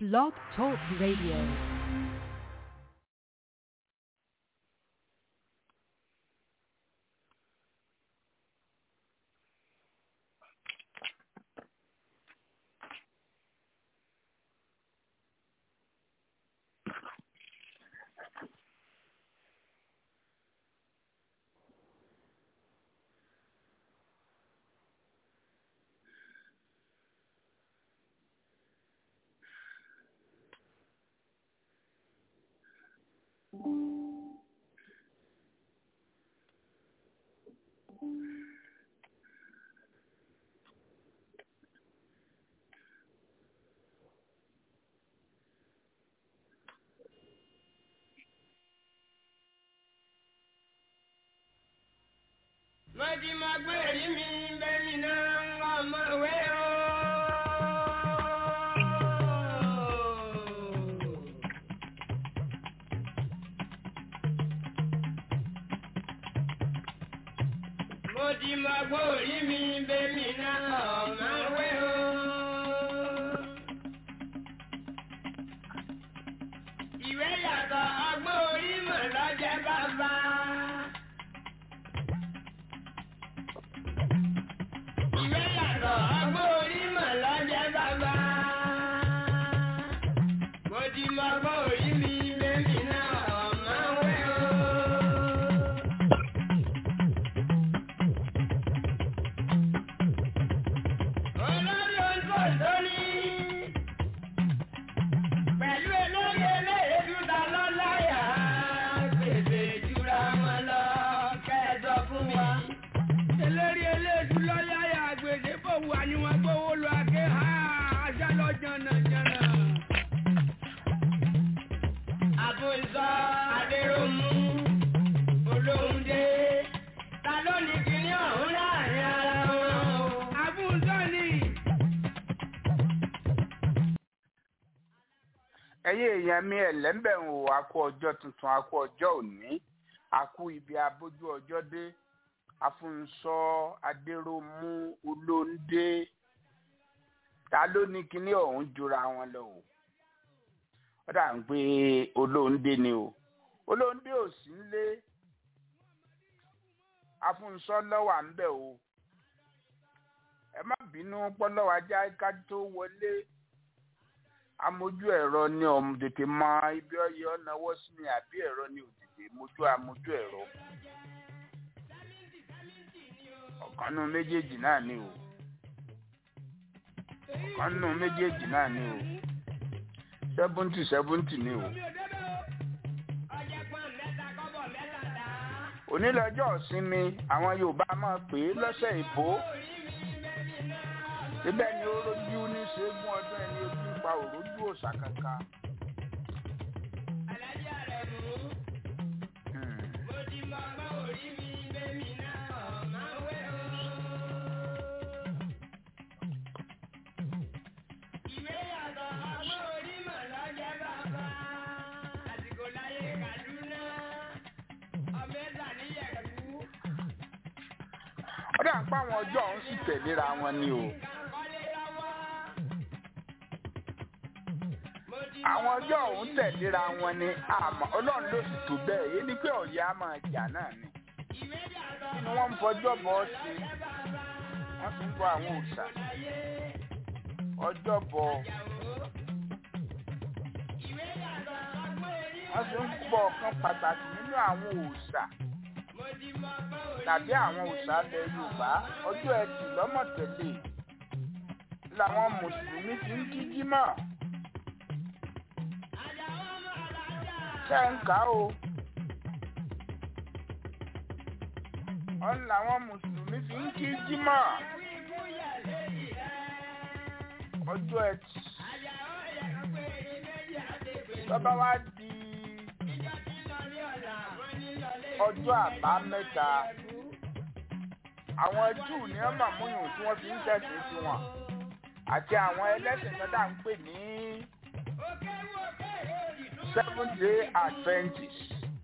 Blog Talk Radio. Mọ̀tí máa gbé èrí mi bẹ́ẹ̀ni náà ń wá ọmọ ìwé o. Mọ̀tí máa gbé èrí mi bẹ́ẹ̀ni náà ọmọ ìwé o. Ìwé yàtọ̀ ọgbọ́n orí mọ̀ lọ́jẹ́ bàbá. Ìwé yàtọ̀ ọgbọ́n orí mọ̀ lọ́jẹ́ bàbá. Mo ti mọ ọgbọ́n orí mi bẹ́ẹ̀ni náà ọ̀mọ́ wẹ́ o. Olórí oúnjẹ òṣòrí. Pẹ̀lú elóye eléyèdú ta lọ́láyà. Gbèsè ìjura wọn lọ kẹ́ẹ̀dọ̀ fún mi. Eléré eléyèdú lọ́láyà gbèsè bò wà ní wọn gbówó lọ àgé ha ajá lọ jànàjànà. Àbùsọ Adéròmù Olóhùndé ta ló ní kíní ọ̀hún láàrin ara wọn o. Àbùsọ ni. ẹ̀yin èèyàn mi ẹlẹ́mbẹ̀ ń wò akú ọjọ́ tuntun akú ọjọ́ òní akú ibi abójú ọjọ́ dé afúnṣọ adéròmú olóńdé ta ló ní kinní ọ̀hún jura wọn lọ o ó dà ń pé olóńdé ni o olóńdé ò sí nílé afúnṣọ lọ́wọ́ à ń bẹ̀ o ẹ má bínú pọ́lọ́wọ́ ajá ká tó wọlé amójú ẹ̀rọ ni ọ̀mù tètè mọ ibi ọyẹ ọ̀nàwọ́ sí ni àbí ẹ̀rọ ni ò tètè mójú amójú ẹ̀rọ. ọ̀kan nínú méjèèjì náà ni o ọ̀kan nínú méjèèjì náà ni o sẹ́fúntì sẹ́fúntì ni o. onílọ́jọ́ ìsinmi àwọn Yorùbá máa pè é lọ́sẹ̀ ìbò síbẹ̀ ni ó rojú ní ṣẹ́gun ọdún ẹni ojú pa òrójú òòṣà kankan. Hmm. ó dà ń pa àwọn ọjọ́ ọ̀hún sì tẹ̀léra wọn ni o. àwọn ọjọ́ ọ̀hún tẹ̀léra wọn ni àmọ́ ọlọ́run ló sì tó bẹ́ẹ̀ yé ni pé ọ̀yẹ́ á máa jà náà ni. kí ni wọ́n ń fọjọ́ bọ́ ṣe wọ́n sì ń bọ àwọn òòṣà ọjọ́ bọ wọ́n sì ń bọ ọ̀kan pàtàkì nínú àwọn òòṣà tàbí àwọn òòṣà ilẹ̀ Yorùbá ọjọ́ ẹtì lọ́mọ̀tẹ́lẹ̀ làwọn mùsùlùmí ti ń kí jímọ̀. ṣe ń kà ó. ọ̀n làwọn mùsùlùmí fi ń kí jímọ̀. ọjọ́ ẹtì. tọ́ba wá di ọjọ́ àbámẹ́ta. àwọn júù ní ọmọ múyùn tí wọ́n fi ń tẹ̀sí sí wọn. àti àwọn ẹlẹ́sìn kan tá à ń pè ní seven day adventist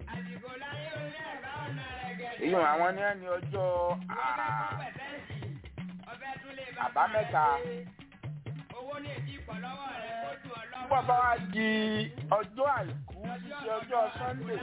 èyí àwọn ní ẹni ọjọ́ àbámẹ́ta nígbà bá wá di ọjọ́ àìkú títí ọjọ́ sunday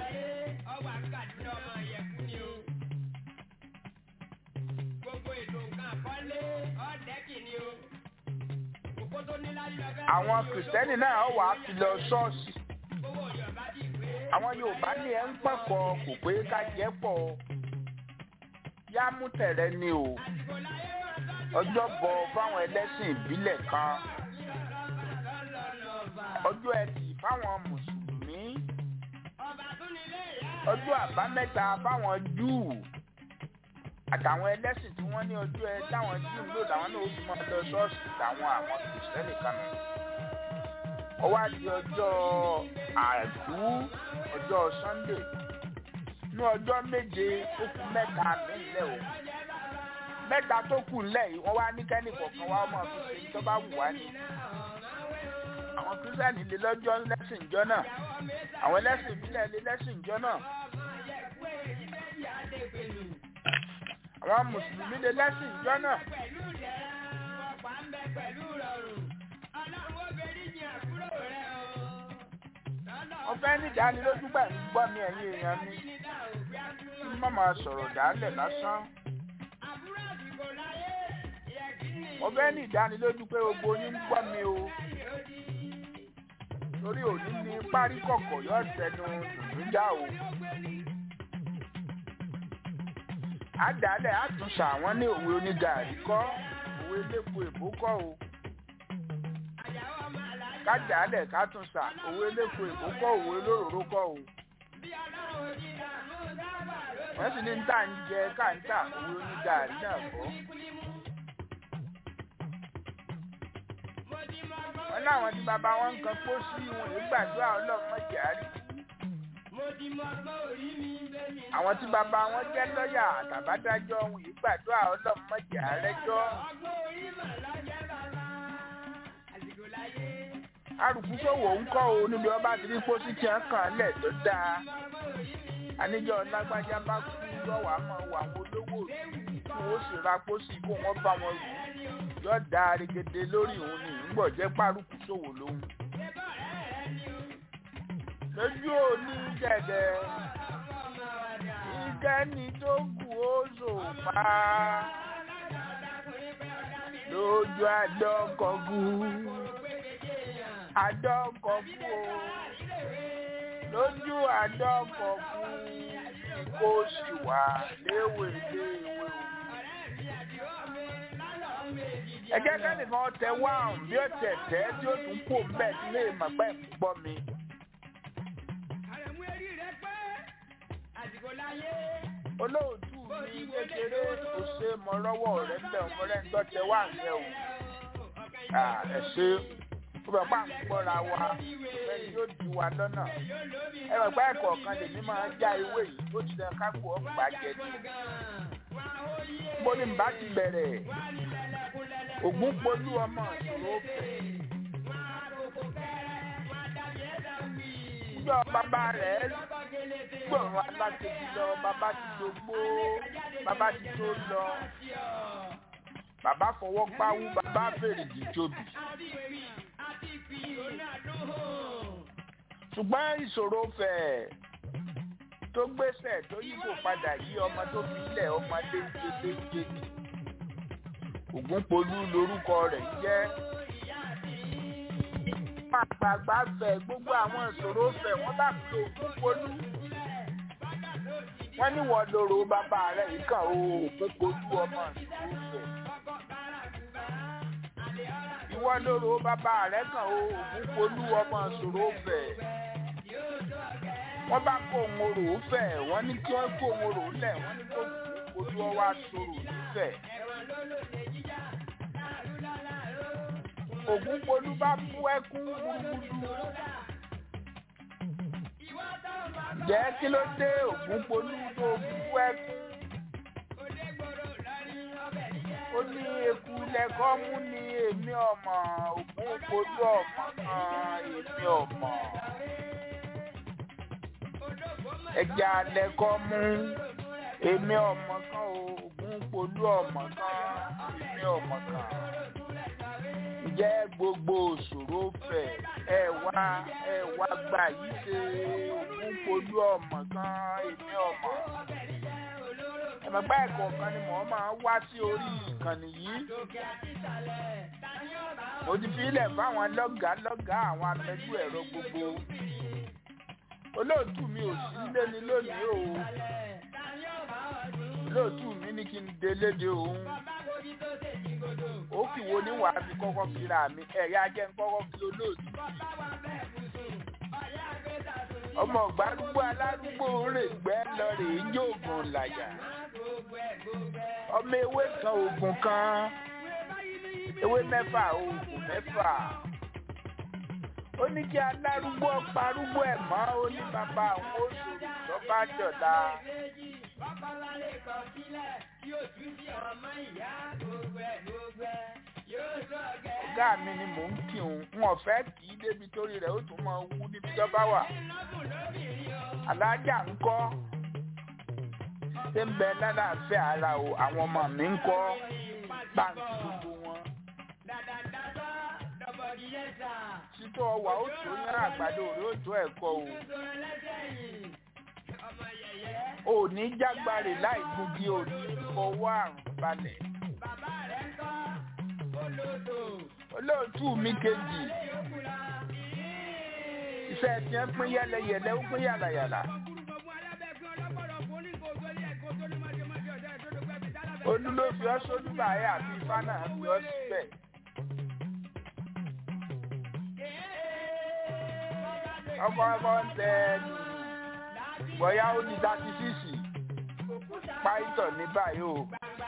àwọn kìrìsìtẹ́nì náà wà á fi lọ ṣọ́ọ̀ṣì àwọn yorùbá ní ẹ ń pẹ̀kọ́ kò pé ká jẹ́ pọ̀ yá mú tẹ̀rẹ̀ ni o ọjọ́ bọ̀ fáwọn ẹlẹ́sìn ìbílẹ̀ kan ọjọ́ ẹtì fáwọn mùsùlùmí ọjọ́ àbámẹ́ta fáwọn júù àtàwọn ẹlẹ́sìn tí wọ́n ní ọjọ́ ẹ táwọn júù ń lò làwọn náà ó fi máa lọ ṣọ́ọ̀ṣì táwọn àwọn kìrìsìtẹ́nì kan nù ó wá di ọjọ́ àìkú ọjọ́ sunday ní ọjọ́ méje ó kù mẹ́ta nílẹ̀ o mẹ́ta tó kù nílẹ̀ yìí wọ́n wá ní kẹ́nì kọ̀ọ̀kan wá ọmọ fi ṣe tó bá wù wá ní. àwọn kírísítẹ́nì lè lọ́jọ́ lẹ́sìn ìjọ náà àwọn ẹlẹ́sìn ìbílẹ̀ lè lẹ́sìn ìjọ náà àwọn mùsùlùmí lè lẹ́sìn ìjọ náà. wọ́n fẹ́ ní ìdánilójú gbà ń gbọ́ mi ẹ̀yin èèyàn mi kí n má máa sọ̀rọ̀ dálẹ̀ lásán. wọ́n fẹ́ ní ìdánilójú pé gbogbo yín ń gbọ́ mi o torí òní ní parí kọ̀kọ̀ yóò tẹnu ìdúnjà o. àdálẹ̀ àtúnṣe àwọn ní òwe onígàrí kọ́ òwe elépo èbó kọ́ o kájàálẹ̀ kátúnṣà òwe eléko èkó kọ́ òwe olóróró kọ́ o. wọ́n sì ní ń tà ń jẹ káńtà òwe onígàrí náà kọ́. wọ́n láwọn tí bàbá wọn ń kan pósí wọn lè gbàdúrà ọlọ́mọdé àárí. àwọn tí bàbá wọn jẹ́ lọ́ọ̀yà àtàbádájọ́ wọn lè gbàdúrà ọlọ́mọdé àárẹ́jọ́ arùkúsòwò ń kọ́ o níbi ọba ti rí pósí tí wọ́n kàn lẹ̀ tó dáa àníjọ́ lágbájá bá kú lọ́wọ́ àmọ́ wà àwọn olówó kí wọ́n sì ra pósí kó wọ́n bá wọn rù yóò da arigede lórí òun ní ìgbọ̀ jẹ́ párùkúsòwò lóhun. lójú òní dẹ̀dẹ̀ ìkẹ́ni tó kù ó zò pa lójú àdọ́kọ̀gù àdọ́kọ̀ kú o lójú àdọ́kọ̀ kú kó sì wà léwé léwé o. ẹgẹ́ kẹ́nìkan tẹ wáhùn bí ó tẹ̀ tẹ́ tí ó tún kó mbẹ́ tí lè mọ̀ pẹ́ ń gbọ́ mi. olóòtú mi kékeré kò ṣe mọ lọ́wọ́ rẹ̀ ń bẹ̀ ọmọ rẹ̀ ń tọ́tẹ wá ń yẹ o. ẹ ṣe ó bẹ̀ pa ń gbọ́ra wa ẹni yóò di wa lọ́nà ẹ bẹ̀ pa ẹ̀kọ́ kan lèmi máa já ewé yìí ó ti lẹ kákò ọgbà jẹ ní. mo ní bá ti bẹ̀rẹ̀ ògún polú ọmọ ìṣòro fẹ̀. níjọ́ bàbá rẹ̀ gbọ̀rọ̀ alákejì lọ bàbá ti dògbó bàbá ti tó lọ bàbá fọwọ́ gbáwú bàbá fèrè dìjòbì. ṣùgbọ́n ìṣòro fẹ̀ tó gbéṣẹ̀ tó yíkò padà yí ọmọ tó fi ilẹ̀ ọmọ léńjé léńjé ni ògúnpolú lorúkọ rẹ̀ jẹ́ àgbààgbà fẹ̀ gbogbo àwọn ìṣòro fẹ̀ wọ́n bá fi ògúnpolú wọ́n ní wọ́n lóró bàbá rẹ̀ yìí kàn ó ògúnpolú ọmọ ìṣòro fẹ̀ ìwọ lóró bàbá rẹ̀ kàn ó ògúnpolú ọmọ ìṣòro fẹ̀ wọ́n bá kó òun orò fẹ̀ wọ́n ní kí wọ́n kó òun orò lẹ̀ wọ́n ní kó ògúnpolú ọwọ́ aṣọrò nífẹ̀ẹ́. ògúnpolú bá bú ẹkún gbúgbúdú. jẹ́ kí ló dé ògúnpolú tó bú ẹkún. ó ní eku lẹ́kọ́ mú ní èmi ọmọ ògúnpolú ọmọ kan èmi ọmọ. ẹja lẹ́kọ́ mú èmi ọmọ kan ògúnpolú ọmọ kan èmi ọmọ kan jẹ́ gbogbo òṣòro fẹ̀ ẹ wá ẹ wá gbà yí ṣe ògún polú ọmọ kan èmi ọmọ ẹ̀mọ̀gbá ẹ̀kọ́ kan ni mò ń máa wá sí orí ìkànnì yìí mo ti fi ilẹ̀ fáwọn lọ́gàá lọ́gàá àwọn amẹ́jú ẹ̀rọ gbogbo olóòtú mi ò sí nílé ni lónìí o olóòtú mi ní kí n délédé òun ó kì wo ní wàá fi kọ́kọ́ kíra mi ẹ̀yà jẹ́ ń kọ́kọ́ kí olóòtú ọmọ gbárùgbó alárúgbó rè gbẹ́ lọ rè é jóògùn làyà ọmọ ewé kan oògùn kan ewé mẹ́fà oògùn mẹ́fà ó ní kí alárúgbó parúgbó ẹ̀ mọ́ ó ní bàbá àwọn oṣù lọ́ba dọ̀la. ọ̀gá mi ni mò ń kí òun n ò fẹ́ kì í débi torí rẹ̀ ó tún máa wú níbi tó bá wà. alájà ń kọ́ ṣé ń bẹ lálàáfíà ara o àwọn ọmọ mi ń kọ́ báńkì gbogbo wọn títọ́ ọwà ó tó yán àgbàdo rẹ ó tó ẹ̀kọ́ o. ò ní jágbárè láì gbúgi ò ní fọwọ́ àrùn balẹ̀. olóòtú mi kejì iṣẹ́ tí ń pín yẹ́lẹyẹ̀lẹ ó pín yàlàyàlà. olú ló fi ọ́ sójú báyà àti ifá náà fi ọ́ síbẹ̀. ọkọ ọkọ ń tẹ ẹnu bóyá ó ní thirty six páìtọ̀ ní báyìí o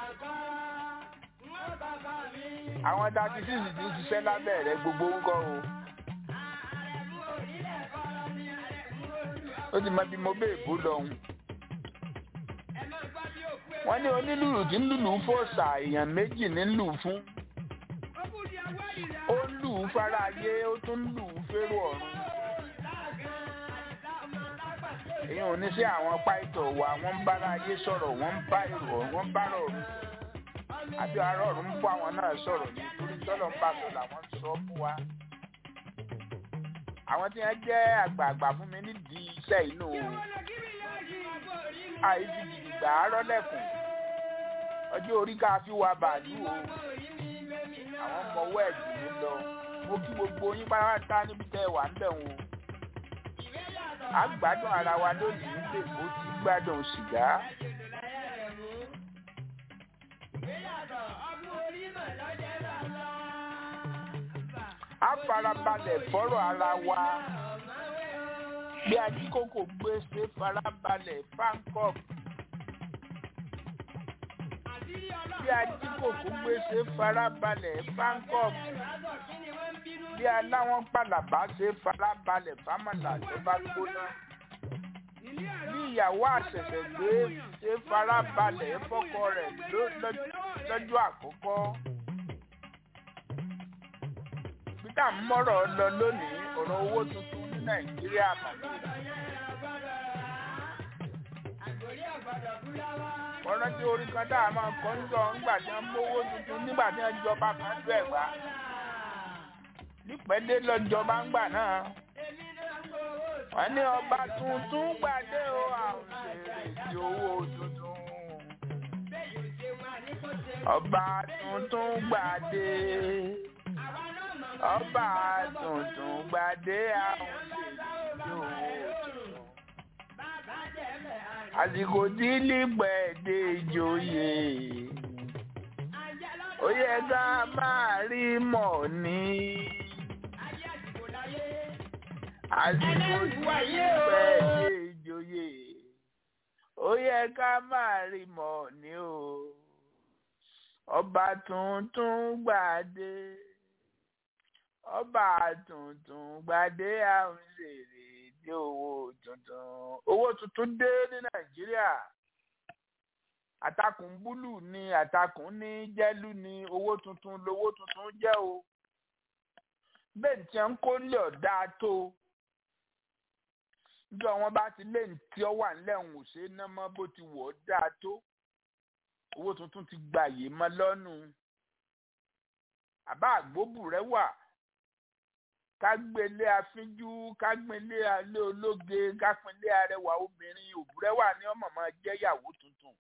àwọn thirty six ti ń ṣiṣẹ́ lábẹ́ rẹ̀ gbogbo ń kọ́ o ó ti mọ bí mo bẹ́ẹ̀ bó lọ́hùn wọ́n ní onílùlù tí ń lùlù fòòṣà èèyàn méjì ní lù fún ó ń lù ú fáráyé ó tún ń lù ú férò ọ̀run èyí ò ní sí àwọn páìtọ̀ wa wọ́n ń bára ayé sọ̀rọ̀ wọ́n ń bá èrò wọ́n ń bára ọ̀run àbí ara ọ̀run ń bọ́ àwọn náà sọ̀rọ̀ nítorí tọ́lọ̀ ń bá sọ làwọn ń sọ fún wa. àwọn tí wọ́n jẹ́ àgbààgbà fún mi nídìí iṣẹ́ inú o àìsí gidigba arọ́lẹ̀kùn ọjọ́ orí ká fi wa bàálù o àwọn ọmọ ọwọ́ ẹ̀jù mi lọ mo kí gbogbo yín pátá níbi tẹ́ ẹ wà ń bẹ̀ wọn a gbádùn ara wa lónìí nílé ó ti gbádùn sìgá. a farabalẹ̀ fọ́rọ̀ ara wa bí ajíkòkò gbé ṣe farabalẹ̀ fankop bí ajíkòkò gbé ṣe farabalẹ̀ fankop bí aláwọn pàlàbà ṣe farabalẹ̀ fámàlà tó bá gbóná bí ìyàwó àṣẹ̀ṣẹ̀ gbé ṣe farabalẹ̀ fọ́kọ rẹ̀ lọ́jọ́ àkọ́kọ́ peter mọ́rọ̀ lọ lónìí ọ̀rọ̀ owó tuntun ní nàìjíríà mọ̀ ọ̀rọ̀ tí orí kan dáa máa kọ́ ń sọ ńgbà tí wọ́n mówó tuntun nígbà tí wọ́n jọba kan tó ẹ̀ wá nípẹ́dé lọ́jọba ń gbà náà wọ́n ní ọba tuntun gbàdé o àwọn ṣèrè tí owó tuntun ọba tuntun gbàdé ọba tuntun gbàdé àwọn ṣèrè tí owó tuntun àsìkò tí lípẹ̀ẹ́dé ìjòyè ó yẹ ká máa rí mọ̀ ní àsìkò tí lípẹ̀ẹ́dé ìjòyè ó yẹ ká máa rí mọ̀ ní o ọba tuntun gbàdé ọba tuntun gbàdé àwọn ṣèrè dé owó tuntun owó tuntun dé ní nàìjíríà àtakùn búlù ni àtakùn ní jẹ́lú ni owó tuntun lowó tuntun jẹ́ o bẹ́ẹ̀ tí wọ́n ń kó lé ọ̀dà tó níjọ́ wọn bá ti lé tí ọ wà nílẹ̀ ń ṣe ná mọ́ bó ti wọ̀ ọ́ dáa tó owó tuntun ti gbàyè mọ́ lọ́nù àbá àgbóbù rẹ wà ká gbélé afínjú ká gbélé alé ológe ká pinlé arẹwà obìnrin òbúrẹ́wà ní ọmọ máa jẹ́ ìyàwó tuntun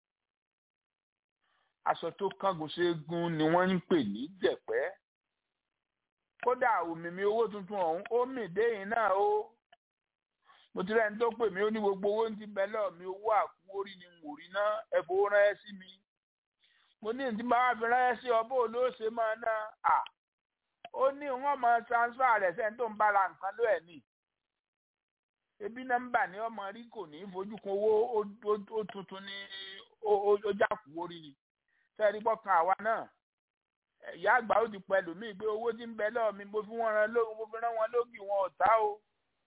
aṣọ tó kángun ségun ni wọ́n ń pè ní jẹ̀pẹ́ kódà òmìmí owó tuntun ọ̀hún ó mì déyìn náà ó mo ti rẹ́ni tó pè mí ó ní gbogbo owó ti bẹ lọ́ọ̀ mi owó àkúwórí ni wò rí ná ẹ fowó ránṣẹ́ sí mi mo ní ìdí máa fi ránṣẹ́ sí ọ bó ló ṣe máa ná à ó ní wọ́n máa transfer rẹ̀ sẹ́ni tó ń bára nǹkan ló ẹ̀ ní ebi nọ́mbà ni ọmọ rí kò ní fojú kan owó ó tuntun ní ó jákúwórí ni sẹ́ẹ̀rí bọ́kan àwa náà ìyá àgbà ó ti pẹ̀lú mí pé owó tí ń bẹ lọ́ọ̀ mi mo fi wọ́n ran lógun mo fi rán wọn lógì wọn ò tá o.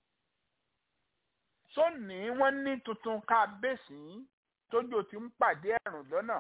sóní wọ́n ní tuntun ká bẹ́sì tójò tí ń pàdé ẹ̀rùn lọ́nà.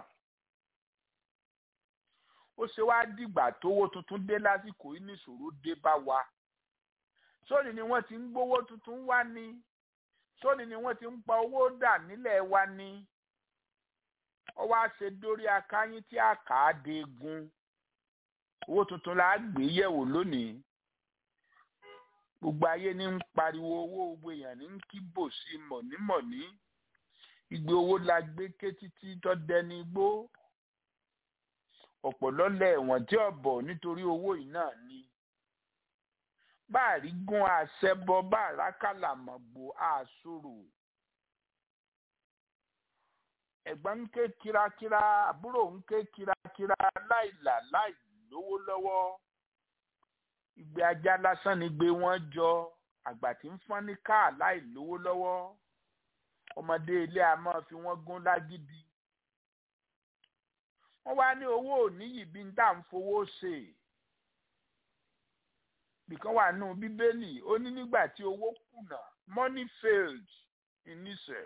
ó ṣe wá dìgbà tówó tuntun dé lásìkò yìí níṣòro dé bá wa. sóní ni wọ́n ti ń gbówó tuntun wá ní. sóní ni wọ́n ti ń pa owó dà nílẹ̀ wa ní. ó wá ṣe dórí akáyín tí a kà á de gun owó tuntun la gbé yẹ̀wò lónìí gbogbo ayé ní ń pariwo owó gbogbo èèyàn ní ń kíbò sí mọ̀nímọ̀ní ìgbé owó la gbé ké títí tó dẹni igbó ọ̀pọ̀lọ́lẹ̀ ẹ̀wọ̀n tí ọ̀bọ̀ nítorí owó yìí náà ni báàrí gún àṣẹbọ báàrá kàlàmọ̀gbò àṣòro ẹ̀gbọ́n ń ké kírakíra àbúrò ń ké kírakíra láìlà láì lówó lọ́wọ́ ìgbé ajá lásán ni gbé wọn jọ àgbà tí ń fọ́n ní káà láì lówó lọ́wọ́ ọmọdé ilé a máa fi wọ́n gún lágídí wọ́n wá ní owó òníyì bí n tá ń fowó ṣe nìkan wà nù bíbélì ó ní nígbà tí owó kùnà money failed in Israel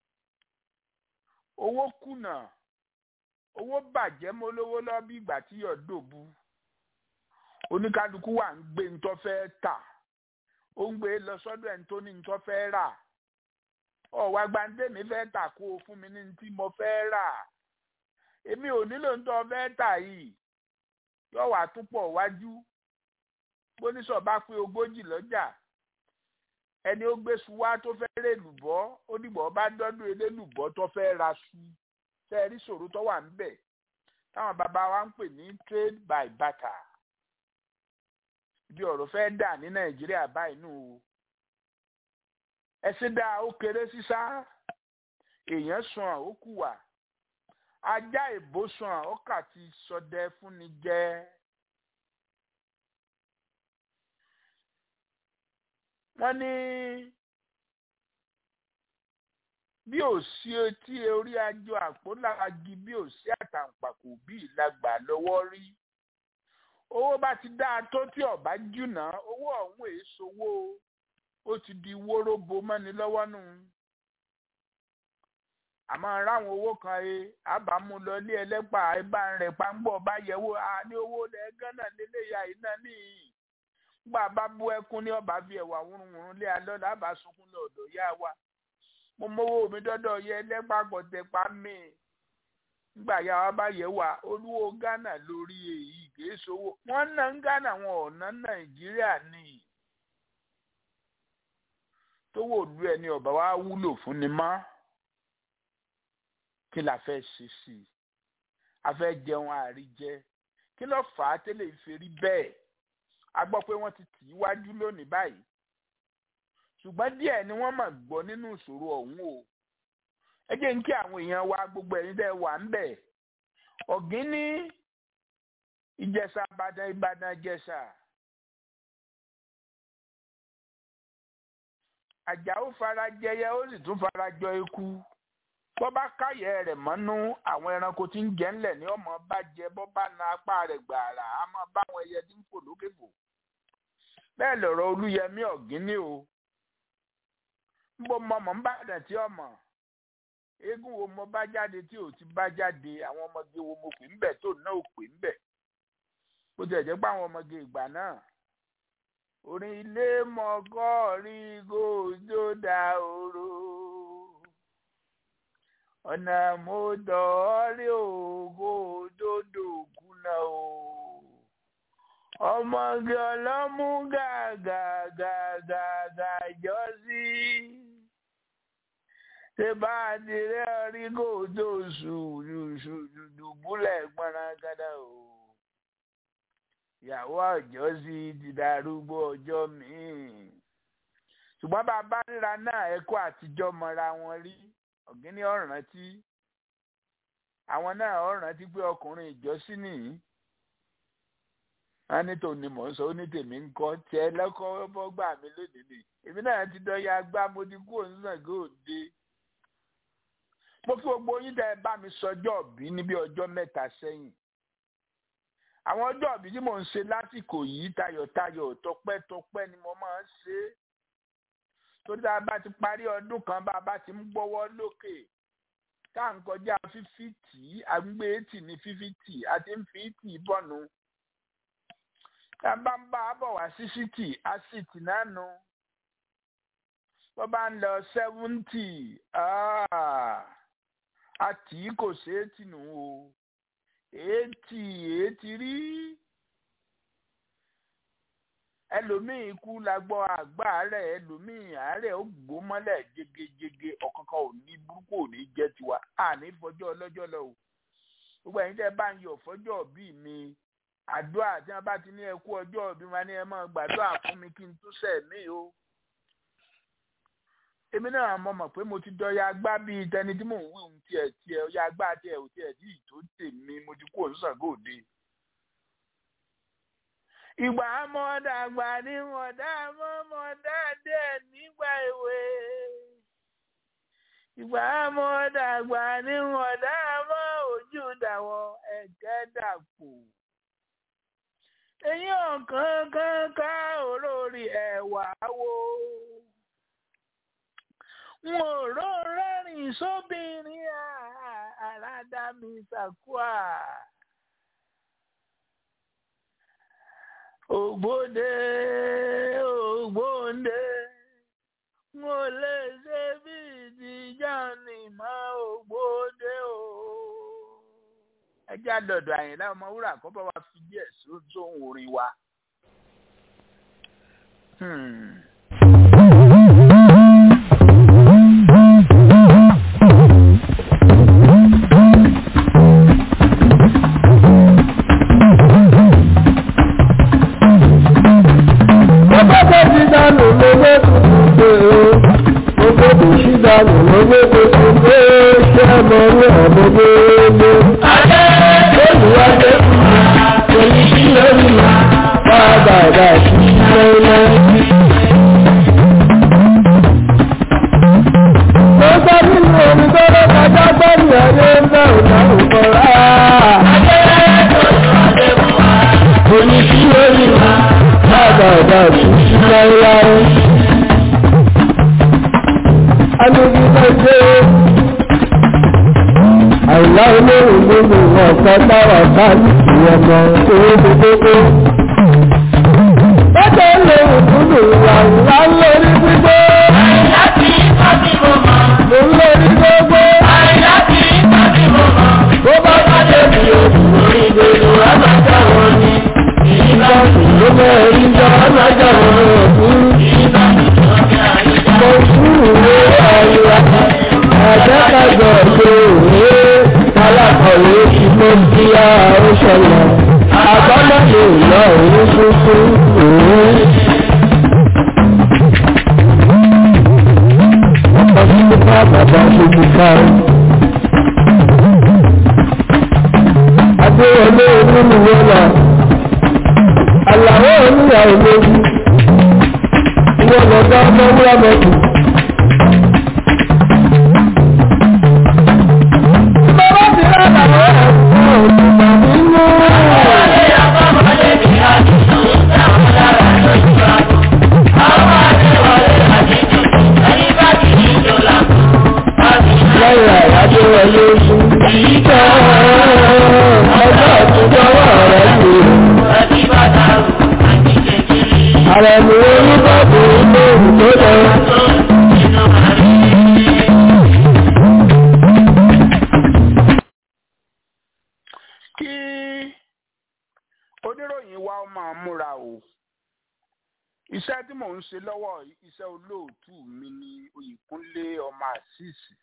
owó kùnà owó bàjẹ́ mọ́ lówó lọ bí ìgbà tí yọ̀ dòbu oníkálukú wà ń gbé ntọ́ fẹ́ tà ó ń gbé lọ sọ́dọ̀ ẹni tó ní ntọ́ fẹ́ rà ọ̀wá gbàǹdémi fẹ́ tà kó o fún mi ní ntí mo fẹ́ rà èmi ò nílò ntọ́ fẹ́ tà yìí yọ̀ wá túpọ̀ wájú bóníṣọ̀ bá pé ogójì lọ́jà ẹni ó gbé suwá tó fẹ́ rè lùbọ́ ó dìbò bá dọ́dún ilé lùbọ́ tó fẹ́ ra su tẹ́ ẹ rí ṣòro tó wà ńbẹ̀ táwọn bàbá wa ń pè ní trade by barter bí ọ̀rọ̀ fẹ́ dà ní nàìjíríà báyìí nù o ẹsẹ̀ dá ó kéré sísá èèyàn sàn ó kù wà ajá ìbò sàn ó kà ti sọdẹ fúnni jẹ wọ́n ní bí ò sí etí orí ajọ àpòlági bí ò sí àtàǹpàkò bí ìlagbà lọ́wọ́ rí owó bá ti dáa tó tí ọba jùnà owó ọ̀hún èsowó ó ti di wóróbo mọ́ni lọ́wọ́ nù àmọ́ ráwọn owó kan ẹ àbámu lọ ilé ẹlẹ́pà ẹbá rẹ̀ pàǹgbọ̀ bá yẹ̀wò a ní owó lẹ̀ gánà lélẹ́yà iná níyì gbà bá bú ẹkún ní ọba fi ẹ̀wà wúrúwúrú lé alọ́ làbà sunkún lọ́dọ̀ yá wa mo mówó mi dọ́dọ̀ yẹ ẹlẹ́pà gbọ̀tẹ̀pá mi nígbà yà wá bá yẹ wá olúwo ghana lórí èyí kìí sowó wọn ná ń ghana wọn ò ná nàìjíríà ní tówó òdu ẹni ọba wa wúlò fún ni má kí la fẹ́ ṣe sí i a fẹ́ jẹun àríjẹ kí ló fà á tẹ́lẹ̀ ìfẹ́rí bẹ́ẹ̀ a gbọ́ pé wọ́n ti tì í wájú lónìí báyìí ṣùgbọ́n díẹ̀ ni wọ́n mà gbọ́ nínú ìṣòro ọ̀hún o ẹ jẹ́ ń kí àwọn èèyàn wa gbogbo ẹ̀yin tẹ́ wà ń bẹ̀ ọ̀gín ní ìjẹ̀ṣà ìbàdàn ìbàdàn ìjẹ̀ṣà àjàó fara jẹyẹ ó sì tún fara jọ eku bọ́ bá káyẹ̀ rẹ̀ mọ́nú àwọn ẹranko tí ń jẹ ńlẹ̀ ní ọmọ bá jẹ bọ́ bá na apá rẹ̀ gbàrà á máa bá àwọn ẹyẹ tí ń fò lókè fò bẹ́ẹ̀ lọ̀rọ̀ olúyẹmí ọ̀gín ní o ń bọ́ mọ́ ń bàdàn tí ọmọ eégún wo mo bá jáde tí ò ti bá jáde àwọn ọmọge wo mo pè ń bẹ̀ tó náà ò pè ń bẹ̀ bó tilẹ̀ jẹ́ pé àwọn ọmọge ìgbà náà orin ilé mọ́gọ́rí gòjó da oró ọ̀nà mo dọ̀ ọ́ rí ògo òdodo kùnà o ọmọge ọlọ́mú gàgàgàgàgà jọ sí ṣé bá a ti rẹ́ orí kò tó ṣùdùbúlẹ̀ gbọ́nrangádà o ìyàwó ọjọ́ sí ti darúgbó ọjọ́ míì ṣùgbọ́n bá a bá ríra náà ẹ̀kọ́ àtijọ́ mọ́ra wọn rí ọ̀gíní ọ̀rántí àwọn náà ọ̀rántí pé ọkùnrin ìjọsìn nìyí wọn ní tòun ni mò ń sọ ó ní tèmi ń kọ tiẹ lọkọ bọgbà mi lónìí ni èmi náà ti dọ̀yà gbá mo ti kú òun sàn gòde mo kí gbogbo yín tẹ bá mi sọjọ́ òbí níbi ọjọ́ mẹ́ta sẹ́yìn àwọn ọjọ́ òbí tí mò ń ṣe lásìkò yìí tayọ̀tayọ̀ tọpẹ́tọpẹ́ ni mo máa ń ṣe é torí tá a bá ti parí ọdún kan bá a bá ti ń gbọ́wọ́ lókè tá à ń kọjá fífítì àgbé ètì ní fífítì àti ń fi ìtì bọ̀nù tá a bá ń bá a bọ̀ wá sí sítì á sítì náà nu bó bá ń lọ sẹ́fúntì àtì kò ṣe é tì nù o ètì ètì rí ẹlòmíì ikú la gbọ́ àgbà rẹ̀ ẹlòmíì àárẹ̀ ó gbó mọ́lẹ̀ jégejége ọ̀kankan ò ní burúkú ò ní jẹ́ tiwa àní fọjọ́ ọlọ́jọ́ lọ o gbogbo ẹ̀yin tẹ́ bá ń yọ̀ fọjọ́ bí mi àdúrà tí wọ́n bá ti ní ẹkú ọjọ́ bí wọn ní ẹ máa gbàdúrà fún mi kí n tún sẹ̀ mí o èmi náà mo mọ̀ pé mo ti dọ́ya agbá bíi tẹni tí mò ń wí ohun tiẹ̀ tiẹ̀ ọya agbá tiẹ̀ ò tiẹ̀ tí ì tó tèmi mo ti kú òǹsàgò òde ìgbà mọ̀dàgbà ni mọ̀dà mọ́ mọ̀dà dẹ̀ nígbà èwe. ìgbà mọ̀dàgbà ni mọ̀dà mọ́ ojú dàwọ̀ ẹ̀jẹ̀ dàpọ̀. èyí ọ̀kan kan ká olórí ẹ̀wà wo. n ò ró rẹ́rìn sóbìnrin àràdá mi sàkúà. ògbóde ògbóde mo lè ṣe bí ìdíjà ní mọ ògbóde o. ẹ jẹ́ àdọ̀dọ̀ àyìnlá ọmọ wúrà kó bá wa fi díẹ̀ sóhun orin wa. dànù lówó tuntun pé o gbogbo kò sí dànù lówó tuntun pé ṣé ọmọ orí ọmọ gbogbo. Adé olùwádé fún wa, èyí sí lórí wa, bá a bá a bá a sí lọ́wọ́. Mo gbọ́ nínú omi tó ló kọjá gbọ́dọ̀ ẹ̀yẹ ń bẹ̀ òdáhùn kọ́ra. Adé olùwádé fún wa, èyí sí lórí wa bàbá ọ̀dà òṣìṣẹ́ láéláé. Alójútó ṣe àìlá olóhùn nínú ọ̀pọ̀ táwà bá ìwọ̀n mọ̀ owó gbogbo. Bọ́dọ̀ olóhùn nínú ìwà ńlá lórí gbígbó. Àìlá tí tọ́jú mo mọ̀. Mo ń lórí gbogbo. Àìlá tí tọ́jú mo mọ̀. Bó bá bá débi òkú Orí gbèrò àgbàjá wọn ni. ìgbà ló mẹ́rin jọ lájà wọn òkú. Ìgbà tó ní àyíká. Mo súre àyíká. Àjẹ́kájọ ṣe òwe alákọ̀wé tí mo bí a ó ṣẹlẹ̀. Àbámọ̀lè lọ òun tuntun òwe. Ọkọ̀ tí mo bá bàbá ṣojú ká. Adéwọlé onímùwé náà. Àlàó oníyàwó méjì. Ìwọ̀n lọ́dọ̀ ọmọ wúrà mọ́tò. Bàbá ti rà làwọn ẹ̀fọ́ òdùnmọ̀ nínú. Ọmọdé àbámọ́lé ní àdúgbò táwọn lára lójú àbò. Àwọn àdéwọlé àdéjù ẹni bá ti ní ìjọ làbò. Lẹ́yìn àyájọ́ wọlé fún ìjọ ọjọ́ àtijọ́wọ́ rẹ̀ sí. Ẹbí bá dàrú àti kékeré. Ààrẹ mi oníbọ̀bù ilé ìwé tó lọ. Tó nínú àrí. kí oníròyìn wa ó máa mú tí mò ń ṣe lọ́wọ́ iṣẹ́ olóòtú mi ni Oyèkúnlé ọmọ àṣìṣì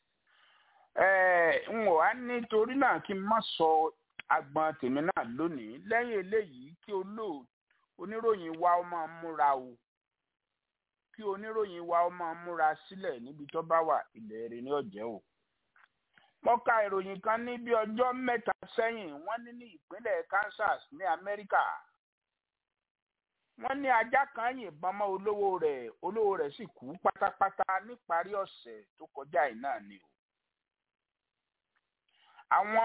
n ò wá nítorí náà kí n má sọ agbọn tèmi náà lónìí lẹ́yìn eléyìí kí olóòtú oníròyìn wa ó máa múra o kí oníròyìn wa ó máa múra sílẹ̀ níbi tó bá wà ilẹ̀ rẹ̀ ní ọ̀jẹ́ o. mo ka ìròyìn kan ní bí ọjọ́ mẹ́ta sẹ́yìn wọ́n ní ní ìpínlẹ̀ Kansas ní Amẹ́ríkà wọ́n ní ajá kan yìnbọn mọ́ olówó rẹ̀ olówó rẹ̀ sì kú pátápátá níparí ọ̀sẹ̀ tó kọjá yìí náà ni o. àwọn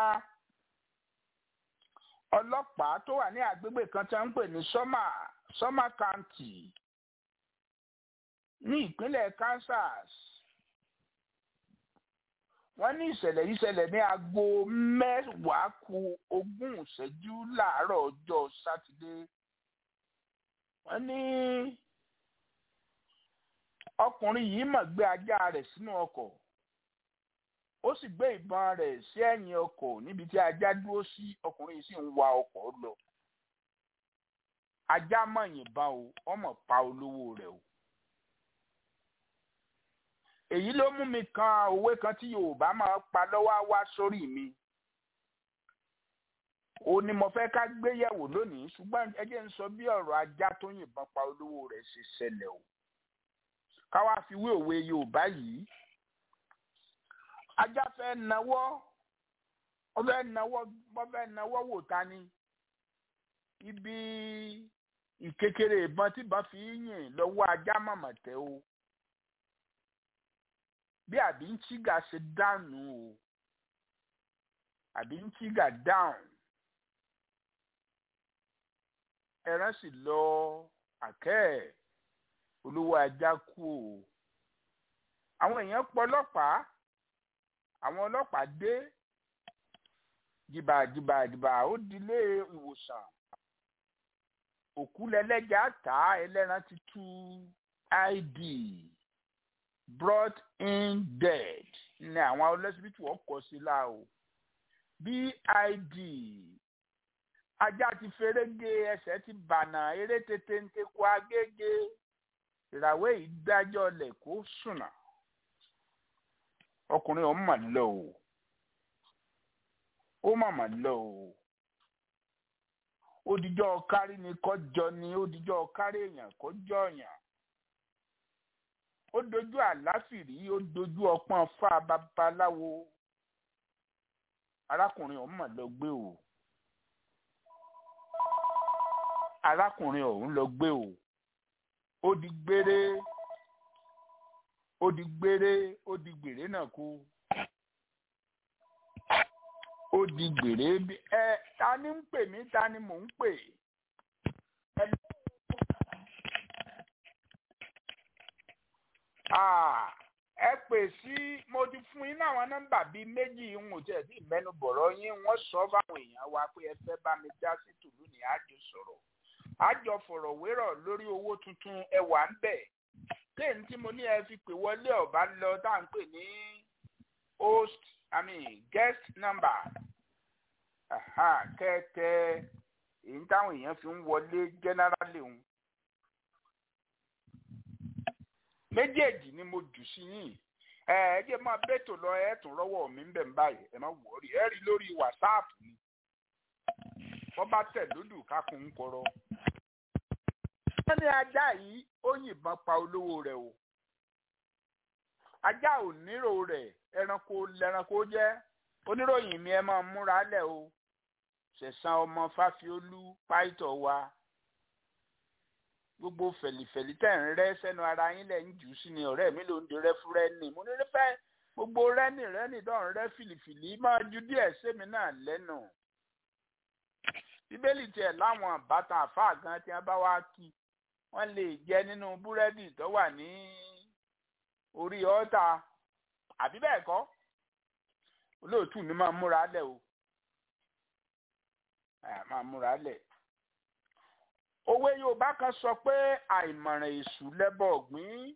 ọlọ́pàá tó wà ní àgbègbè kan tí wọ́n ń pè ní Summer Summer County ní ìpínlẹ̀ Kansas wọ́n ní ìṣẹ̀lẹ̀ yìí ṣẹlẹ̀ ní aago mẹ́wàá ku ogún ìṣẹ́jú láàárọ̀ ọjọ́ sátidé wọ́n ní ọkùnrin yìí mọ̀ gbé ajá rẹ̀ sínú ọkọ̀ ó sì gbé ìbọn rẹ̀ sí ẹ̀yìn ọkọ̀ níbi tí ajá dúró sí ọkùnrin yìí sì ń wa ọkọ̀ lọ ajá mọ̀ yìnbọn o ọmọ pa olówó rẹ̀ o èyí ló mú mi kan òwe kan tí Yorùbá máa pa lọ́wọ́ wá sórí mi ó ní mo fẹ́ ká gbé yẹ̀wò lónìí ṣùgbọ́n ẹ jẹ́ ń sọ bí ọ̀rọ̀ ajá tó yìnbọn pa olówó rẹ̀ ṣe ṣẹlẹ̀ o ká wá fi wé òwe Yorùbá yìí ajá fẹ́ nawọ́ ó fẹ́ nawọ́ ó fẹ́ nawọ́ wò ta ni ibi ìkékeré ìbọn tí ìbọn fi yìn lọ́wọ́ ajá mọ̀mọ̀ tẹ́ o bí àbí ń tíga ṣe dànù o àbí ń tíga dáhùn ẹran sì lọ àkẹ́ olówó ajá kú o àwọn èèyàn pọ̀ ọlọ́pàá àwọn ọlọ́pàá dé jìbàjìbàjìbà ó dilé ìwòsàn òkú lẹlẹ́jà tá ẹlẹ́ran ti tú id brought in dead ní àwọn ọlọ́sibítù ọkọ̀ sí la o bid ajá ti ferege ẹsẹ̀ ti bànà eré tètè ń tekú agége ìràwé ìdájọ́ lẹ̀ kó sùnà ọkùnrin ọ̀hún mà lọ o ó mà mà lọ o odijọ́ kárí ni kọjọ ni odijọ́ kárí èèyàn kọjọ èèyàn ó dojú àláfìrí ó dojú ọpọ́n fá babaláwo arákùnrin ọ̀hún mà lọ gbé o arákùnrin ọ̀hún lọ gbé o ó di gbére ó di gbére ó di gbèrè náà kú ó di gbèrè bí ẹ ta ni ń pè mí ta ni mò ń pè ẹ ẹ pè sí mo ti fún yín láwọn nọ́mbà bíi méjì ń wò tẹ̀ sí ìmẹ́nu bọ̀rọ̀ yín wọ́n sọ fáwọn èèyàn wa pé ẹ fẹ́ bá mi dá sí tùlú ní àjò sọ̀rọ̀ àjọ fọ̀rọ̀wérọ̀ lórí owó tuntun ẹ wà ń bẹ̀ kéènì tí mo ní ẹ fi pè wọlé ọba lọ tá à ń pè ní host i mean guest number kẹtẹ èyí táwọn èèyàn fi ń wọlé generally ń méjèèjì ni mo jù sí yín ẹ ẹ jẹ́ máa bẹ́tò lọ ẹ tún rọ́wọ́ mi ń bẹ̀ ń báyìí ẹ má wọrí ẹ rí lórí whatsapp ni wọ́n bá tẹ̀ lódù kákun ń kọ́rọ́ wọ́n ní ajá yìí ó yìnbọn pa olówó rẹ̀ o ajá ò nírò rẹ̀ ẹranko lẹranko jẹ́ oníròyìn mi ẹ máa múra lẹ̀ o ṣẹ̀san ọmọ fáfiolú páìtọ̀ wa gbogbo fẹ̀lìfẹ̀lì tẹ̀ ń rẹ́ sẹ́nu ara yín lẹ̀ ń jù sí ni ọ̀rẹ́ mi ló ń di rẹ́fúrẹ́nì mo ní fẹ́ gbogbo rẹ́nì rẹ́nì dọ̀rùn rẹ́ fìlìfìlì máa ju díẹ̀ sẹ́mi náà lẹ́nu bíbélì tiẹ̀ láwọn àbátan àfáà gan tí wọ́n bá wá kí wọ́n lè jẹ nínú búrẹ́dì tó wà ní orí ọ́tà àbí bẹ́ẹ̀ kọ́ olóòtú mi máa múra lẹ̀ o máa múra lẹ̀ òwe yorùbá kan sọ pé àìmọ̀ràn èṣù lẹ́bọ̀ ọ̀gbìn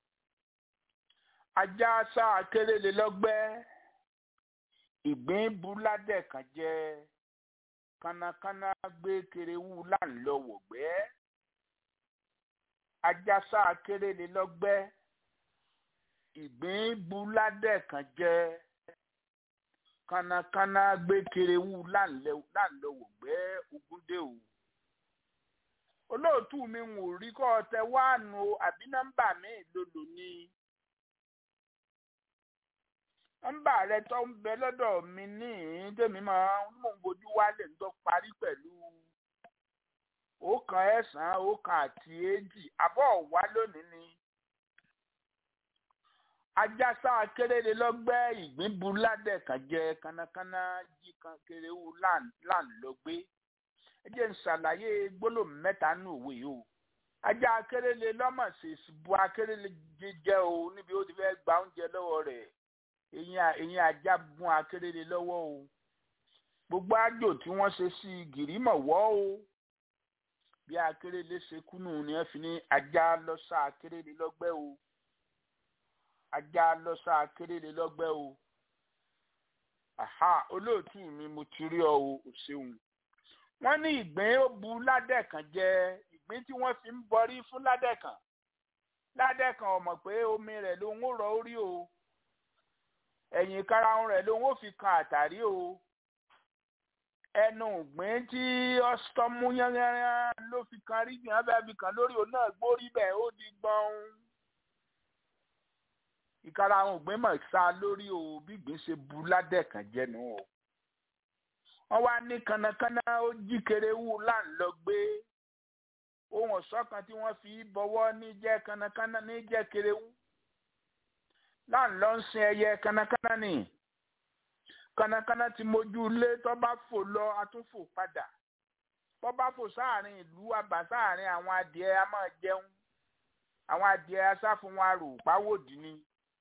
ajá sá akérèlé lọ́gbẹ́ ìgbín buládẹ̀ kan jẹ́ kánákáná gbé kerewu láńlọ́wọ̀gbẹ́ ajásá akérèlé lọ́gbẹ́ ìgbín buládẹ kan jẹ kánnakánná gbé kerewu láńlọwọ gbẹ ogúndé o olóòtú mi ń wò rí kọ́ ọ tẹ wáànù o àbí nọ́mbà mi lòlò ni nọ́mbà rẹ tó ń bẹ lọ́dọ̀ mi ní tèmi máa ń mò ń bójú wálé ń tó parí pẹ̀lú ọ̀kan ẹ̀sán ọ̀kan àti èjì àbọ̀ wá lónìí ni ajásá akérèlé lọ́gbẹ́ ìgbín bu ládẹ̀ kan jẹ kánnakánná jí kan kéréwù láńlọ́gbé ẹ jẹ́ ń ṣàlàyé gbólóhùn mẹ́ta nù òwe yìí o ajá akérèlé lọ́mọ̀ ṣèṣì bu akérèlé jẹjẹ o níbi ó ti fẹ́ gba oúnjẹ lọ́wọ́ rẹ̀ eyín ajá gun akérèlé lọ́wọ́ o gbogbo àjò tí wọ́n ṣe sí gìrìmọ̀ wọ́ o bí akérèlé ṣe kúnnù ni wọ́n fi ní ajá lọ́sà akérèlé lọ́gbẹ́ o ajá lọ́sà akérèlé lọ́gbẹ́ o aha olóòtú mi mo ti rí ọ o ò ṣeun wọ́n ní ìgbín ó bu ládẹ̀kàn jẹ ìgbín tí wọ́n fi ń bọrí fún ládẹ̀kàn ládẹ̀kàn ọmọ pé omi rẹ̀ ló ń rọ orí o ẹ̀yìn karahun rẹ̀ ló ń fi kan àtàrí o ẹnu ìgbín tí ọsítọ́mù yánnyánnyán ló fi kan rí gbìyànjú bẹ́ẹ̀ fi kan lórí òun náà gbórí bẹ́ẹ̀ ó di gbọ́n ìkara àwọn ògbìn mọ̀ sá lórí o bí ìgbín ṣe bu ládẹ̀kàn jẹnu o wọ́n wá ní kánnakánná ó jí kerewu láńlọ gbé ohun ọ̀ṣọ́ kan tí wọ́n fi bọ́wọ́ ní jẹ́ kánnakánná ní jẹ́ kerewu láńlọ ń sin ẹyẹ kánnakánná ni kánnakánná ti mójú ilé tó bá fò lọ atúnfò padà tó bá fò sáàrin ìlú àbá sáàrin àwọn adìẹ a máa jẹun àwọn adìẹ asáfún wọn arò pàwòdì ni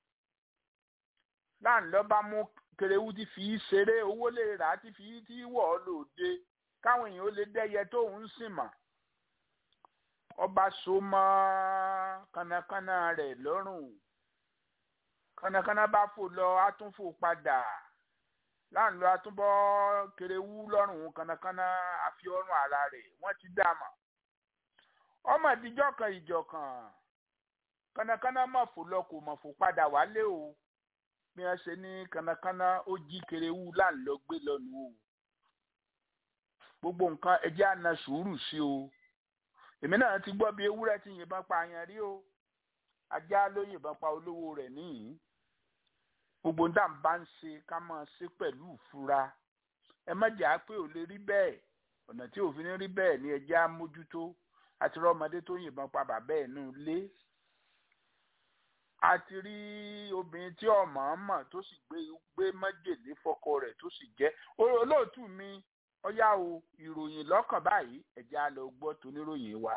láńlọ bá mú kerewu ti fi ṣeré owó lè rà á ti fi tí wọ̀ ọ́ lòde káwọn èèyàn ó lè dẹ́yẹ tó ń sìn mọ́ ọba so mọ́ kánnakánná rẹ̀ lọ́rùn kánnakánná bá fò lọ atúnfò padà láńlọ atúbọ̀ kerewu lọ́rùn kánnakánná àfi ọrùn ara rẹ̀ wọ́n ti dá mọ̀ ọmọ ìdíjọ́ kan ìjọ kan kánnakánná mọ̀ fò lọ kò mọ̀ fò padà wálé o bí wọ́n ṣe ní kánnakánná ó jí kerewu láńlọ gbé lọ́nu o gbogbo nǹkan ẹjẹ́ àna sùúrù sí o èmi náà ti gbọ́ bí ewúrẹ́ ti yìnbọn pa àyàn rí o ajá ló yìnbọn pa olówó rẹ̀ níyìn gbogbo ń dàn bá ń ṣe ká máa ṣe pẹ̀lú ìfura ẹ má jà á pé ò lè rí bẹ́ẹ̀ ọ̀nà tí òfin rí bẹ́ẹ̀ ni ẹjẹ́ á mójútó àti rọ́mọdé tó yìnbọn pa bàbá ẹ̀ nù lé a ti rí obìnrin tí ọmọ ọmọ tó sì gbé gbé májèlé fọ́kọ rẹ̀ tó sì jẹ́ olóòtú mi ọyá o ìròyìn lọ́kàn báyìí ẹ̀jẹ̀ á lọ gbọ́ toníròyìn wa.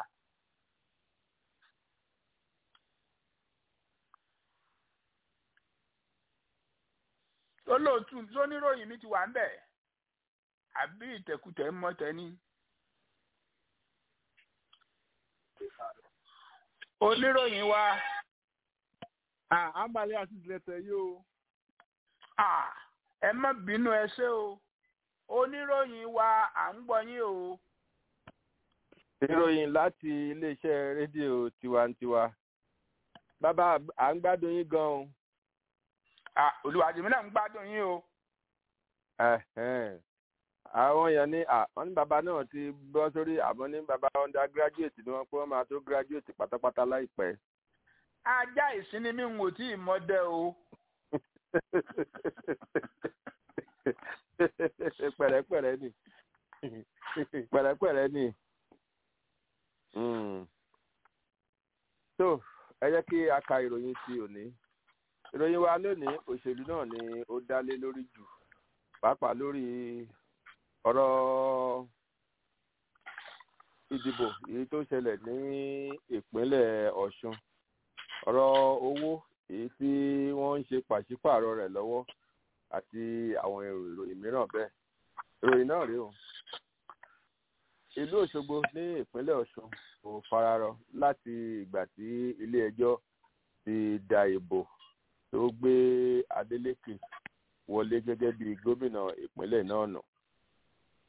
olóòtú toníròyìn mi ti wà ń bẹ̀ àbí ìtẹ̀kùtẹ̀ ń mọ́tẹ́ ní. oníròyìn wa àǹbalẹ̀ àti ìdílẹ̀tẹ̀ yìí o. ẹ má bínú ẹ ṣé o oníròyìn wa à ń gbọ́ yín o. ìròyìn láti iléeṣẹ́ rédíò tiwantiwa bàbá à ń gbádùn yín gan-an. olùwàjìmí náà ń gbádùn yín o. àwọn èèyàn ní wọ́n ní bàbá náà ti bọ́ sórí àmọ́ ní bàbá undergraduate ni wọ́n pé wọ́n máa tó graduate pátápátá láìpẹ́ ajá ìsinmi mi ń wò tí ìmọ̀dẹ o. pẹ̀rẹ́pẹ̀rẹ́ ni pẹ̀rẹ́pẹ̀rẹ́ ni so ẹ jẹ́ kí a ka ìròyìn ti òní ìròyìn wa lónìí òṣèlú náà ni ó dálé lórí jù pàápàá lórí ọ̀rọ̀ ìdìbò èyí tó ṣẹlẹ̀ ní ìpínlẹ̀ Ọ̀ṣun ọ̀rọ̀ owó èyí tí wọ́n ń ṣe pàṣípààrọ̀ rẹ̀ lọ́wọ́ àti àwọn ìròyìn mìíràn bẹ́ẹ̀ ìròyìn náà rèé o ìlú Òṣogbo ní ìpínlẹ̀ Ọ̀ṣun kò fararọ láti ìgbà tí ilé-ẹjọ́ ti da ìbò tó gbé Adeleke wọlé gẹ́gẹ́ bí gómìnà ìpínlẹ̀ náà nù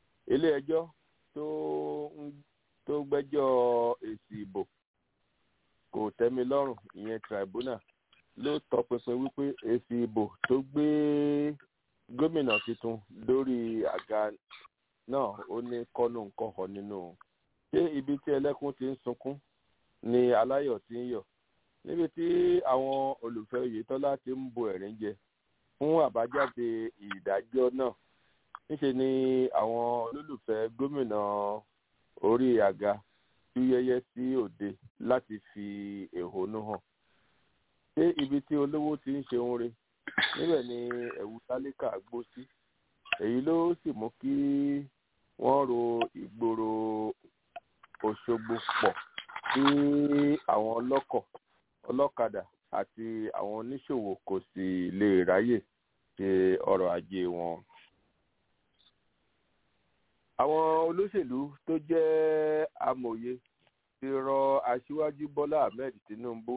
ilé-ẹjọ́ tó gbẹ́jọ́ èsì ìbò kò tẹ́mi lọ́rùn ìyẹn tribunal ló tọpinpin wípé èsì ìbò tó gbé gómìnà tuntun lórí àga náà ó ní kọ́nù nǹkan kan nínú ṣé ibi tí ẹlẹ́kùn ti ń sunkún ni aláyọ̀ ti ń yọ̀ níbi tí àwọn olùfẹ́ oyetola ti ń bo ẹ̀rín jẹ fún àbájáde ìdájọ́ náà níṣe ni àwọn olólùfẹ́ gómìnà orí àga tú yẹ́yẹ́ sí òde láti fi ẹ̀hónú hàn ṣé ibi tí olówó ti ń ṣe ohun re níbẹ̀ ni ẹ̀wù tálíkà gbó sí èyí ló sì mú kí wọ́n ro ìgboro òṣogbo pọ̀ sí àwọn ọlọ́kọ̀ ọlọ́kadà àti àwọn oníṣòwò kò sì lè ráyè ṣe ọrọ̀ ajé wọn. àwọn olóṣèlú tó jẹ́ amòye ti rọ aṣíwájú bọ́lá ahmed tinubu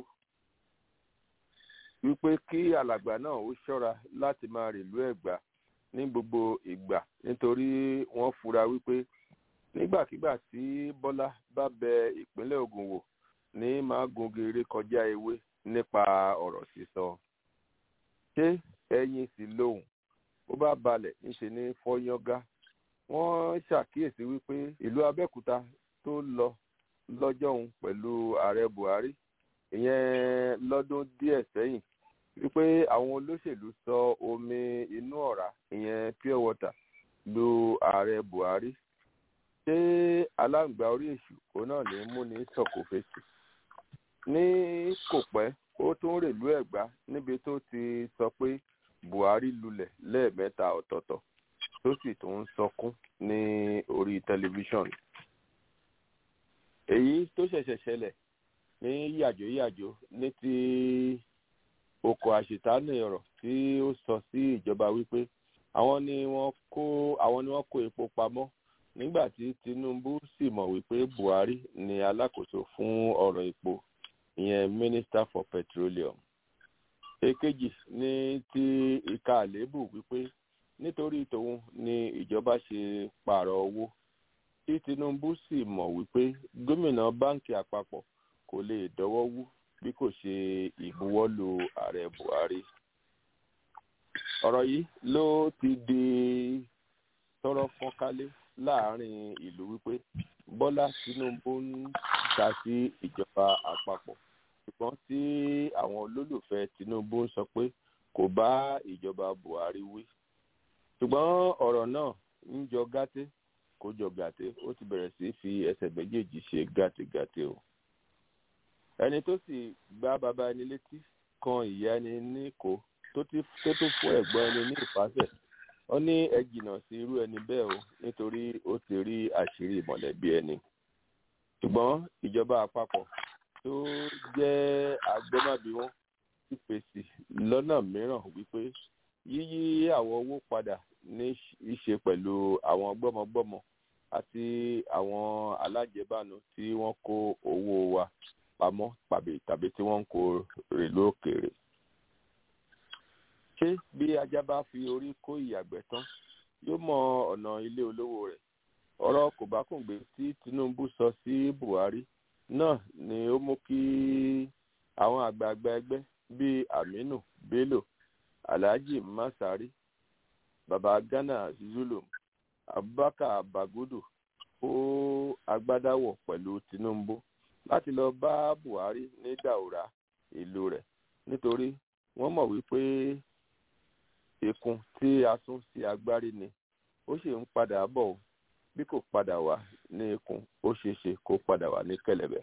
wípé kí alàgbà náà ó ṣọ́ra láti máa rìlú ẹ̀gbá ní gbogbo ìgbà nítorí wọ́n fura wípé nígbàkigbà tí bọ́lá bá bẹ ìpínlẹ̀ ogun wò ní máa gungere kọjá ewé nípa ọ̀rọ̀ sísọ. ṣé ẹyin sì lóhùn ó bá balẹ̀ níṣe ní fọ́yángá wọ́n ṣàkíyèsí wípé ìlú abẹ́òkúta tó lọ lọ́jọ́ òun pẹ̀lú ààrẹ buhari ìyẹn lọ́dún díẹ̀ sẹ́yìn wípé àwọn olóṣèlú sọ omi inú ọ̀rá ìyẹn pure water lu ààrẹ buhari ṣé aláǹgbá orí èṣù òun náà ní mú ní sọ̀kò fèsì ní kò pẹ́ ó tún rèlú ẹ̀gbá níbi tó ti sọ pé buhari lulẹ̀ lẹ́ẹ̀mẹ́ta ọ̀tọ̀ọ̀tọ̀ tó sì tún ń sọkún ní orí tẹlifíṣọ̀n èyí tó ṣẹ̀ṣẹ̀ ṣẹlẹ̀ ní yàjóyàjó ní ti oko àṣetánù ọ̀rọ̀ tí ó sọ sí ìjọba wípé àwọn ni wọ́n kó àwọn ni wọ́n kó epo pamọ́ nígbà tí tinubu sì mọ̀ wípé buhari ni alákòóso fún ọ̀rọ̀ epo ìyẹn minister for petroleum èkejì ní ti ìka àléébù wípé nítorí tòun ni ìjọba ṣe pààrọ̀ owó tí tinubu sì mọ̀ wípé gómìnà báǹkì àpapọ̀ kò lè dọ́wọ́ wú bí kò ṣe ìbuwọ́lù ààrẹ buhari ọ̀rọ̀ yìí ló ti di tọ́rọ́ fọ́nkálé láàrin ìlú wípé bọ́lá tinubu ń ta sí ìjọba àpapọ̀ ṣùgbọ́n tí àwọn olólùfẹ́ tinubu ń sọ pé kò bá ìjọba buhari wí ṣùgbọ́n ọ̀rọ̀ náà ń jọ gàté kó jọ gàté ó ti bẹ̀rẹ̀ sí fi ẹsẹ̀ méjèèjì ṣe gàtégàté o ẹni tó sì gbá bàbá ẹni létí kan ìyá ẹni ní kó tó tún fún ẹ̀gbọ́n ẹni ní ìfàsẹ̀ ó ní ẹ jìnnà sí irú ẹni bẹ́ẹ̀ o nítorí ó ti rí àṣírí mọ̀lẹ́bí ẹni ṣùgbọ́n ìjọba àpapọ̀ tó jẹ́ agbọ́mọ̀bí wọn ti fèsì lọ́nà mìíràn wípé yíyí àwọn owó padà ní í ṣe pẹ̀lú àwọn gbọ́mọgbọ́mọ àti àwọn alájẹbánu tí wọ́n kó owó wa pamọ́ tàbí tí wọ́n ń kó rèlú òkèèrè ṣé bí ajá bá fi orí kó ìyàgbẹ́ tán yóò mọ ọ̀nà ilé olówó rẹ̀ ọ̀rọ̀ kòbákùngbé tí tinubu sọ sí buhari náà ni ó mú kí àwọn àgbààgbà ẹgbẹ́ bíi aminu bello alhaji masari baba ghana zulum abubakar bagudu kó agbádáwọ̀ pẹ̀lú tinubu láti lọ bá buhari ní daura ìlú rẹ̀ nítorí wọ́n mọ̀ wípé ìkun tí a sún sí agbárí ni ó sì ń padà bọ̀ o bí kò padà wá ní ikùn ó ṣeé ṣe kó padà wá ní kẹ̀lẹ̀bẹ̀.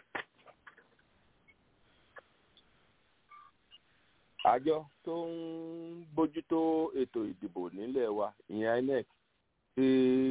àjọ tó ń bójútó ètò ìdìbò nílẹ̀ wa ìyẹn inec ti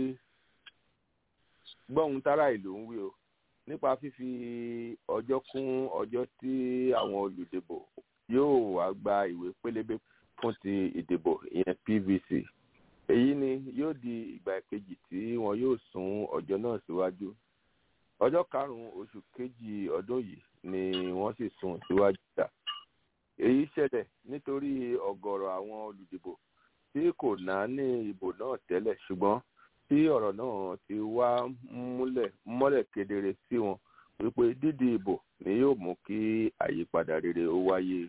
gbọ́hun tára ìlú ń wí o nípa fífi ọjọ́ kún ọjọ́ tí àwọn olùdìbò yóò wá gba ìwé pélébé fún ti ìdìbò ìyẹn pvc èyí ni yóò di ìgbà kejì tí wọn yóò sún ọjọ́ náà síwájú ọjọ́ karùn-ún oṣù kejì ọdún yìí ni wọ́n sì sún síwájú dà èyí ṣẹlẹ̀ nítorí ọ̀gọ̀rọ̀ àwọn olùdìbò tí kò náání ìbò náà tẹ́lẹ̀ ṣùgbọ́n tí ọ̀rọ̀ náà ti wá múlẹ̀ mọ́lẹ̀ kedere sí wọn wípé dídi ìbò ni yóò mú kí àyípadà rere ó wáyé.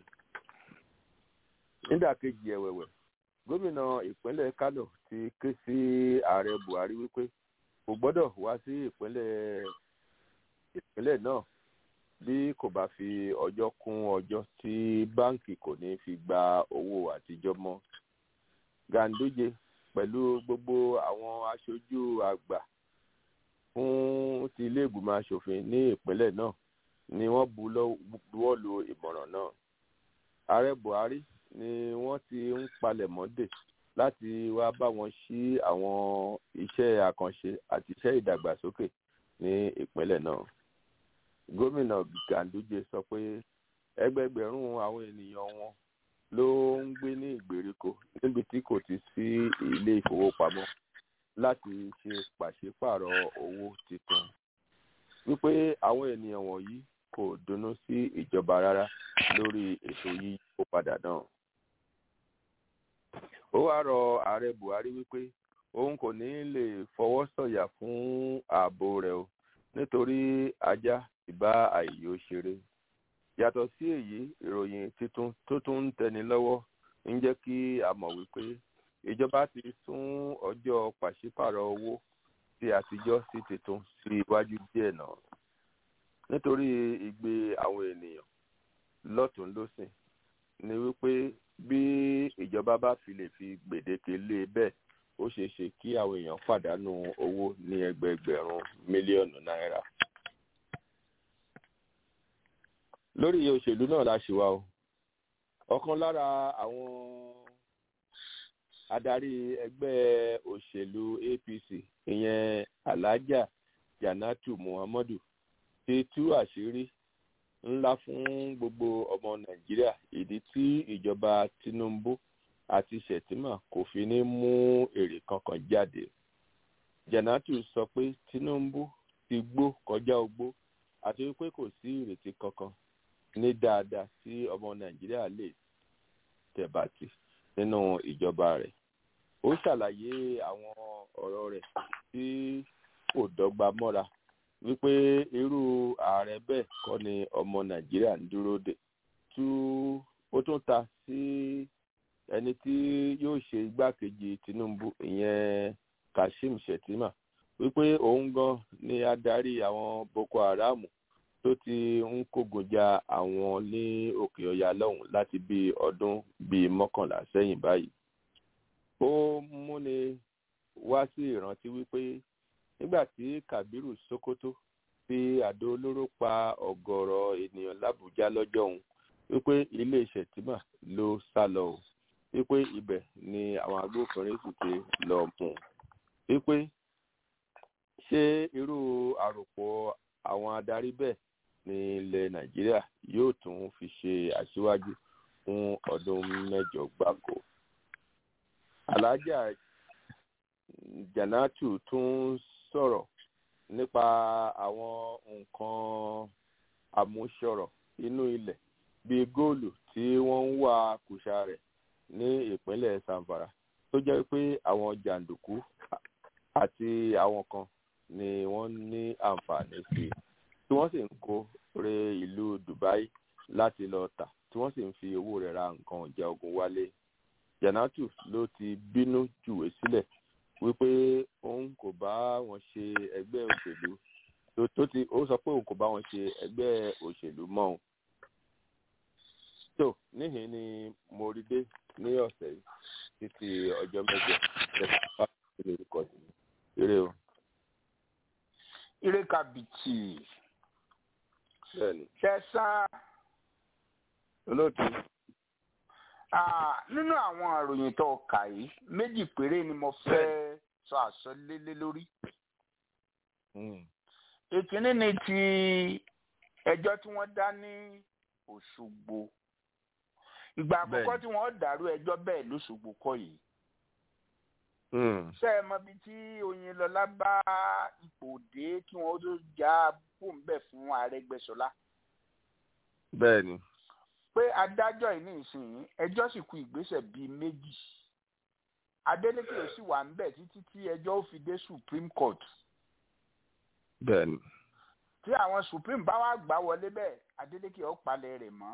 nídàkejì ẹ̀wẹ̀wẹ̀ gómìnà ìpínlẹ̀ kánò ti ké sí ààrẹ buhari wípé kò gbọ́dọ̀ wá sí ìpínlẹ̀ ìpínlẹ̀ náà bí kò bá fi ọjọ́ kún ọjọ́ tí báǹkì kò ní fi gba owó àtijọ́ mọ́. ganduje pẹ̀lú gbogbo àwọn aṣojú àgbà fún ti ilé ìgbìmọ̀ asòfin ní ìpínlẹ̀ náà ni wọ́n buwọ́ lu ìmọ̀ràn náà. ààrẹ buhari ni wọ́n ti ń palẹ̀mọ́ dè láti wá bá wọn sí àwọn iṣẹ́ àkànṣe àti iṣẹ́ ìdàgbàsókè ní ìpínlẹ̀ náà. gómìnà ganduje sọ pé ẹgbẹgbẹ̀rún àwọn ènìyàn wọn ló ń gbé ní ìgbèríko níbi tí kò ti sí ilé ìfowópamọ́ láti ṣe pàṣípàrọ̀ owó tuntun wípé àwọn ènìyàn wọ̀nyí kò dunnú sí ìjọba rárá lórí ètò yíyípo padà náà. ó wáá rọ ààrẹ buhari wípé òun kò ní lè fọwọ́ sọ̀yà fún ààbò rẹ̀ o nítorí ajá ìbá àìyó ṣeré yàtọ̀ sí èyí ìròyìn tuntun tó tún ń tẹni lọ́wọ́ ń jẹ́ kí a mọ̀ wípé ìjọba ti sún ọjọ́ pàṣípàrọ̀ owó tí àtijọ́ sí tuntun sí iwájú díẹ̀ náà nítorí ìgbé àwọn ènìyàn lọ́tún lọ́sìn ni wípé bí ìjọba bá fi lè fi gbèdéke lé bẹ́ẹ̀ ó ṣeé ṣe kí àwọn èèyàn pàdánù owó ní ẹgbẹẹgbẹ̀rún mílíọ̀nù náírà lórí òṣèlú náà la ṣe wá o ọ̀kan lára àwọn adarí ẹgbẹ́ òṣèlú apc ìyẹn alhaja janatu muhammadu ti tú àṣírí ńlá fún gbogbo ọmọ nàìjíríà ìdí tí ìjọba tinubu àti shettima kò fi ní mú èrè kankan jáde janatu sọ pé tinubu ti gbó kọjá ogbó àti wípé kò sí ìrètí kankan ní dáadáa tí ọmọ nàìjíríà lè tẹ̀bàtì nínú ìjọba rẹ̀ ó ṣàlàyé àwọn ọ̀rọ̀ rẹ̀ tí kò dọ́gba mọ́ra wípé irú ààrẹ bẹ́ẹ̀ kọ́ ni ọmọ nàìjíríà ń dúró dè tú ó tún ta sí ẹni tí yóò ṣe igbákejì tinubu ìyẹn kashim shettima wípé òun gan ni adarí àwọn boko haram tó ti ń kógun ja àwọn ní òkè ọya lọ́hùn láti bí ọdún bíi mọ́kànlá sẹ́yìn báyìí. ó múni wá sí ìrántí wípé nígbà tí kabiru sokoto fi àdó olóró pa ọ̀gọ̀rọ̀ ènìyàn lábújá lọ́jọ́ òun wípé ilé ìṣẹ̀tìmà ló sá lọ o wípé ibẹ̀ ni àwọn agbófinrin sì ti lọ mú un wípé ṣé irú àròpọ̀ àwọn adarí bẹ́ẹ̀ ní ilẹ̀ nàìjíríà yóò tún fi ṣe aṣíwájú fún ọdún mẹ́jọ gbáko. alájà janatu tún sọ̀rọ̀ nípa àwọn nǹkan àmúṣọrọ̀ inú ilẹ̀ bíi góòlù tí wọ́n ń wá kùsà rẹ̀ ní ìpínlẹ̀ sanfara tó jẹ́ pé àwọn jàǹdùkú àti àwọn kan ni wọ́n ní àǹfààní sí i tí wọ́n sì ń kó re ìlú dubai láti lọ tà tí wọ́n sì ń fi owó rẹ̀ ra nǹkan ìjà ogun wálé janatu ló ti bínú jùwé sílẹ̀ wípé òun kò bá wọn ṣe ẹgbẹ́ òṣèlú tó ti ó sọ pé òun kò bá wọn ṣe ẹgbẹ́ òṣèlú mọ́ òun. tó níhìn ni mo rí dé ní ọ̀sẹ̀ yìí títí ọjọ́ mẹ́jọ ẹ̀ka ìlú orúkọ sí eré o. ire kàbìtì bẹ́ẹ̀ni ṣẹ́sà olóòtú nínú àwọn àròyìn tó kà yìí méjì péré ni mo fẹ́ sọ àsọlélé lórí. ìkíní ni ti ẹjọ́ tí wọ́n dá ní òṣogbo ìgbà àkọ́kọ́ tí wọ́n dàrú ẹjọ́ bẹ́ẹ̀ lóṣogbo kọ́ yìí. ṣé ẹ mọ ibi tí oyinlọlá bá ipò dé kí wọ́n tó já pòǹbẹ̀ fún àrẹgbẹsọlá. bẹ́ẹ̀ni. pé adájọ́ yìí ní ìsinyìí ẹjọ́ sì kù ìgbésẹ̀ bíi méjì adeleke ò sì wà ń bẹ̀ títí tí ẹjọ́ ó fi dé supreme court. bẹ́ẹ̀ni. tí àwọn supreme bá wá gbà wọlé bẹ́ẹ̀ Adeleke ó palẹ̀ rẹ̀ mọ́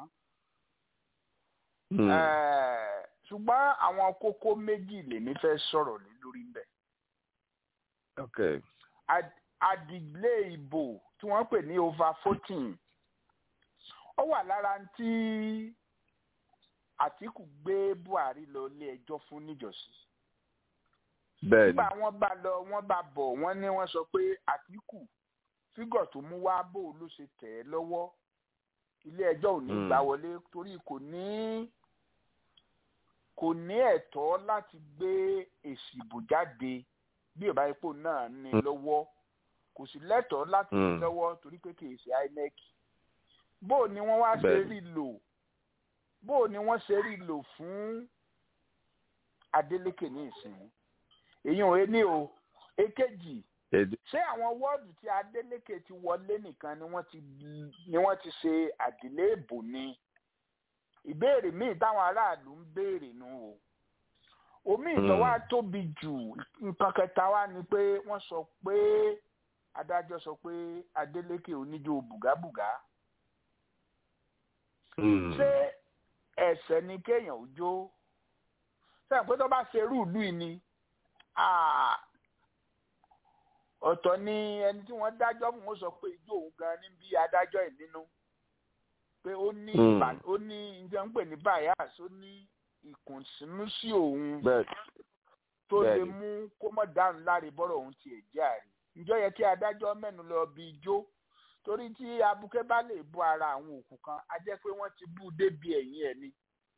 Hmm. Eh, ṣùgbọ́n àwọn kókó méjì lèmi fẹ́ sọ̀rọ̀ lé lórí ń bẹ̀. okay. Ad- àdìlé ìbò tí wọ́n pè ní over fourteen ó wà lára ń tí Àtíkù gbé Buhari lọ ilé ẹjọ́ fún níjọ́sí. bẹ́ẹ̀ni nígbà wọ́n bá lọ wọ́n bá bọ̀ wọ́n ní wọ́n sọ pé Àtíkù fígọ̀ tó mú wá bò ló ṣe tẹ̀ ẹ́ lọ́wọ́ ilé ẹjọ́ ò ní Mm. gbà wọlé torí kò ní kò ní ẹ̀tọ́ láti gbé èsì ìbò jáde bí ìbá ipò náà ní Mm. lọ́wọ́ kò sì lẹ́tọ̀ọ́ láti ní Mm. lọ́wọ́ torí pé kì í ṣe INEC bó ni wọ́n wá ṣe Bẹ́ẹ̀ni. rí lò bó ni wọ́n ṣe rí lò fún Adeleke ní ìsìn èyàn ò ní o èkejì èdè ṣé àwọn wọ́ọ̀dù tí Adeleke ti wọlé nìkan ni wọ́n ti ni wọ́n ti ṣe àdílé ìbò ni ìbéèrè míì táwọn aráàlú ń béèrè nù o omi ìtọ́ wa tóbi jù nǹkan kẹta wa ni pé wọ́n sọ pé adájọ́ sọ pé Adeleke oníjó bùgábùgá Hmm. ṣé ẹ̀ṣẹ̀ ni kéèyàn ò jó sẹ́yìn pé tó bá ṣe irú ìlú yìí ni ah, ọ̀tọ̀ ni ẹni tí wọ́n dájọ́ fún wọn sọ pé ijó òun gan ní bí adájọ́ ẹ̀ nínú pé ó ní Hmm. ìbà- ó ní njẹ́ ń pè ní bias ó ní ìkùnsínú sí òun bẹ́ẹ̀ tó lè bẹ́ẹ̀ni. mú kó mọ̀ dáhùn láre bọ́rọ̀ òun tiẹ̀ jẹ́ àrí ǹjọ́ yẹ kí adájọ́ mẹ́nu lọ bí ijó torí tí abuké bá lè bú ara àwọn òkú kan á jẹ́ pé wọ́n ti bú débi ẹ̀yìn ẹ̀ ni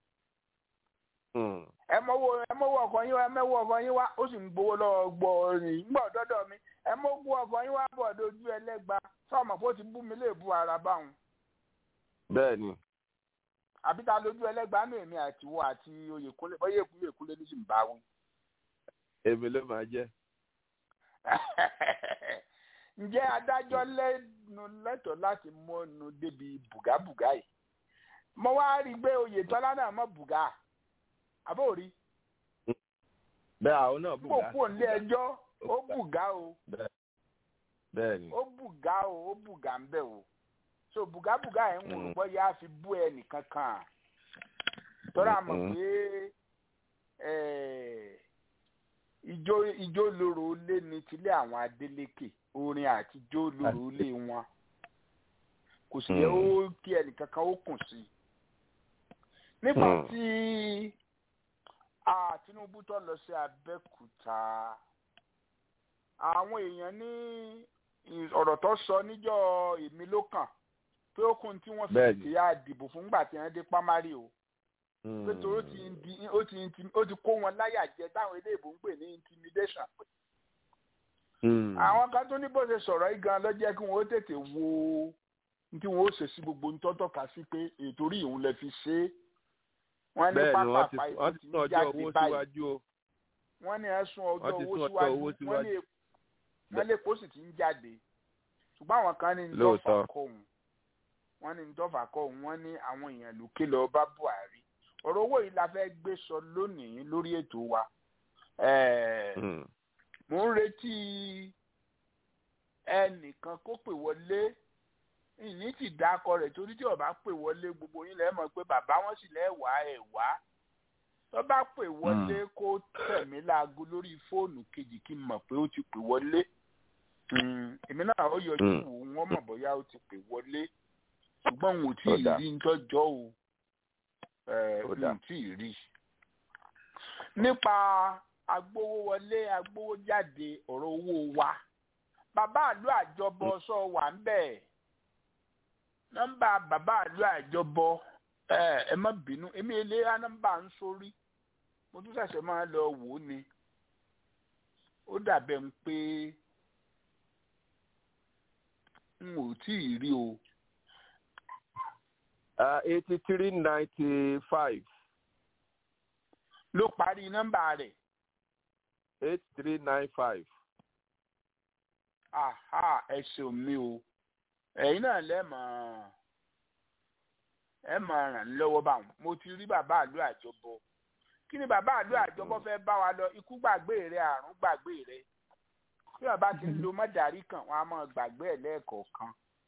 Hmm. ẹ mọ́wọ́ ẹ mọ́wọ́ ọkọ̀ yín wá ẹ mọ́wọ́ ọkọ̀ yín wá ó sì ń gbowó lọ́wọ́ gbọ́ rìn ńgbọ́ dọ́dọ̀ mi ẹ mọ́wọ́ ọkọ̀ yín wá bọ̀ dojú ẹlẹ́gba sọ́ọ̀mọ̀ kó ti bú mi lè bú ara báwọn bẹ́ẹ̀ni àbí ta lójú ẹlẹ́gba nù èmi àtiwọ́ àti oyèkúnlé bọ́yẹ̀ èkúlé èkúlé ní sì ń bá wọn. èmi ló máa jẹ́ ǹjẹ́ adájọ́ lẹ́nu lẹ́tọ̀ọ́ láti mọ́nu débi bùgábùgá yìí mo wá rí i pé oyètọ́lá náà mọ̀ bùgá àbórí bẹ́ẹ̀ àwọn náà kó bùgá kú òǹlé ẹjọ́ ó bùgá o bẹ́ẹ̀ni ó bùgá o ó bùgá ń bẹ̀ o so bùgábùgá ẹ̀ ń wò Mm. bọ́ yá fi bú ẹ nìkan kan tọ́ra mọ̀ Mm. pé eh, ijó ijó lóró lé ní tilé àwọn Adélékè orin àti ijó lóró lé wọn kò sì yẹ Mm. ó kí ẹnìkan kan ó kùn sí i nígbà Mm. tí ah, Tinubu tó lọ sí Abẹ́òkúta àwọn èèyàn ní ì- ọ̀rọ̀ tó sọ níjọ́ èmi ló kàn pé ó kún tí wọ́n fi Bẹ́ẹ̀ni. ti yá dìbò fún gbà tí wọ́n dé pámárì o pé torí ó ti ń di ó ti ń ti- ó ti kó wọn láyà jẹ táwọn eléèbó ń pè ní intimidation Hmm. àwọn kan tó ní bó ṣe sọ̀rọ̀ yìí gan ló jẹ́ kí wọ́n ó tètè wo ní tí wọ́n ó ṣe sí gbogbo ní tọ́tọ̀ ká sí pé ètò orí ìhun lè fi ṣe é wọ́n ní bẹ́ẹ̀ni wọ́n ti pápá wọ́n ìpín ti ti tún ń ọjọ́ jáde owó báyìí síwájú o wọ́n ní ẹ̀sùn ọjọ́ Wọ́n ti owó sún ọjọ́ síwájú owó wọ́n síwájú. ní wọ́n lè kó sì ti ń jáde ṣùgbọ́n àwọn kan ní ntọ́fà Lóòótọ́. kọ́ òun wọ́n ní ntọ́fà kọ́ òun wọ́n ní àwọn èèyàn lókè lọ bá Buhari ọ̀rọ̀ owó yìí la fẹ́ gbé sọ lónìí lórí ètò wa Ẹ̀ẹ̀, Hmm. mò ń retí ẹnìkan kó pè wọlé ìní ti dákọ rẹ̀ torí tí ó bá pè wọlé gbogbo yín lẹ mọ̀ pé bàbá wọn sì lẹwà ẹ wá tó bá pè wọlé kó tẹ̀mí láago lórí fóònù kejì kí n mọ̀ pé ó ti pè wọlé Mm, èmi náà ó yọjú Mm. wò wọ́n mọ̀ bóyá ó ti pè wọlé ṣùgbọ́n n ò tí Ó ì dáa. rí ntọ́jọ́ o ẹ̀ Ó n dáa. ò tí ì rí. nípa agbówówọlé agbówójáde ọ̀rọ̀ owó wa bàbá àlú àjọbọ sọ wà ń bẹ̀ nọ́mbà bàbá àlú àjọbọ ẹ ẹ má bínú èmi ìlera nọ́mbà ń sórí mo tún ṣẹ̀ṣẹ̀ máa lọ wò ó ni ó dàbẹ̀ ń pé n ò tí ì rí o eighty three ninety five ló parí nọ́mbà rẹ̀ eight three nine five. aha ẹ ṣeun mi o ẹ̀yin náà lẹ́mọ̀ ẹ mọ̀ ràn mí lọ́wọ́ báwọn mo ti rí bàbá àlú àjọbọ kí ni bàbá àlú àjọbọ fẹ́ bá wa lọ ikú gbàgbé rẹ àrùn gbàgbé rẹ bí wọn bá ti ń lo mọ́dàrí kan wọn á máa gbàgbé ẹ̀ lẹ́ẹ̀kọ̀ọ̀kan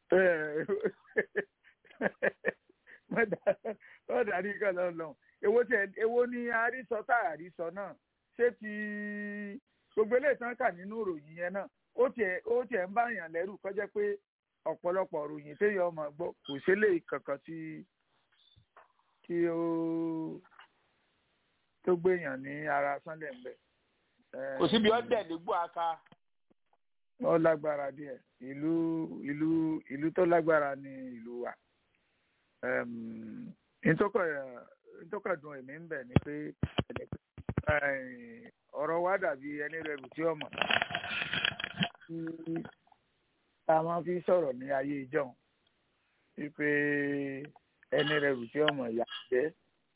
wọ́n darí kan lọ lọ èwo tẹ èwo ni àrísọ tá àrísọ náà ṣé ti gbogbo eléyìí tán kà nínú ìròyìn yẹn náà ó tiẹ̀ ó tiẹ̀ ń bá yàn lẹ́rù kọjá pé ọ̀pọ̀lọpọ̀ ìròyìn téèyàn ọmọ gbọ́ kò ṣẹlẹ̀ kankan tí tí ó tó gbéyàn ní ara Sunday ń bẹ. kò síbi ọdẹ nígbó aka. ó lágbára díẹ̀ ìlú ìlú ìlú tó lágbára ní ìlú wa ntọ́kọ̀dùn èmi ń bẹ̀ ni pé ọ̀rọ̀ wa dàbí ẹni rẹ̀ rù tí ọmọ tí a máa fi sọ̀rọ̀ ní ayé ìjọ́un wípé ẹni rẹ̀ rù tí ọmọ ìyá jẹ́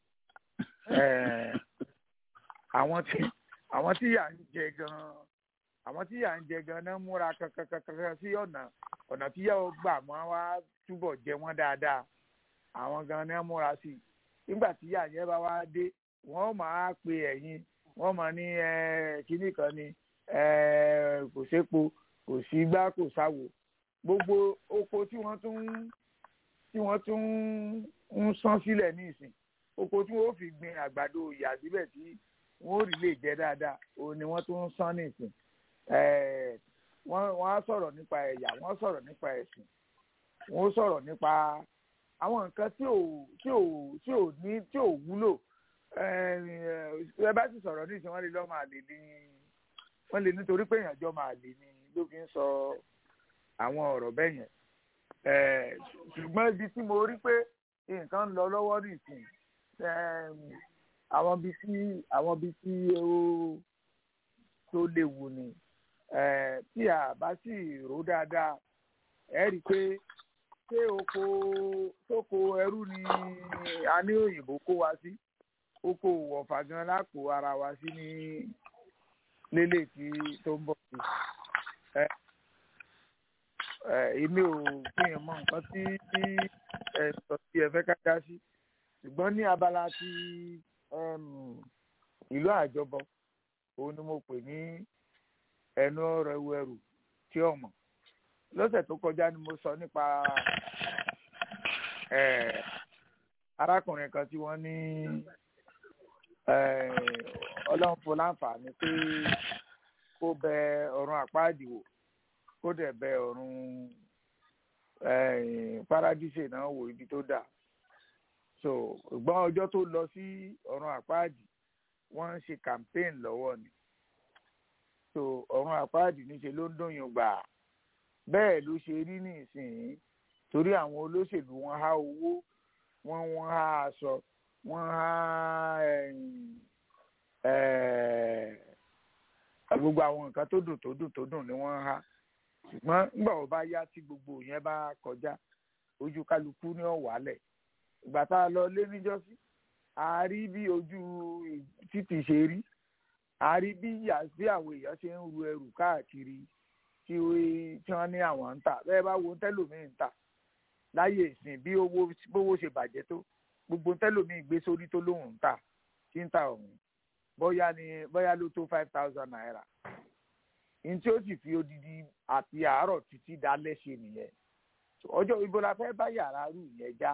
àwọn tí àwọn tí yà ń jẹ gan àwọn tí yà ń jẹ gan náà múra kankankankan sí ọ̀nà ọ̀nà tí yà ó gbà mọ́ wá túbọ̀ jẹ wọ́n dáadáa àwọn gan náà múra sí i nígbà tí yà yẹn bá wá dé wọ́n máa pe ẹ̀yin wọ́n máa ní kinní kan ni kò sépo kò sí gbá kò sáwo gbogbo oko tí wọ́n tún tí wọ́n tún ń sán sílẹ̀ ní ìsìn oko tí wọ́n fi gbin àgbàdo ìyà síbẹ̀ tí wọ́n ò rí lè jẹ dáadáa òun ni wọ́n tún ń sán ní ìsìn wọ́n á sọ̀rọ̀ nípa ẹ̀yà wọ́n sọ̀rọ̀ nípa ẹ̀sìn wọ́n sọ̀rọ̀ nípa àwọn nǹkan tí ò tí ò tí ò ní tí ò wúlò ẹ bá sì sọ̀rọ̀ ní ìsìn wọ́n lè lọ́ máa lè ní wọ́n lè nítorí pé èèyàn jọ máa lè ní ló fi ń sọ àwọn ọ̀rọ̀ bẹ́ẹ̀ yẹn ṣùgbọ́n ibi tí mo rí pé nǹkan ń lọ lọ́wọ́ nìsín àwọn ibi tí àwọn ibi tí ó tó léwu ni tí a bá sì rò dáadáa ẹ rí i pé ṣé oko sóko ẹrú ni a ní òyìnbó kó wa sí oko wọ̀fà gan lápò ara wa sí ní lélẹ̀ tí tó ń bọ̀ sí èmi ò fi hàn mọ nǹkan tí ẹ sọ sí ẹ fẹ́ ká dá sí ṣùgbọ́n ní abala ti ìlú àjọbọ òun ni mo pè ní ẹnu ọ̀rọ̀ ewu ẹrù tí ọmọ lọ́sẹ̀ tó kọjá ni mo sọ nípa arákùnrin kan tí wọ́n ní ọlọ́run fún láǹfààní pé kó bẹ ọ̀run àpáàdì wò kó dẹ̀ bẹ ọ̀run paradíṣe náà wò ibi tó dà so ìgbọ́n ọjọ́ tó lọ sí ọ̀run àpáàdì wọ́n ń ṣe campaign lọ́wọ́ ni so ọ̀run àpáàdì níṣe ló ń dùnyùn gbà bẹ́ẹ̀ ló ṣe rí nísìnyí torí àwọn olóṣèlú wọn há owó wọn wọn há aṣọ wọn há gbogbo àwọn nǹkan tó dùn tó dùn tó dùn ni wọ́n há ṣùgbọ́n nígbà wo bá yá tí gbogbo yẹn bá kọjá ojú kálukú ní ọ̀wálẹ̀ ìgbà tá a lọ lé níjọ́sí a rí bí ojú títì ṣe rí a rí bí bí àwọn èèyàn ṣe ń ru ẹrù káàkiri tí wọ́n ní àwọn ń tà bẹ́ẹ̀ bá wo tẹ́lòmíì ń tà láyé ìsìn bí owó bówó ṣe bàjẹ́ tó gbogbo tẹ́lòmíì gbé sórí tó lóun ń tà tí ń tà ọ̀hún bóyá ni bóyá ló tó five thousand naira ní tí ó sì fi odidi àti àárọ̀ títí dalẹ́ ṣe nìyẹn ọjọ́ ibo la fẹ́ bá yàrá rú yẹn já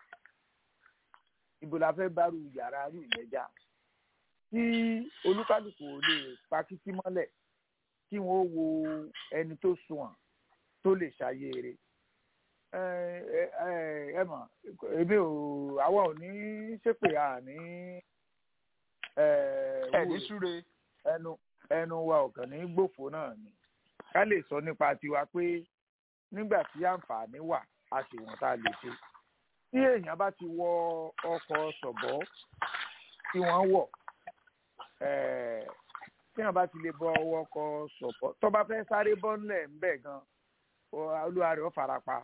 ibo la fẹ́ bá rú yàrá rú yẹn já tí olúkálùkù ò lè pa kíkí mọ́lẹ̀ kí wọ́n wo ẹni tó sunwọ̀n tó lè ṣàyèrè ẹ mọ̀ èmi ò àwa ò ní ṣépè àní ẹni súre ẹnu ẹnu wa ọ̀kàn ní gbòfó náà ni ká lè sọ nípa tiwa pé nígbà tí àǹfààní wà a sì wọ́n tá a lè ṣe tí èèyàn bá ti wọ ọkọ̀ ṣọ̀bọ̀ tí wọ́n wọ̀ tí èèyàn bá ti lè bọ ọwọ́ ọkọ̀ ṣọ̀bọ̀ tó bá fẹ́ sáré bọ́ ńlẹ̀ ńbẹ̀ gan olúwa rẹ̀ ó farapa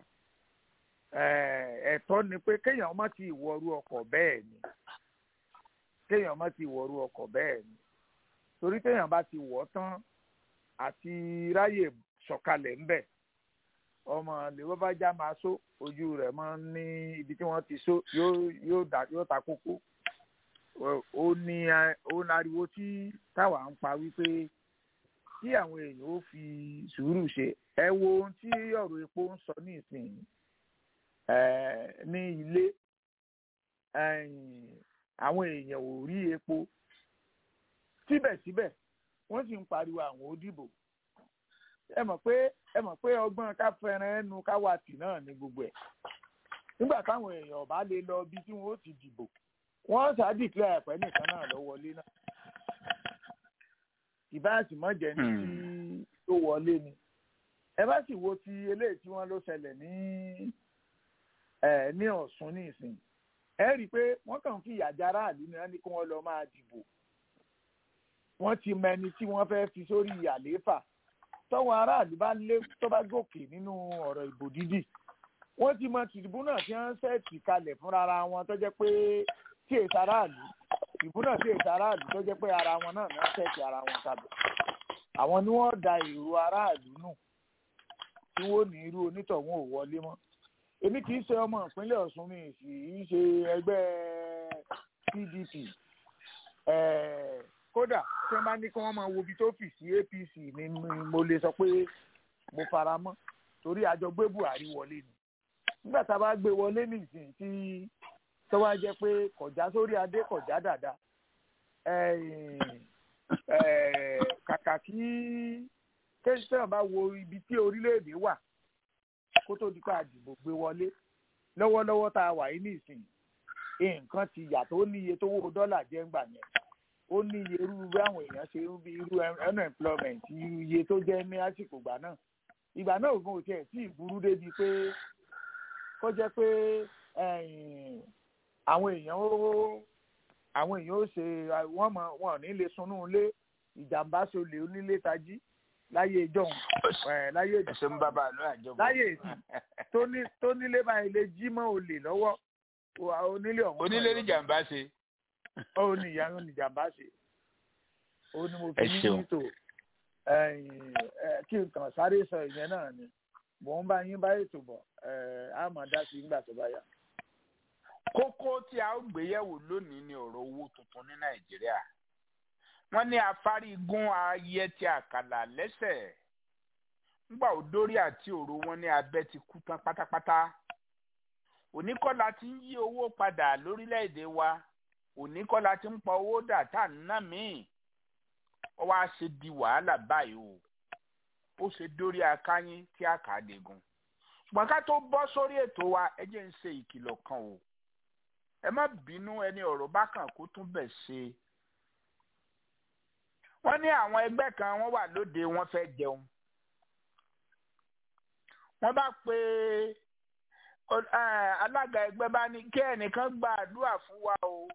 ẹ̀tọ́ ni pé kéèyàn má ti wọrú ọkọ̀ bẹ́ẹ̀ ni kéèyàn má ti wọrú ọkọ̀ bẹ́ẹ̀ ni torí téèyàn bá ti wọ̀ tán àti ráyè sọ̀kalẹ̀ ńbẹ̀ ọmọ lèwọ́ bá já máa só ojú rẹ̀ máa ń ní ibi tí wọ́n ti só yóò ta kókó ó ní ó ní ariwo tí táwa ń pa wípé tí àwọn èèyàn ó fi sùúrù ṣe ẹ wo ohun tí ọ̀rọ̀ epo ń sọ ní ìsìn ní ilé àwọn èèyàn ò rí epo síbẹ̀síbẹ̀ wọ́n sì ń pariwo àwọn ó dìbò ẹ mọ̀ pé ẹ mọ̀ pé ọgbọ́n ká fẹ́ràn ẹnu ká wà tì náà ní gbogbo ẹ̀ nígbà táwọn èèyàn bá lè lọ ibi tí wọ́n ó ti dìbò wọ́n ṣáà dìklẹ́ ẹ̀pẹ́ nìkan náà lọ wọlé náà ìbáàsì mọ́jẹ ní tí tó wọlé ni ẹ bá sì wo ti eléyìí tí wọ́n ló ṣẹlẹ̀ ní ẹ ní Ọ̀ṣun ní ìsìn ẹ rí i pé wọ́n kàn fi ìyà jẹ aráàlú ni wọ́n ní kí wọ́n lọ máa dìbò wọ́n ti mẹni tí wọ́n fẹ́ fi sórí àlééfà tọ́wọ́ aráàlú bá lé tó bá gòkè nínú ọ̀rọ̀ ìbò dídì wọ́n ti mọ tìrìbù náà tí wọ́n ṣẹ́ẹ̀tì kalẹ̀ fúnra wọn tó jẹ́ pé tí èsì aráàlú tìrìbù náà tí èsì aráàlú tó jẹ́ pé ara wọn náà náà ṣẹ́ẹ̀tì ara wọn kalẹ̀ àwọn ni wọ́n da èrò aráàlú nù tí wọ́n ní irú onítọ̀hún ò wọlé mọ́ èmi kì í ṣe ọmọ ìpínlẹ̀ Ọ̀ṣun mi sì í ṣe ẹgbẹ́ PDP kódà tí wọ́n bá ní kí wọ́n máa wo ibi tó fì sí APC ni mo lè sọ pé mo fara mọ́ torí àjọ gbé Buhari wọlé ni nígbà tá a bá gbé wọlé nìsín tí tó wá jẹ́ pé kọjá sórí adé kọjá dàda kàkà kí kéṣítàn bá wo ibi tí orílẹ̀-èdè wà kó tó di pé àdìbò gbé wọlé lọ́wọ́lọ́wọ́ tá a wà yìí nìsín nǹkan ti yàtọ̀ ó ní iye tó wó dọ́là jẹ́ ń gbà yẹn ó ní iye irú bí àwọn èèyàn ṣe ń bí irú unemployment irú iye tó jẹ́ ní àsìkò ìgbà náà ìgbà náà ògùn ò tiẹ̀ tí ì burú débi pé kó jẹ́ pé àwọn èèyàn ó àwọn èèyàn ó ṣe wọ́n mọ̀ wọn ò ní lè sunú ilé ìjàmbá ṣolè onílé tají láyé ìjọhún láyé ẹsẹ̀ ń bábà lọ àjọpọ̀ láyé èsì tó nílé báyìí lè jí mọ́ olè lọ́wọ́ onílé ọ̀hún. onílé ní jàmbá ṣe. ó ní ìyá ó ní jàmbá ṣe ó ní mo fi ní nítò kí n kàn sáré sọ ìyẹn náà ni mò ń bá yín bá ètò bọ̀ á mọ̀ dá sí nígbà tó bá yá. kókó tí a ó gbéyẹ̀wò lónìí ni ọ̀rọ̀ owó tuntun ní nàìjíríà wọ́n ní afárígún ayé tí àkàlà lẹ́sẹ̀ ńgbà òdórí àti òru wọn ní abẹ́ ti kú tán pátápátá oníkọ́lá ti ń yí owó padà lórílẹ̀‐èdè wa oníkọ́lá ti ń pa owó dà tá à ń ná míì ó wá ṣe di wàhálà báyìí o ó ṣe dórí akáyín tí a kà á degun ṣùgbọ́n ká tó bọ́ sórí ètò wa ẹ jẹ́ ń ṣe ìkìlọ̀ kan o ẹ má bínú ẹni ọ̀rọ̀ bá kàn kó tún bẹ̀ ṣe wọ́n ní àwọn ẹgbẹ́ kan wọ́n wà lóde wọ́n fẹ́ jẹun wọ́n bá pe alága ẹgbẹ́ bá ní kí ẹnìkan gba àdúrà fún wa o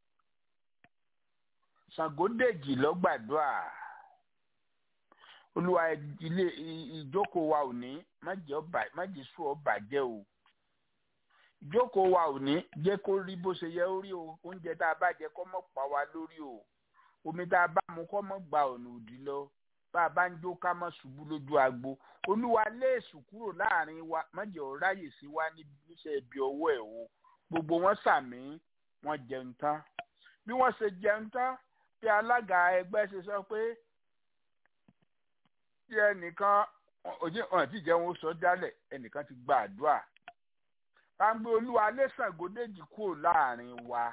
Ṣàngódèjì ló gbàdúrà olúwa ilé ìjókòó wa ò ní májè sùn ọ bàjẹ́ o ìjókòó wa ò ní jẹ́ kó rí bó ṣe yẹ ó rí o oúnjẹ tá a bá jẹ kó mọ̀ pa wá lórí o omi tá a bá mu kó mọ̀ gba ọ̀nà òdì lọ bá a bá ń jó ká mọ̀ ṣubú lójú agbo olúwa léèṣù kúrò láàrin wa májè ọ ráyè sí wa níṣẹ́ ibi ọwọ́ ẹ̀ o gbogbo wọn sàmì wọn jẹun tán bí wọ́n ṣe jẹun tán bí alága ẹgbẹ́ ṣe sọ pé tí ẹnìkan òjì ọ̀nà tí ìjẹun ó sọ jálẹ̀ ẹnìkan ti gba àdúrà pàǹgbé olúwa lẹ́sàgódéjì kúrò láàrin wa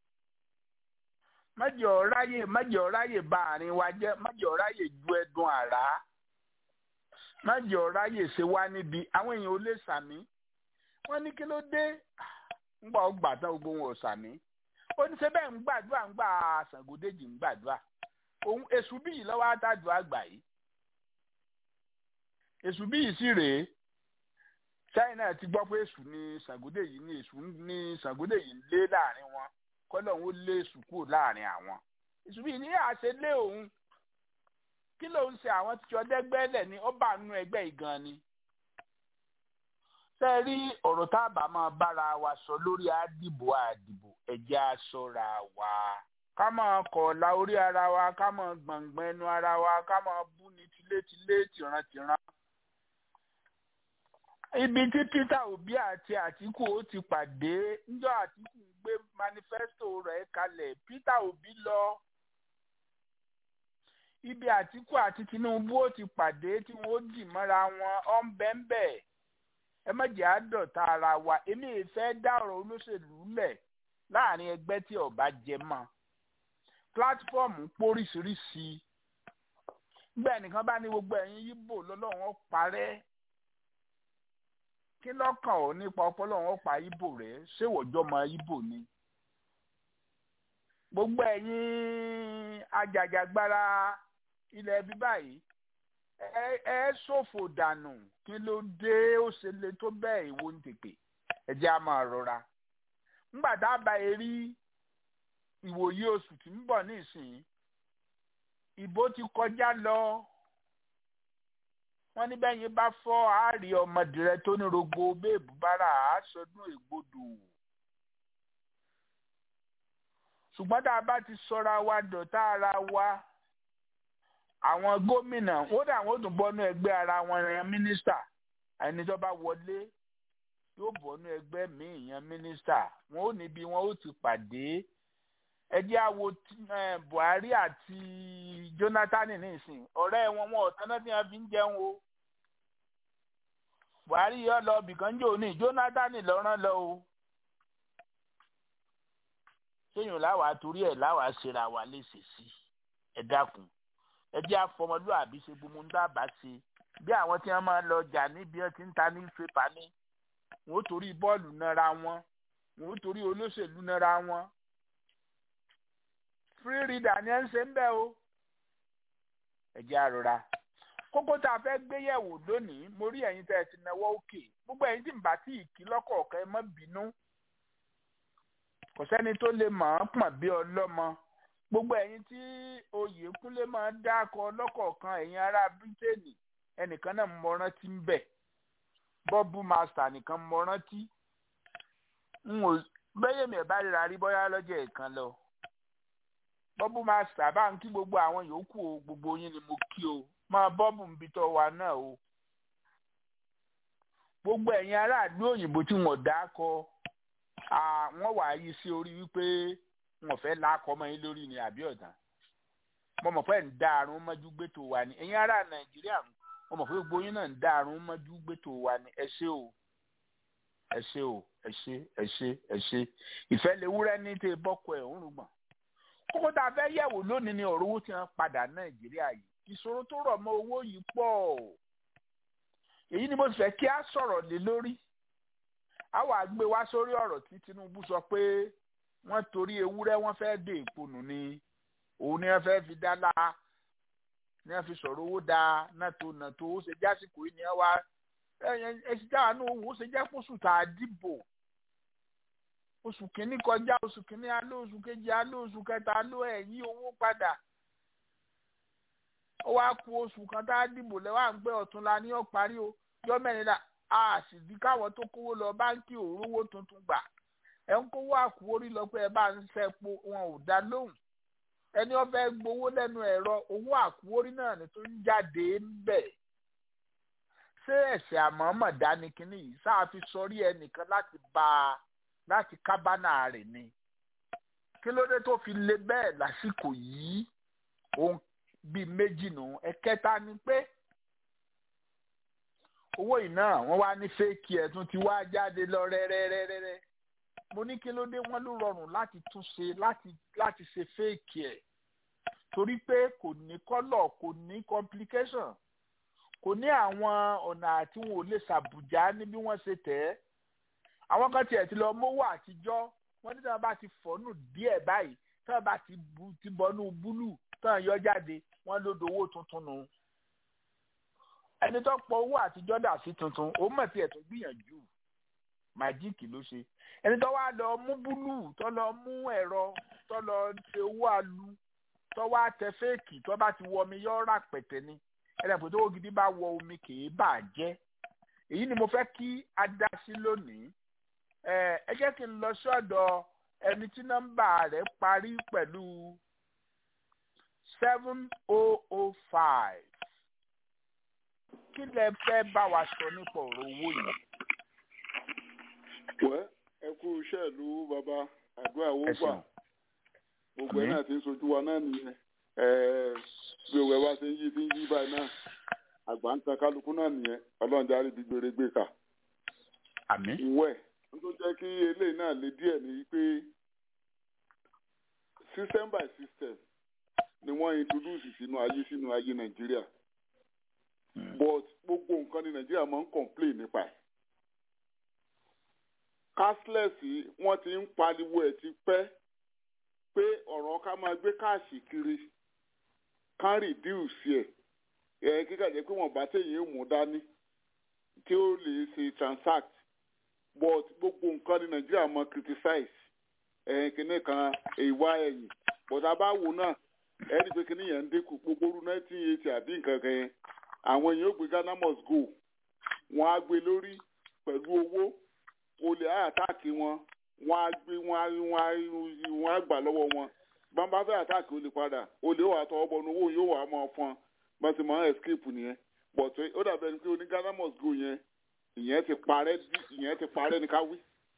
májè ọ̀ráyè májè ọ̀ráyè bà àárín wa jẹ́ májè ọ̀ráyè ju ẹdun àrá májè ọ̀ráyè ṣe wá níbi àwọn èèyàn ò lè sàmí wọ́n ní kí ló dé ńgbà ó gbà tán gbogbo wọn ò sàmí ó ní ṣe bẹ́ẹ̀ ń gbàdúrà ń gbà Ṣàngódéjì ń gbàdúrà òun èṣù bíyì lọ́wọ́ àtàdúrà gbà yìí èṣù bíyì sì rèé China ti gbọ́ pé èṣù ní Ṣàngódéjì ní èṣù ní Ṣàngódéjì ń lé láàrin wọn kọ́lọ̀ ń lé èṣù kúrò láàrin àwọn èṣù bíyì ní àṣẹ lé òun kí ló ń ṣe àwọn tí ọdẹ́gbẹ́lẹ̀ ni ó bá nú ẹgbẹ́ ìgan ni ṣe rí ọ̀rọ̀ tá a bá máa bára wa sọ lórí àdìbò àdìbò ẹ̀jẹ̀ aṣọra wa ká máa kọ̀ la orí ara wa ká máa gbọ̀ngbọ̀n ẹnu ara wa ká máa bú ní tilétilé tìrantìran. ibi tí Peter Obi àti Àtíkù ó ti pàdé ńjọ́ Àtíkù ń gbé manifesto rẹ̀ kalẹ̀ Peter Obi lọ ibi àtìkù àti tinubu ó ti pàdé tí wọn ó dì mọ́ra wọn ọ́ ń bẹ́ ń bẹ̀ ẹ má jẹ́ àádọ́ta ara wa èmi ì fẹ́ dá ọ̀rọ̀ olóṣèlú lẹ̀ láàrin ẹgbẹ́ tí ọba jẹ mọ́ pílátífọ́ọ̀mù póríṣiríṣi gbẹ́ nìkan bá ní gbogbo ẹ̀yin yíbò lọ́lọ́run ó parẹ́ kí lọ́kàn ò nípa ọpọlọ́run ó pa yíbò rẹ̀ ṣèwọ́jọ́ mọ yíbò ni gbogbo ẹ̀yin ajàjàgbara ilẹ̀ bí báyìí ẹ ẹ ṣòfò dànù kí ló dé ó ṣe le tó bẹ́ẹ̀ ìwo ń tèpè ẹ jẹ́ á máa rọra ńgbà tá a bá yẹ rí ìwòye oṣù tí ń bọ̀ nísìnyí ìbò ti kọjá lọ wọ́n ní bẹ́yìn bá fọ́ àárí ọmọdé tó ní rogbo béèbù bára àásọdún ègbodò ṣùgbọ́n tá a bá ti sọra wa dọ̀tá ara wa àwọn gómìnà wọ́n dà wọ́n tún bọ́nú ẹgbẹ́ ara wọn yan mínísítà ẹni tó bá wọlé yóò bọ́nú ẹgbẹ́ míì yan mínísítà wọn ò níbi wọn ó ti pàdé ẹ jẹ́ àwo Buhari àti Jonathan nísìn ọ̀rẹ́ wọn wọn ọ̀tán náà tí wọ́n fi ń jẹun o Buhari yọ lọ bìkan jò ní Jonathan lọ́rán lọ o séyìn láwàá torí ẹ̀ láwàá ṣera wa léṣe sí ẹ dákun ẹ jẹ́ àfọmọlúàbí ṣe gbogbo ń dábàá ṣe bí àwọn tí wọ́n máa ń lọ jà níbi ẹ ti ń ta ní pépà ní wọn ó torí bọ́ọ̀lù nára wọn wọn ó torí olóṣèlú nára wọn free reader ni ẹ ń ṣe ń bẹ́ o ẹ jẹ́ àrora kókó tá a fẹ́ gbé yẹ̀wò lónìí mo rí ẹ̀yin tẹ́ ẹ ti náwó òkè gbogbo ẹ̀yin tí ń bá tí ì kí lọ́kọ̀ọ̀kan ẹ má bínú kò sẹ́ni tó lè mọ̀ ọ́n pọ̀n bí ọlọ́mọ gbogbo ẹ̀yin tí Oyèkúnlé máa ń dákọ lọ́kọ̀ọ̀kan ẹ̀yin ará Bírítéènì ẹnìkan náà mọ rántí ń bẹ̀ bọ́ọ̀bù mástà nìkan mọ rántí n ò bẹ́yẹ̀ mi ẹ̀ bá ríra rí bọ́yá lọ́jọ́ ìkan lọ bọ́ọ̀bù mástà bá ń kí gbogbo àwọn yòókù o gbogbo yín ni mo kí o máa bọ́ọ̀bù ń bitọ́ wa náà o gbogbo ẹ̀yin aráàlú òyìnbó tí wọ́n dákọ wọ́n wà á yí sí orí wípé wọn fẹ́ lákọ mọ́ yín lórí ni àbí ọ̀dàn mo mọ̀ pé ń dá àrùn mọ́jú gbẹ́tò wa ni ẹ̀yin ará nàìjíríà mo mọ̀ pé gbogbo yín náà ń dá àrùn mọ́jú gbẹ́tò wa ni ẹ ṣé o ẹ ṣé o ẹ ṣé ẹ ṣé ẹ ṣé ìfẹ́ lè wúrẹ́ ní tẹ bọ́kọ ẹ̀ ń rúgbọ̀n kókó tá a fẹ́ yẹ̀wò lónìí ni ọ̀rọ̀ owó tí wọ́n padà nàìjíríà yìí ìṣòro tó rọ̀ mọ́ owó yìí pọ̀ èyí ni mo fẹ́ kí a sọ̀rọ̀ lé lórí a wà gbé wá sórí ọ̀rọ̀ tí Tinubu sọ pé wọ́n torí ewúrẹ́ wọ́n fẹ́ dé ìponù ni òun ni wọ́n fẹ́ fi dá la ni wọ́n fi sọ̀rọ̀ owó da nàtó nàtó ó ṣe jásìkò yìí ni wọ́n wá ẹ̀sìn táwọn náà wò ó ṣe jẹ́ kóṣù tá a dìbò oṣù kìíní kọjá oṣù kìíní aló oṣù kejì aló oṣù kẹta aló ẹ̀yìn owó padà ó wá ku oṣù kan tá a dìbò lẹ́wọ̀n à ń gbé ọ̀túnla ní ọ̀parí o yọ mẹ́rin la a sì di káwọn tó kówó lọ báńkì òróró tuntun gbà ẹ ń kówó àkúwórí lọ pé ẹ bá ń fẹ́ po wọn ò dá lóhùn ẹni ó fẹ́ gbowó lẹ́nu ẹ̀rọ owó àkúwórí náà ni tó ń jáde ń bẹ̀ ṣé ẹ̀sẹ̀ àmọ́mọ̀ dání kínní yìí sáà fi sọrí ẹnìkan láti bá a láti kábánà rẹ̀ ni kí ló dé tó fi le bẹ́ẹ̀ lásìkò yìí ohun bíi méjì nù ẹ̀kẹta ni pé owó iná wọ́n wá ní fẹ́ẹ̀kì ẹ̀ tún ti wá jáde lọ rẹ́rẹ́rẹ́rẹ́ mo ní kí ló dé wọ́n ló rọrùn láti tún ṣe láti láti ṣe fẹ́ẹ̀kì ẹ̀ torí pé kò ní kọ́lọ̀ kò ní complication kò ní àwọn ọ̀nà àti wọn ò lè ṣàbùjá ní bí wọ́n ṣe tẹ̀ ẹ́ àwọn kan tiẹ̀ ti lọ mówó àtijọ́ wọ́n ní tí wọ́n bá ti fọ́nù díẹ̀ báyìí tí wọ́n bá ti bu ti bọ́nú búlù tí wọ́n yọ jáde wọ́n ló dowó tuntun nù ẹni tó pọ̀ owó àtijọ́ dà sí tuntun òun mọ̀ tiẹ̀ tó gbìyànjú màjíìkì ló ṣe ẹni tó wá lọ mú búlù tó lọ mú ẹ̀rọ tó lọ ṣe owó alu tó wá tẹ fẹ́ẹ̀kì tó bá ti wọ omi yọ rà pẹ̀tẹ́ ni ẹ̀rẹ̀ pé tó owó gidi bá wọ omi kì í bà jẹ́ èyí ni mo fẹ́ kí a dá sí lónìí ẹ jẹ́ kí n lọ sọ́dọ̀ ẹni tí nọ́mbà rẹ̀ parí pẹ̀lú seven oh oh five kí lẹ fẹ́ bá wa sọ nípa ọ̀rọ̀ owó yìí. wẹ́ ẹ kú iṣẹ́ ìlú bàbá àdúrà owó gbà gbogbo ẹ̀ náà ti ń sojú wa náà nìyẹn bí òwe wá ṣe ń yí fi ń yí báyìí náà àgbà ń tan kálukú náà nìyẹn ọlọ́run járe bí gbére gbé kà. àmín. wẹ̀ n tó jẹ́ kí eléyìí náà le díẹ̀ ni pé system by system ni wọ́n introduce sínú ayé sínú ayé nàìjíríà but gbogbo nǹkan ni nàìjíríà máa ń complain nípa ẹ̀ cashless wọ́n ti ń pariwo ẹ̀ ti pẹ́ pé ọ̀rọ̀ ká máa gbé káàṣì kiri ká reduce ẹ̀ ẹ̀ kíkà jẹ́ pé wọ́n bá téèyàn mú dání tí ó lè ṣe transact but gbogbo nǹkan ní nàìjíríà mọ criticize ẹ̀ kíní kan ìwà ẹ̀yìn but abáwo náà ẹni pé kíní yẹn ń dínkù gbogbo orú nineteen eighty àbí nǹkan kan yẹn àwọn èèyàn ó gbé ghana must go wọ́n á gbé lórí pẹ̀lú owó olè á àtàkì wọn wọ́n á gbé wọ́n á wọ́n á wọ́n á gbà lọ́wọ́ wọn bàbá fẹ́ àtàkì olè padà olè wà tọwọ́ bọ̀ owó yóò wà á máa fọn bàtí máa escape nìyẹn but ó dàbẹ̀ ni pé oní ghana must go yẹn ìyẹn ti parẹ́ ìyẹn ti parẹ́ ní ká wí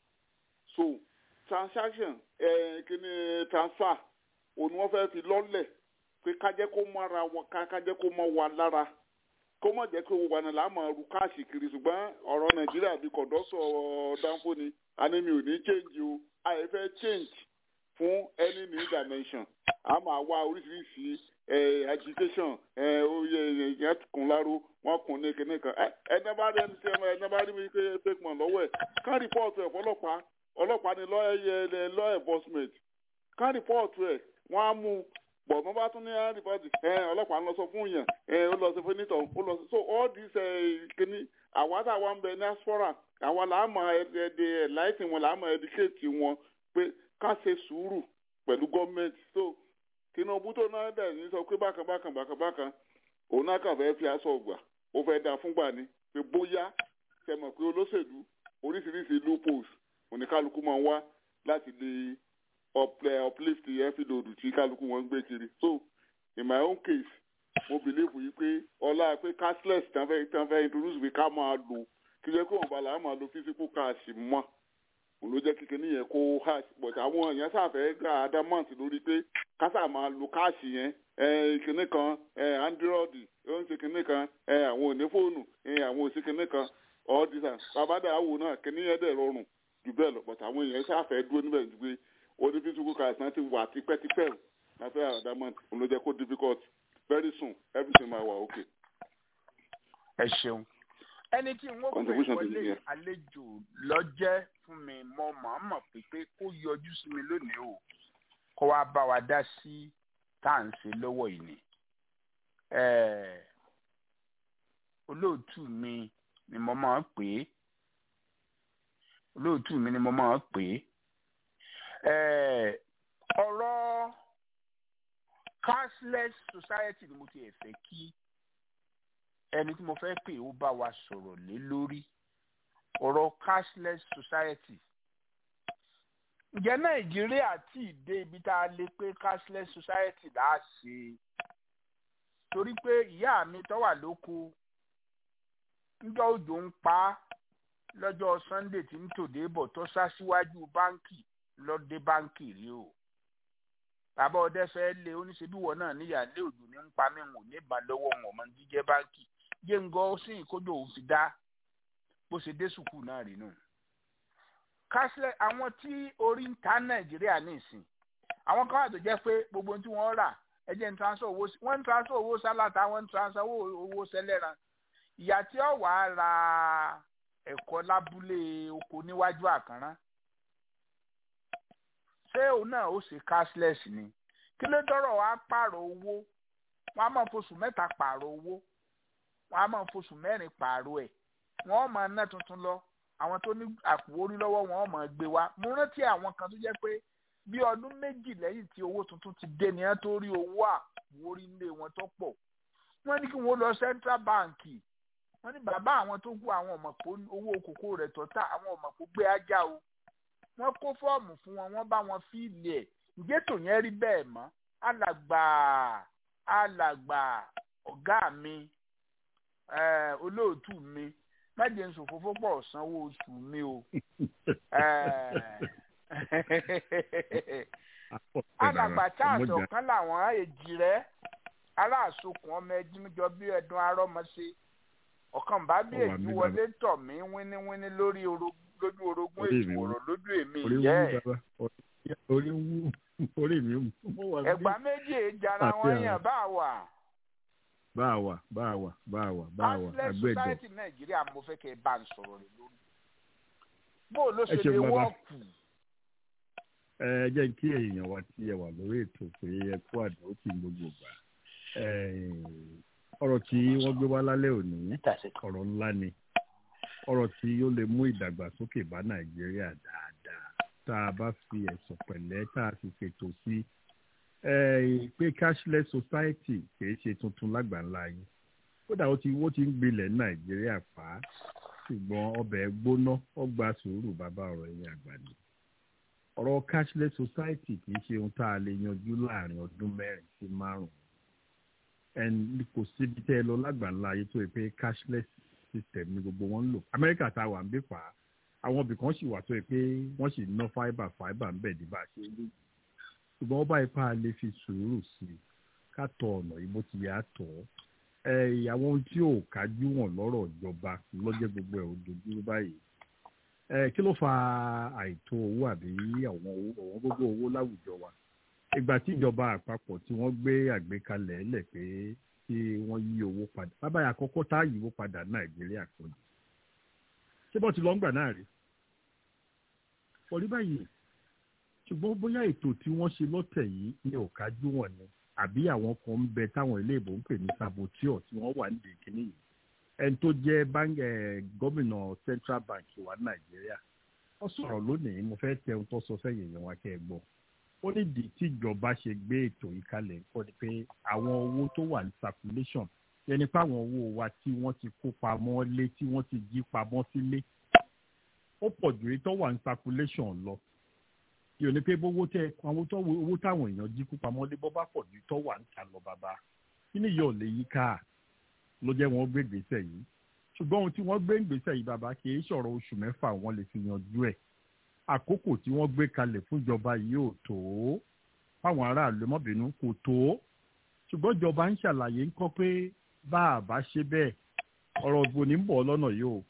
so transaction ẹ̀ kíní transfer òun wọ́n fẹ́ fi lọ́lẹ̀ pé ká jẹ́ kó mọ́ra wọn ká ká jẹ́ kó mọ́ wa lára kó mọ̀ jẹ́ pé gbogbo àná là á máa ru káàṣì kiri ṣùgbọ́n ọ̀rọ̀ nàìjíríà bíi kọ̀dọ́sọ̀ dánfó ni àní mi ò ní change o àyè fẹ́ change fún any new dimension a máa wá oríṣiríṣi agitation oyè ìyẹn kùn láró wọn kùn ní kinní kan ẹni bá rí ẹni tí ẹni bá rí mi pé fake man lọ́wọ́ ẹ̀ ká rìpọ́ọ̀tù ẹ̀ fọlọ́pàá ọlọ́pàá ni law enforcement ká rìpọ́ọ̀tù ẹ̀ wọ́n á mú un bọ̀ mọ́ bá tún ní rìpọ́tì ọlọ́pàá ń lọ sọ fún yàn ó lọ sí fúnitọ̀ ó lọ sí so all these kìíní àwa tá a wá ń bẹ ní aspora àwa là á mọ ẹdẹ láìsí wọn là á mọ ẹdíkéètì wọn pé ká ṣe sùúrù pẹ̀lú gọ́ọ̀mẹ̀ntì so Tinubu tó náà dẹ̀ ní sọ pé bákan bákan bákan bákan òun náà kàn fẹ́ fi aṣọ ọgbà ó fẹ́ da fúngbà ni pé bóyá ṣe mọ̀ pé olóṣèlú oríṣiríṣi loopholes oníkálukú máa ń wá láti lè uplift efidodu tí kálukú wọn ń gbé kiri so in my own case mo believe yìí pé ọlá pé cashless tán fẹ́ tán fẹ́ introduce pé ká máa lò kí jẹ́ kó wọn bá làá máa lo physical cash mọ́ òun ló jẹ́ kíkẹ́ níyẹn kó hash but àwọn èèyàn sàfẹ́ gba adamant lórí pé kásà máa lo cash yẹn ìkíní kan android ó ń ṣe kíní kan àwọn òní fóònù àwọn òsì kíní kan all this and babada awo náà kíní yẹn dẹ̀ rọrùn jù bẹ́ẹ̀ lọ but àwọn èèyàn sàfẹ́ dúró níbẹ̀ ju pé odi physical cars náà ti wà tipẹ́tipẹ́ láfẹ́ àdámọ́ òun ló jẹ́ kó difficult very soon everything máa wà okay. ẹ ṣeun ẹni tí n ó pè wọlé àlejò lọ́jẹ́ fún mi mọ́ màmá pípé kó yọjú sí mi lónìí o kó wá bá wa dá sí tá à ń ṣe lọ́wọ́ yìí ni olóòtú mi ni mo máa ń pè é olóòtú mi ni mo máa ń pè é ọ̀rọ̀ cashless society ni mo ti ẹ̀ fẹ́ kí ẹni tí mo fẹ́ pè ó bá wa sọ̀rọ̀ lé lórí ọ̀rọ̀ cashless society. ǹjẹ́ nàìjíríà tí ì dé ibi tá a lè pé cashless society là á ṣe torí pé ìyá mi tó wà lóko níjọ́ òjò ń pa á lọ́jọ́ sunday tí ń tòde bọ̀ tó sá síwájú báńkì lọ́dẹ báńkì rí o bàbá ọdẹ fẹ́ lé oníṣẹ́bíwọ̀ náà níyàlé òjò ní ń pa mí wò ní ìbálòwọ̀ wọn ọmọ jíjẹ́ báńkì jẹ́ngọ́ sí ìkójọ òun fi dá bó ṣe dé sùkúù náà rí nù. kásílẹ̀ àwọn tí orí ń ta nàìjíríà ní ìsìn àwọn kan wà tó jẹ́ pé gbogbo ohun tí wọ́n rà ẹjẹ́ ń transfer owó wọ́n ń transfer owó sálàtà wọ́n ń transfer owó sẹ́lẹ̀ràn ìyá tí ó wàá ra ẹ̀kọ́ lábúlé oko níwájú àkànrán ṣé òun náà ó ṣe cashless ni kí ló dọ́rọ̀ wá pààrọ̀ owó wọ́n á máa fosùn mẹ́ta pààrọ̀ owó wọ́n á máa fosùn mẹ́rin pààrọ̀ ẹ̀ wọ́n máa ná tuntun lọ àwọn tó ní àpò orí lọ́wọ́ wọn máa gbé wá mo rántí àwọn kan tó jẹ́ pé bí ọdún méjì lẹ́yìn tí owó tuntun ti dé ni wọ́n tó rí owó àpò orí ilé wọn tó pọ̀ wọ́n ní kí wọ́n lọ central bank wọ́n ní bàbá àwọn tó kú àwọn ọmọ pé owó kòkó rẹ̀ tọ́ta àwọn ọmọ pé gbé ajá o wọ́n kó fọ́ọ̀mù fún wọn wọ́n bá wọn fíìlì ẹ̀ ǹjẹ́ tò yẹn rí bẹ́ẹ̀ mọ́ alàgbà alàgbà ọ̀gá mi olóòtú mi májè ń sòfófó pọ̀ sanwó oṣù mi o alàgbà charles ọ̀kan làwọn èjì rẹ̀ aláàsokùn ọmọ ẹjímíjọ bí ẹdun arọ́mọṣe ọ̀kan bá bí èjì wọlé tọ̀ mí wíníwíní lórí lójú orogún èjì wòrò lójú èmi ìyẹ́ ẹ̀. orí wú orí mi wú. ẹ̀gbá méjì jara wọn yàn bá wà. bá a wà bá a wà bá a wà bá a wà cashless àgbẹ̀dọ̀. society nàìjíríà mo fẹ́ kẹ́ ẹ bá ń sọ̀rọ̀ rẹ̀ lórí. bó o ló ṣe lè wọ́ọ̀kù. ẹ jẹ́ kí èèyàn wa tí ẹ wà lórí ètò pé ẹ kú àdó kí n gbogbo gbà ọ̀rọ̀ tí wọ́n gbé wá lálẹ́ òní ọ̀rọ̀ ńlá ni ọ̀rọ̀ tí ó lè mú ìdàgbàsókè bá nàìjíríà dáadáa tá a bá fi ẹ̀sùn pẹ̀lẹ́ tá a sì fètò sí pé cashless society kìí ṣe tuntun lágbàńlá yìí kódà ó ti wó ti ń gbilẹ̀ ní nàìjíríà pa á ṣùgbọ́n ọbẹ̀ gbóná ọgbà sùúrù bàbá ọ̀rọ̀ ẹ̀yìn àgbà ni ọ̀rọ̀ cashless society kìí ṣe ohun tá a lè yanjú láàrin ọdún mẹ́rin sí márùn-ún ẹni kò síbi tẹ́ ẹ lọ lágbàńlá ayé tó yẹ pé cashless system ni gbogbo wọn ń lò amẹ́ríkà tá a wà ń bí fà á àwọn ibì kan sì wà tó yẹ pé wọ́n sì ná fibre fibre ń bẹ̀ ní bá a ṣe ń lò ṣùgbọ́n ọba ipá lè fi sùúrù sí i ká tọ ọ̀nà yìí bó ti yà á tọ̀ ẹ́ àwọn ohun tí ò kájú wọn lọ́rọ̀ ìjọba lọ́jọ́ gbogbo ẹ̀ ò dojú báyìí kí ló fa àìtó owó àbí àwọn owó gbogbo owó láwùjọ wa ìgbà tí ìjọba àpapọ̀ tí wọ́n gbé àgbékalẹ̀ lẹ̀ pé kí wọ́n yí owó padà bàbá yà àkọ́kọ́ tá a yí owó padà nàìjíríà kò ní. ṣé bọ́ ti lọ ń gbà náà rí? orí báyìí ṣùgbọ́n bóyá ètò tí wọ́n ṣe lọ́tẹ̀ yìí ní òkájú wọn ni àbí àwọn kan ń bẹ táwọn ilé ìbò ń pè ní saboteur tí wọ́n wà nídìí kínní yìí ẹni tó jẹ́ gómìnà central bank wa nàìjíríà wọ́n sọ̀rọ̀ lónìí mo fẹ́ tẹ ohun tó sọ sẹ́yìn èèyàn wa kẹ́ ẹ gbọ́ ó ní di tíjọba ṣe gbé ètò yìí kalẹ̀ kọ́ ni pé àwọn owó tó wà ní circulation yẹni pé àwọn owó wa tí wọ́n ti kó pamọ́ lé tí wọ́n ti jí pamọ́ sílé ó pọ̀ ju èyí tó wà ní circulation lọ yóò ní pé owó tẹ àwọn tó owó táwọn èèyàn jí kó pamọ́ lé bọ́ bá pọ̀ ju tó wà níta lọ bàbá kí ni yóò lè yí ká ló jẹ́ wọ́n gbé gbèsè yìí ṣùgbọ́n ohun tí wọ́n gbé gbèsè yìí bàbá kì í ṣọ̀rọ̀ oṣù mẹ́fà wọ́n lè fi yanjú ẹ̀ àkókò tí wọ́n gbé kalẹ̀ fúnjọba yìí ò tó fáwọn aráàlú mọ́bìnú kò tó ṣùgbọ́n ìjọba ń ṣàlàyé ń kọ́ pé bá a bá ṣe bẹ́ẹ̀ ọ̀rọ̀ ògbò ní ń bọ̀ lọ́nà yìí o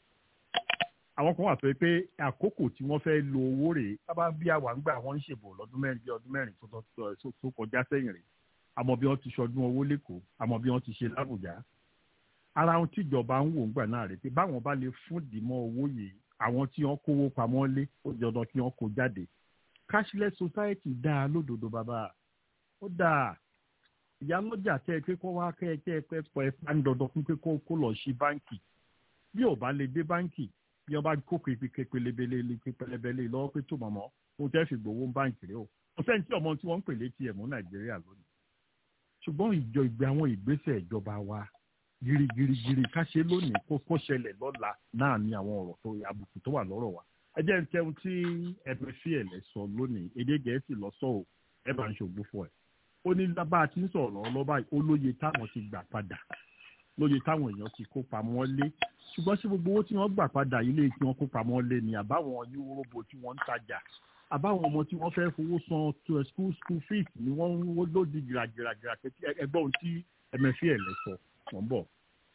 àwọn kan wà pé pé àkókò tí wọ́n fẹ́ lo owó rèé bábá bí àwa ń gbà wọ́n ń ṣèbò lọ́dún mẹ́rin bí ọdún mẹ́rin tó kọjá sẹ́yìn rèé àmọ́ bí wọ́n ti ṣọdún owó lẹ́kọ̀ọ́ àmọ́ bí wọ́n ti ṣe lábùjá ara ohun tíjọba ń wò ń gbà náà rèé pé báwọn bá lè fún dìmọ́ owó yìí àwọn tí wọ́n kówó pamọ́ lé ó dandan kí wọ́n kó jáde cashless society dáa lódodo bàbá ó dáa ìyálọ́jà tẹ́ ẹ pé kó wá kẹ́ ẹ kẹ́ ẹ pẹ́ pọ̀ ẹ pa ń dandan fún pé kó lọ sí báǹkì bí ò bá lè dé báǹkì bí wọ́n bá kó pépélébélé pépélébélé lọ́wọ́ pé tó mọ̀mọ́ ó tẹ́ fi gbowó báǹkì rẹ o kò sẹ́ni tí ọmọ tí wọ́n ń pè létí ẹ̀ mú nàìjíríà lónìí ṣùgbọ́n ìjọ ìgbé àwọn ìgbésẹ̀ ìjọba wa girigirigiri ká ṣe lónìí kó kó ṣẹlẹ̀ lọ́la náà ní àwọn ọ̀rọ̀ tó àbùkù tó wà lọ́rọ̀ wa ẹ jẹ́ ń tẹ́wọ́n tí ẹ̀mí sí ẹ̀ lẹ́ sọ lónìí èdè gẹ̀ẹ́sì lọ́sọ̀ o ẹ bá ń ṣògbó fún ẹ ó ní bá a ti ń sọ̀rọ̀ lọ́ba ó lóye táwọn ti gbà padà lóye táwọn èèyàn ti kó pamọ́ lé ṣùgbọ́n sí gbogbo owó tí wọ́n gbà padà ilé tí wọ́n kó pamọ́ lé ni àbáwọn yúróbó tí wọ́n ń tajà àbáwọn ọmọ tí wọ́n fẹ́ fowó san school school fees ni wọ́n ń wó lódì gìràgìràgìrà ẹgbẹ́ ohun tí ẹ̀mẹ́fì ẹ̀ lẹ́ sọ wọ́n bọ̀.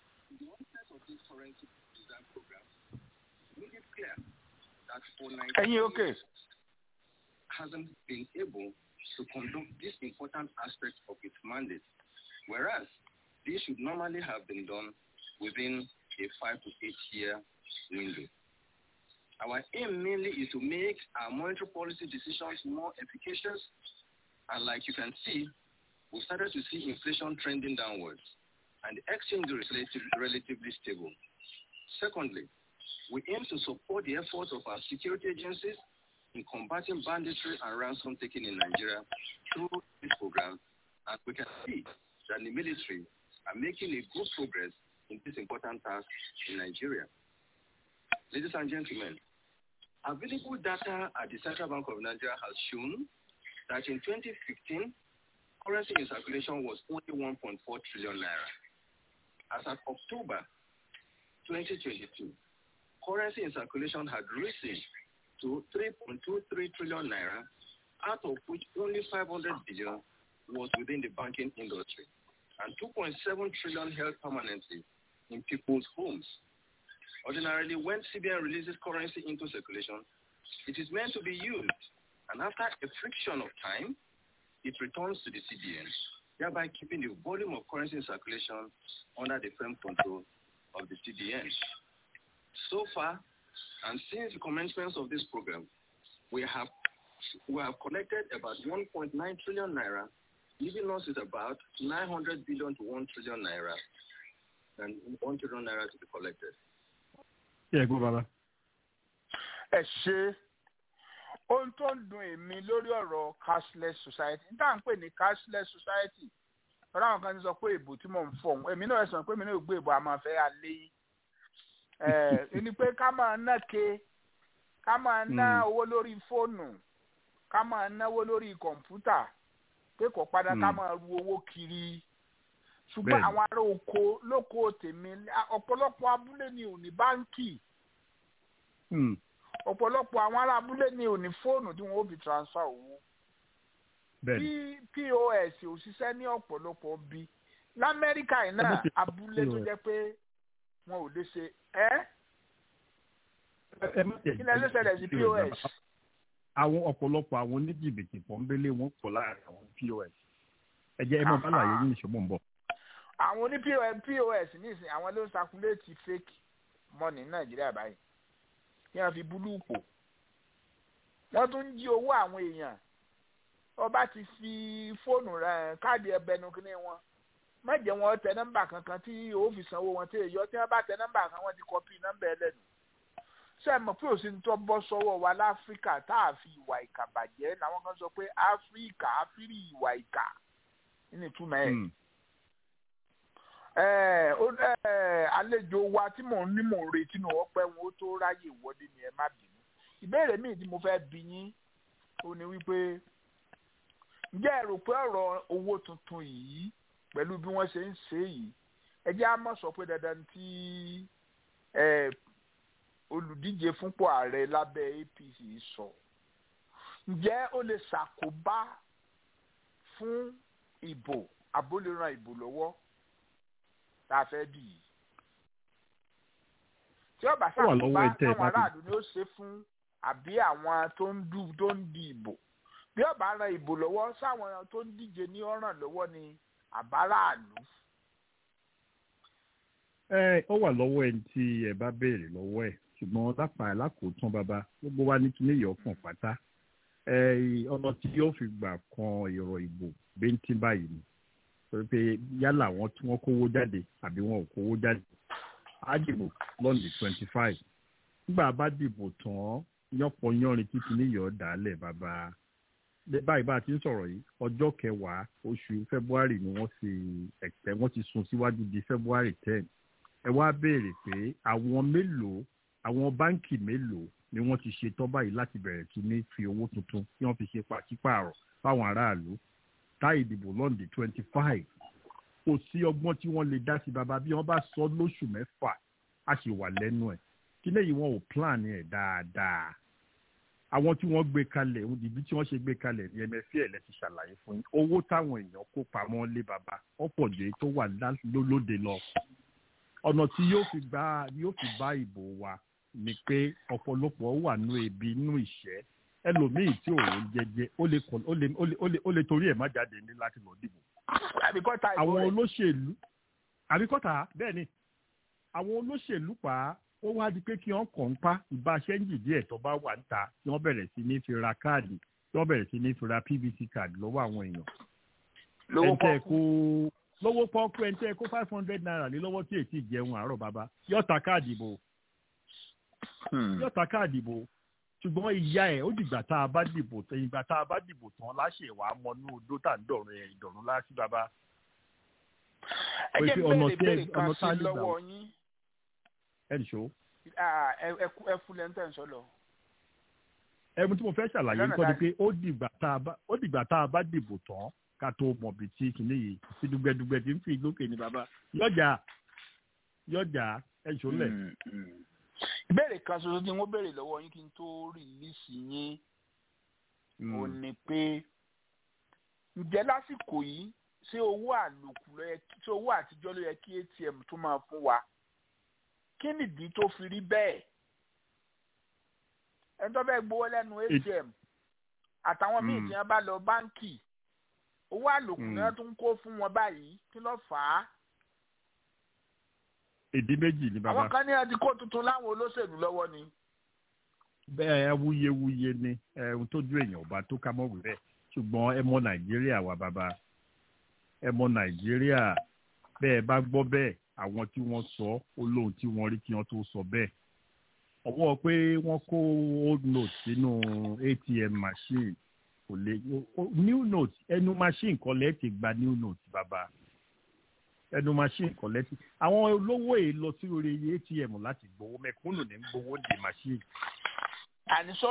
ẹ̀yin òkè. hasn't been able to conduct this important aspect of its mandate, whereas this should normally have been done within a five to eight year window. Our aim mainly is to make our monetary policy decisions more efficacious, and like you can see, we started to see inflation trending downwards, and the exchange rate is relatively stable. Secondly, we aim to support the efforts of our security agencies in combating banditry and ransom taking in Nigeria through this program, and we can see that the military are making a good progress in this important task in Nigeria. Ladies and gentlemen, available data at the Central Bank of Nigeria has shown that in 2015, currency in circulation was only 1.4 trillion naira. As of October 2022, currency in circulation had risen to 3.23 trillion naira, out of which only 500 billion was within the banking industry, and 2.7 trillion held permanently in people's homes. Ordinarily, when CBN releases currency into circulation, it is meant to be used, and after a friction of time, it returns to the CBN, thereby keeping the volume of currency in circulation under the firm control of the CBN. So far, and since the commencement of this program, we have we have collected about 1.9 trillion naira, leaving us with about 900 billion to 1 trillion naira, and 1 trillion naira to be collected. ṣé ẹ gbọ́ bàbá. ẹ ṣe ohun tó ń dùn èmi lórí ọ̀rọ̀ cashless society n tá à ń pè ní cashless society ọ̀rọ̀ àwọn kan ti sọ pé ìbò tí mò ń fọ̀ èmi náà sọ pé èmi náà gbé ìbò àmọ́ fẹ́ alẹ́ yìí ẹni pé ká máa ná ke ká máa ná owó lórí fóònù ká máa náwó lórí kọ̀ǹpútà pé kò padà ká máa ru owó kiri ṣùgbọ́n àwọn ará oko lóko tèmi ọ̀pọ̀lọpọ̀ abúlé ni ò ní báńkì ọ̀pọ̀lọpọ̀ àwọn ará abúlé ni ò ní fóònù tí wọ́n ó fi transfer owó tí pos ò ṣiṣẹ́ ní ọ̀pọ̀lọpọ̀ bí lamẹ́ríkà yìí náà abúlé tó jẹ́ pé wọn ò lè ṣe ẹ́ kí lẹ́nu ṣẹlẹ̀ sí pos. àwọn ọ̀pọ̀lọpọ̀ àwọn oníjìbìtì pọ̀nbélé wọn pọ̀ láàrin àwọn pos ẹ jẹ́ ẹ máa bá láàyè yín ìṣòwò ń bọ̀. àwọn oní pos nísìnyí àwọn ló ń sakuléètì fake money ní nàìjíríà báyìí kí wọ́n fi búlú pò wọ́n tún ń jí owó àwọn èèyàn ọba ti fi fóònù rẹ káàdì ẹbẹnu kínní wọn má jẹ́ wọn tẹ nọ́mbà kankan tí o fi sanwó wọn tí èyọ tí wọ́n bá tẹ nọ́mbà kan wọ́n ti kọ́pì nọ́mbà ẹlẹ́nu ṣé ẹ mọ̀ pé òsì ń tọ́ bọ́ sọ́wọ́ wa láfíríkà tá a fi ìwà ìkà bàjẹ́ làwọn kan sọ pé áfíríkà áfírí ìwà ìkà nínú ìtumọ̀ ẹ̀ àlejò wa tí mò ń ní mò ń retí nù ọpẹ́ wọn ó tó ráyè wọlé ni ẹ má bínú ìbéèrè míì tí mo fẹ́ bi yín ó ní wípé ǹjẹ́ ẹ rò pé ọ̀rọ̀ owó tuntun yìí pẹ̀lú bí wọ́n ṣe ń ṣe yìí ẹ jẹ́ á mọ̀ sọ pé dandan tí olùdíje fúnpọ̀ ààrẹ lábẹ́ APC sọ ǹjẹ́ ó lè ṣàkóbá fún ìbò àbólẹ́ràn ìbò lọ́wọ́ tá a fẹ́ bì í tí ó bá ṣàkóbá táwọn aráàlú ni ó ṣe fún àbí àwọn tó ń dù tó ń di ìbò bí ó bá ran ìbò lọ́wọ́ sáwọn tó ń díje ní ọ̀ràn lọ́wọ́ ni àbáráàlú. ẹ ó wà lọ́wọ́ ẹni tí ẹ bá béèrè lọ́wọ́ ẹ̀ ṣùgbọ́n lápá alákòótán bàbá gbogbo wa ní kíní yọ̀ fún pátá ọ̀nà tí yóò fi gbà kan èrò ìbò bíntín báyìí ni torí pé yálà wọn tí wọ́n kówó jáde àbí wọn ò kówó jáde á dìbò lọ́nà twenty five nígbà bá dìbò tán yánpọ̀ yánrin tí kíní yọ̀ dálẹ̀ bàbá báyìí bá a ti ń sọ̀rọ̀ yìí ọjọ́ kẹwàá oṣù february ni wọ́n ti ẹ̀pẹ́ wọ́n ti sún síwájú di february ten ẹ wá béèrè pé àwọn mélòó àwọn báǹkì mélòó ni wọ́n ti ṣetán báyìí láti bẹ̀rẹ̀ sí ní fi owó tuntun tí wọ́n fi ṣe pàṣípààrọ̀ fáwọn aráàlú tá ìdìbò lọ́ndì twenty five kò sí ọgbọ́n tí wọ́n lè dá sí bàbá bí wọ́n bá sọ lóṣù mẹ́fà á sì wà lẹ́nu ẹ̀ kí lẹ́yìn wọn ò plan ẹ̀ dáadáa àwọn tí wọ́n gbé kalẹ̀ ibi tí wọ́n ṣe gbé kalẹ̀ ní ẹmẹ́fẹ́ ẹ̀ lẹ́ti ṣàlàyé fún yín owó táwọn èèyàn kó pamọ́ lé baba ọ̀pọ̀ jù èyí tó wà lóde lọ ọ̀nà tí yóò fi bá yóò fi bá ìbò wa ni pé ọ̀pọ̀lọpọ̀ wà nú ebi nú ìṣẹ́ ẹlòmíì tí òun jẹjẹ ó lè torí ẹ̀ má jáde ní láti lọ dìbò. àwọn olóṣèlú àbíkọ́tà bẹ́ẹ̀ ni àwọn olóṣèlú pa ó wá di pé kí wọ́n kàn ń pa ìbáṣẹ́ ń jìdí ẹ̀ tó bá wà ń ta kí wọ́n bẹ̀rẹ̀ sí ní fi ra káàdì kí wọ́n bẹ̀rẹ̀ sí ní fi ra pvc card lọ́wọ́ àwọn èèyàn. ẹ̀ńtẹ́ kó lówó pọ́ọ́kú ẹ̀ńtẹ́ kó five hundred naira lé lọ́wọ́ tí èsì jẹun àárọ̀ bàbá yóò ta káàdì bò yóò ta káàdì bò ṣùgbọ́n ìyá ẹ̀ ó dìgbà tá a bá dìbò tán ìgbà tá a bá dìbò tán láṣẹ ìwà mọ́nú odó tá ń dọ̀rùn ẹ̀ ìdọ̀rùn láṣí bàbá. ẹ jẹ́ bẹ́ẹ̀ bẹ́ẹ̀ kan sí lọ́wọ́ yín ẹ nìṣó. ẹ fúnlẹ̀ ń tẹ̀ ń sọ́lọ. ẹmu tí mo fẹ́ ṣàlàyé ń kọ́ ni pé ó dìgbà tá a bá dìbò tán ká tó mọ̀ bí tí kìíní yìí tí dùgbẹ̀dùgbẹ̀ tí ń fi lókè ní bàbá yọjà yọjà ẹ nìṣó lẹ̀. ìbéèrè kan ṣoṣo tí wọ́n béèrè lọ́wọ́ yín kí n tó rìlíìsì yín ò ní pé ǹjẹ́ lásìkò yìí ṣé owó àlòkù ló yẹ kí ṣé owó àtijọ́ ló yẹ kí atm tó máa fún wa kí nìdí tó fi rí bẹ́ẹ̀ ẹni tó fẹ́ gbowó lẹ́nu atm àtàwọn míì tí wọ́n bá lọ báńkì owó àlòkù náà tún kó fún wọn báyìí kí ló fà á. ìdí méjì ni bàbá. àwọn kan ní àti kó tuntun láwọn olóṣèlú lọ́wọ́ ni. bẹ́ẹ̀ wuyewuye ni ohun tójú èèyàn ọba tó ká mọ́ wí bẹ́ẹ̀ ṣùgbọ́n ẹ mọ nàìjíríà wa bàbá ẹ mọ nàìjíríà bẹ́ẹ̀ bá gbọ́ bẹ́ẹ̀ àwọn tí wọ́n sọ olóhùn tí wọ́n rí kí wọ́n tó sọ bẹ́ẹ̀ ọwọ́ pé wọ́n kó old note sínú atm machine kò lè new note ẹnu machine kan lẹ́ẹ̀tì gba new note bàbá ẹnu machine kan lẹ́ẹ̀tì àwọn olówó yìí lọ sí orí atm láti gbowó mẹ̀kúnnù ní gbowó di machine. àníṣó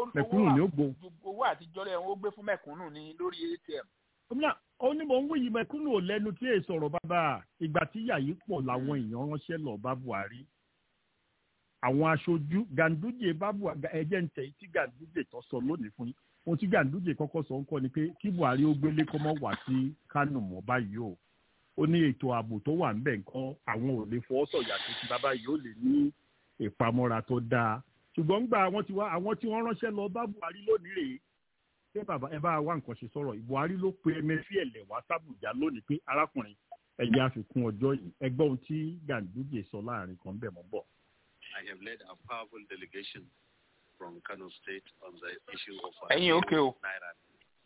owó àtijọ́ rẹ̀ wọ́n gbé fún mẹ̀kúnnù ní lórí atm. onímọ̀ ń wúyì mẹ̀kúnnù ò lẹ́nu tí èè sọ̀rọ̀ bàbá ìgbà tí yàyí pọ̀ làwọn èèyàn ránṣẹ́ lọ bá buhari àwọn aṣojú ganduje babu ẹjẹ ń tẹ tí ganduje tó sọ lónìí fún yín ohun tí ganduje kọ́kọ́ sọ ń kọ́ ni pé kí buhari ó gbélé kọ́ mọ́ wá sí kánò mọ́ báyìí o ó ní ètò ààbò tó wà ńbẹ̀ nǹkan àwọn ò lè fọwọ́ sọ̀yà tó ti bàbá yìí ó lè ní ìpamọ́ra tó dáa ṣùgbọ́n gbà àwọn tí wá àwọn tí wọ́n ránṣẹ́ lọ bá buhari lónìí rèé ṣé bàbá ẹ bá wá nǹkan ṣe sọ̀rọ̀ buhari ló pe emefiele wá sábùjá lónìí pé arákùnrin ẹ̀yẹ àfikún ọjọ́ yìí ẹgbẹ́ ohun tí ganduje sọ láàrin kan bẹ̀ mọ́ bọ̀. I have led a powerful delegation from Kano State on the issue of uh, Hey, okay. Naira.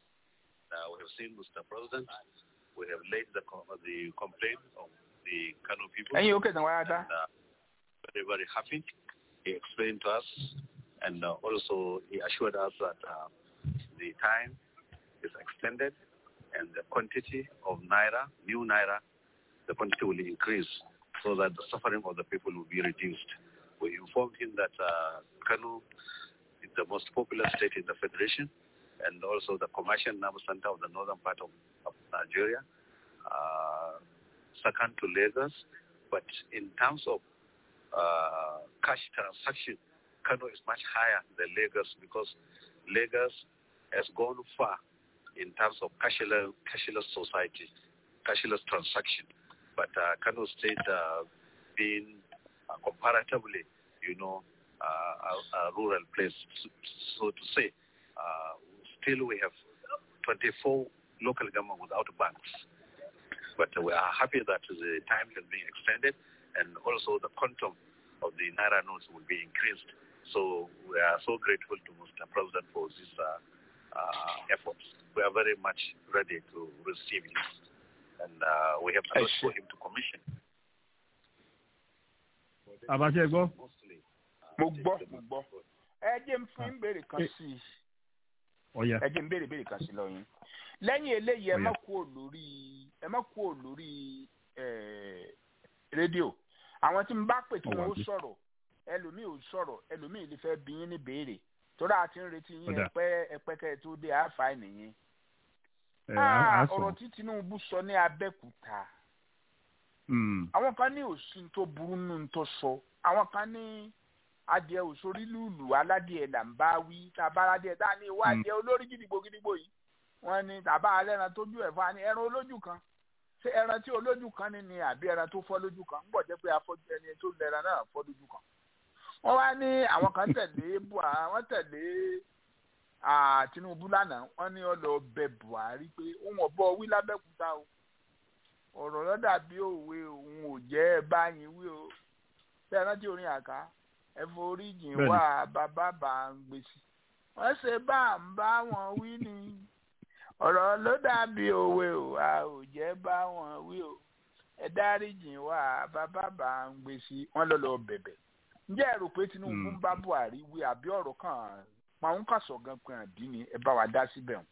Uh, we have seen Mr. President. We have laid the, co- the complaint of the Kano people. ẹ̀yin ó kẹsàn-án wáyá dá. and, uh, very, very happy. He explained to us and uh, also he assured us that uh, the time is extended and the quantity of Naira, new Naira, the quantity will increase so that the suffering of the people will be reduced. We informed him that uh, Kanu is the most popular state in the federation and also the commercial nerve center of the northern part of, of Nigeria, uh, second to Lagos. But in terms of uh, cash transaction, Kano is much higher than Lagos because Lagos has gone far in terms of cashless, cashless society, cashless transaction. But uh, Kano State uh, being uh, comparatively, you know, uh, a, a rural place, so to say, uh, still we have 24 local government without banks. But we are happy that the time has been extended and also the quantum of the Naira notes will be increased. So we are so grateful to Mr. President for this uh, uh, efforts. We are very much ready to receive this. And uh, we have to look for him to commission. àbáṣe gbọ́. Mostly, uh, mo take gbọ́ the- mo gbọ́. ẹ jẹ́ ń fún ìbéèrè kan Eh. sí i ọ̀yà ẹ jẹ́ ń béèrè ìbéèrè kan sí i lọ́yìn. lẹ́yìn eléyìí ẹ Ó yá. má kúrò lórí ẹ má kúrò lórí eh, rédíò àwọn tí n bá pè kí Ó wà wọn ó bí. sọ̀rọ̀ ẹlòmíì ò sọ̀rọ̀ ẹlòmíì lè fẹ́ bí yín ní béèrè torí a ti ń retí yín Ó dà. ẹpẹ́ ẹpẹ́kẹ́ tó dé àáfà nìyẹn. ẹ̀ á Ah, sọ. ọ̀rọ̀ tí Tinubu sọ ní Abẹ́òkúta Mm, àwọn kan ní òsín tó burú nù tó sọ àwọn kan ní adìẹ òsórí lùlù aládìẹ là ń bá wí tàbá aládìẹ tá a ní ìwọ adìẹ olórí gidigbo gidigbo yìí wọn ní tàbá alẹ́ran tójú ẹ̀ fún wa ní ẹran olójú kan ṣé ẹran tí olójú kan ní ni àbí ẹran tó fọ́ lójú kan ń bọ̀ jẹ́ pé afọ́jú ẹni tó lẹ́ran náà fọ́ lójú kan wọ́n wá ní àwọn kan tẹ̀lé buhari wọ́n tẹ̀lé ah, Tinubu lánàá wọ́n ní ó lọ bẹ Buhari pé òun ọ̀bọ wí lábẹ́kúta o ọ̀rọ̀ ló dàbí òwe òun ò jẹ́ ẹ báyìí wí o bẹ́ẹ̀ rántí orin àká ẹ forí jìn Bẹ́ẹ̀ni. wá bàbá bá ń gbèsè wọ́n ṣe bá ń bá wọn wí ni ọ̀rọ̀ ló dàbí òwe o a ò jẹ́ bá wọn wí o ẹ dárí jìn wá bàbá bá ń gbèsè wọ́n lọ lọ bẹ̀bẹ̀ ǹjẹ́ ẹ rò pé Tinubu ń Mm. bá Buhari wí àbí ọ̀rọ̀ kan pàwọn kàṣọ gan pé àdí ni ẹ bá wa dá síbẹ̀ wọn.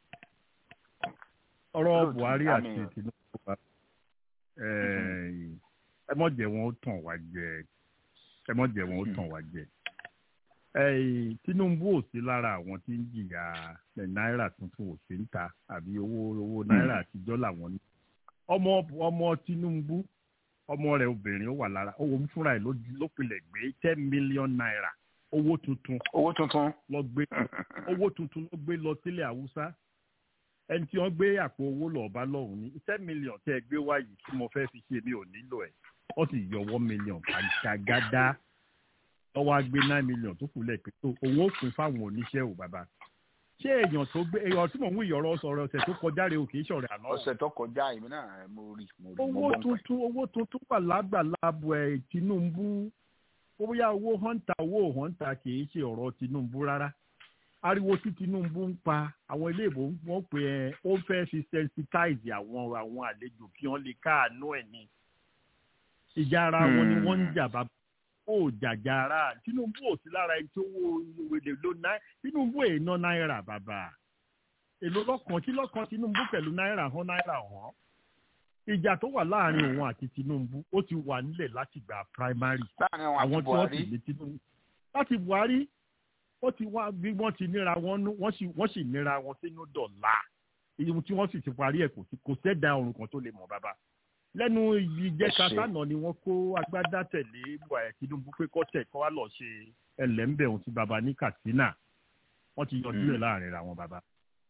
ọ̀rọ̀ Lóòtú, buhari àti àmín. tinubu wa ẹ̀, ẹ mọ̀ jẹ́ wọn ó tàn wá jẹ ẹ mọ̀ jẹ́ wọn ó tàn wá jẹ. Ẹ̀, tinubu ò sí lára àwọn tí ń jìyà ẹ̀, náírà tuntun ò sí ń ta àbí owó owó náírà àtijọ́ làwọn ní. ọmọ ọmọ tinubu ọmọ rẹ̀ obìnrin ó wà lára òun fúnra ẹ̀ ló ló pilẹ̀ gbé ten million naira owó tuntun owó tuntun lọ gbé owó tuntun ló gbé lọ sílẹ̀ haúsá ẹni tí wọ́n gbé àpò owó lọ bá lọ́hùn ní ten million tẹ́ ẹ gbé wáyé tí mo fẹ́ fi ṣe mi ò nílò ẹ̀ wọ́n sì yọ one million àgàgàdá lọ́wọ́ á gbé nine million tó kù lẹ́ẹ̀pẹ́ tó òun ó pín fáwọn oníṣẹ́ ò bàbá ṣé èèyàn tó gbé èèyàn tí mò ń wí ìyọ̀rọ̀ sọ̀rọ̀ ọ̀sẹ̀ tó kọjá rè o kì í ṣọ̀rẹ́ àná o ọ̀sẹ̀ tó kọjá èmi náà mo rí mo rí mo owó gbọ́ nǹkan ẹ̀. tuntun owó tuntun wà lágbàlábọ̀ ẹ̀ Tinubu bóyá owó họ́ńtà owó họ́ńtà kì í ṣe ọ̀rọ̀ Tinubu rárá ariwo tí Tinubu ń pa àwọn ilé ìbò wọn pè ẹ ó fẹ́ fi sensitize àwọn àwọn àlejò kí wọ́n lè káàánú ẹ̀ ní ìjà ara wọn ni wọ́n ń jà bá ó jàjà ara Tinubu ò sí lára ẹni tó wó wèlé ló náà Tinubu èèyàn náírà bàbá èlò lọ́kàn tí lọ́kàn Tinubu pẹ̀lú náírà hàn náírà hàn ìjà tó wà láàrin òun àti Tinubu ó ti wà nílẹ̀ láti gba primary láàrin àwọn àti àwọn tí wọ́n sì buhari lé Tinubu láti Buhari ó ti wá bí wọ́n ti níra wọn nú wọ́n sì wọ́n sì níra wọn sínú dọ̀là ìyẹn tí wọ́n sì ti parí ẹ̀ kò sí kò sẹ́dá ọ̀run kan tó lè mọ̀ bàbá lẹ́nu ìjẹta Ẹ ṣé. sánà ni wọ́n kó agbádá tẹ̀lé Buhari Tinubu pé kọ́ tẹ̀ kọ́ wá lọ ṣe ẹlẹ́ńbẹ̀ ohun ti bàbá ní Katsina wọ́n ti yọjú ẹ̀ láàrin ra wọn bàbá.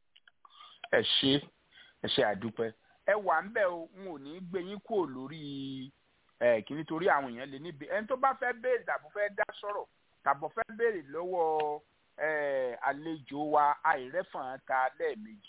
ẹ ṣe ẹ ṣe àdúpẹ́ ẹ wà ń bẹ o n ò ní gbé yín kúrò lórí ẹ kí nítorí àwọn èèyàn lè níbi ẹni tó bá fẹ́ béèrè tàbí fẹ́ dá sọ̀rọ̀ tàbí fẹ́ béèrè lọ́wọ́ ẹ àlejò wa àìrẹ́fọ̀n ta lẹ́ẹ̀mejì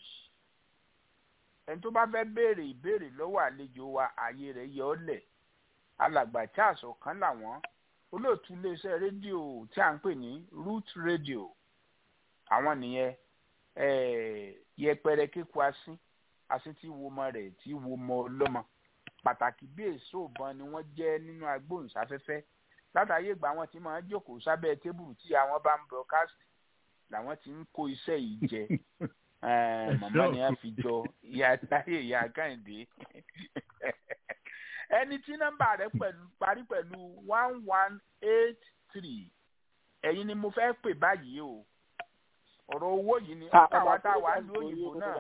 ẹni tó bá fẹ́ béèrè ìbéèrè lọ́wọ́ àlejò wa ààyè rẹ̀ yọ ọ́ lẹ̀ alàgbà tí àṣọ kan làwọn olóòtú iléeṣẹ́ rédíò tí à ń pè ní root radio àwọn nìyẹn eh, yẹpẹrẹ kíkọ asín asín tí wo ọmọ rẹ̀ tí wo ọmọ ọlọ́mọ pàtàkì bí èso ìbọn ni wọ́n jẹ́ nínú agbóhùnsáfẹ́fẹ́ látàyè ìgbà wọn ti máa ń jókòó sábẹ́ tébùrù tí àwọn bá ń broadcast làwọn ti ń kó iṣẹ́ yìí jẹ Eh, màmá ni a fi jọ ìyá táyé ìyá kẹ́hìndé ẹni tí nọ́mbà rẹ̀ pẹ̀lú parí pẹ̀lú one one eight three ẹ̀yin ni mo fẹ́ pè báyìí o ọ̀rọ̀ owó yìí ni káwa tá a wà ní òyìnbó náà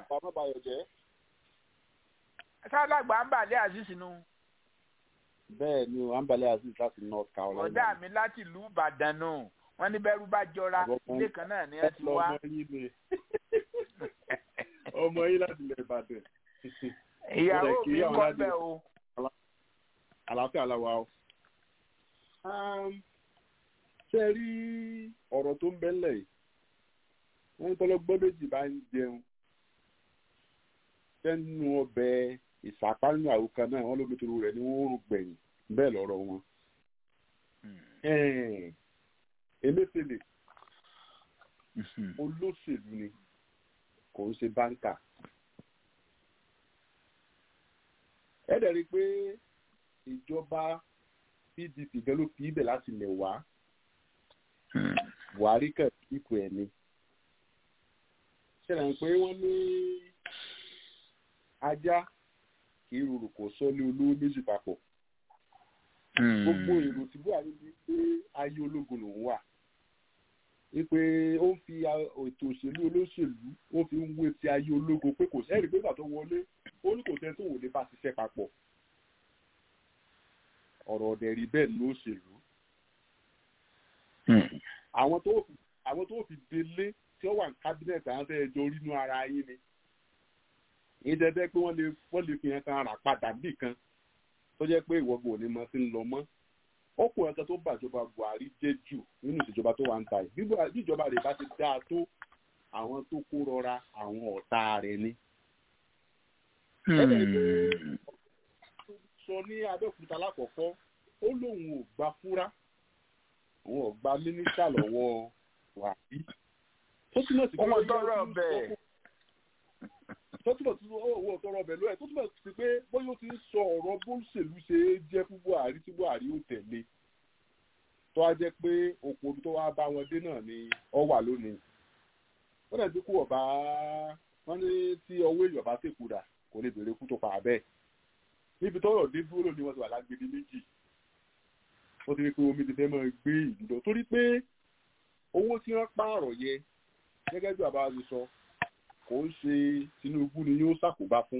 sálàgbà ń bàlẹ́ azeez nu bẹ́ẹ̀ ni o ambalẹ̀ aziz láti north carolina. ọ̀dà mi láti ìlú ìbàdàn nù wọ́n ní bẹ́rù bá jọra Àbọ̀kan- ilé kan náà ni ẹ ti wá ọmọ yín ni ọmọ yín láti ilẹ̀ ìbàdàn. ìyàwó Ó dẹ̀ kí mi àwọn kọ́ aládùúgbò. bẹ́ẹ̀ o àlàáfíà làwà o. ṣé ẹ rí ọ̀rọ̀ tó ń bẹ́lẹ̀ yìí wọ́n tọ́lọ́gbọ́n méjì bá ń jẹun sẹ́nu ọbẹ̀ ìsàpánú àwòká náà wọ́n lómi toro rẹ̀ ní wọ́n rò gbẹ̀yìn bẹ́ẹ̀ lọ́rọ̀ wọn. Ẹ̀ẹ́n, Emefiele olóṣèlú ni kò ń ṣe báńkà. ẹ dẹ̀ rí i pé ìjọba pdp gan ló fi ibẹ̀ láti lẹ̀ wá buhari kẹ̀ ipò ẹ̀ ni. ṣẹlẹ̀ ń pé wọ́n ní ajá kì í rorò kò sọ ní olówó méjì papọ̀. gbogbo èrò tí buhari ní pé ayé ológun lòún wà wípé ó ń fi a- ètò òṣèlú olóṣèlú ó fi ń wé ti ayé ológun pé kò sẹ́rìí pé ìgbà tó wọlé ó ní kò sẹ́ni tó wò lè bá ṣiṣẹ́ papọ̀ ọ̀rọ̀ ọ̀dẹ̀ rí bẹ́ẹ̀ ló ṣèlú àwọn tó fi àwọn tó fi délé tí ó wà ní kábínẹ̀tì àwọn tẹ́ ẹ jọ rí inú ara yín ni ìdẹ́dẹ́ pé wọ́n lè wọ́n lè fi hàn kan rà padà bì kan tó jẹ́ pé ìwọ́gbọ̀n ò ní mọ sí ń lọ mọ́ ọkùnrin kan tó bàjọba buhari jẹ́ jù nínú ìṣèjọba tó wà ń ta yìí bí Buhari- bí ìjọba rẹ̀ bá ti dáa tó àwọn tó kó rọra àwọn ọ̀tá rẹ̀ ni. sọ ní abẹ́òkúta lákọ̀ọ́kọ́ ó lóun ò gba fúrá òun ò gba mínísítà lọ́wọ́ buhari tó túmọ̀ sí pé ọmọ ó yẹ tọrọ kí ọbẹ̀ tó túbọ̀ sí owó ọ̀tọ̀rọ̀ ọbẹ̀ lóyè tó túbọ̀ sí pé bóyá ó ti ń sọ ọ̀rọ̀ bóṣèlú ṣe é jẹ́ fún buhari tí buhari ò tẹ̀lé tó wá jẹ́ pé òpó tó wá bá wọn dé náà ni ọ wà lónìí wọ́n dẹ̀ ti kú ọ̀bá wọ́n ní tí ọwọ́ èèyàn bá tèkú rà kò lè béèrè kú tó pa bẹ́ẹ̀ níbi tọ́rọ̀ dé dúró lónìí wọ́n ti wà lágbèdè méjì wọ́n ti rí pé omi ti fẹ́ máa gbé ìlú lọ torí pé owó tí wọ́n pààrọ̀ yẹ gẹ́gẹ́ bí bàbá mi sọ kò ń ṣe tinubu ni yóò ṣàkóbá fún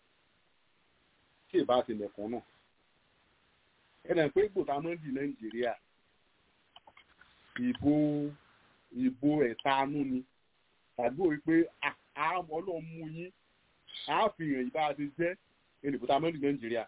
tí ì bá ti lẹ̀kùn náà ẹnì pé gbòtà máa ń di nàìjíríà ìbò ìbò ẹ̀tanú ni tàbí òwe pé àmọ́ ọlọ́run mú yín àáfihàn ìbá ti jẹ́ ènìbó tá a mẹ́rin nàìjíríà.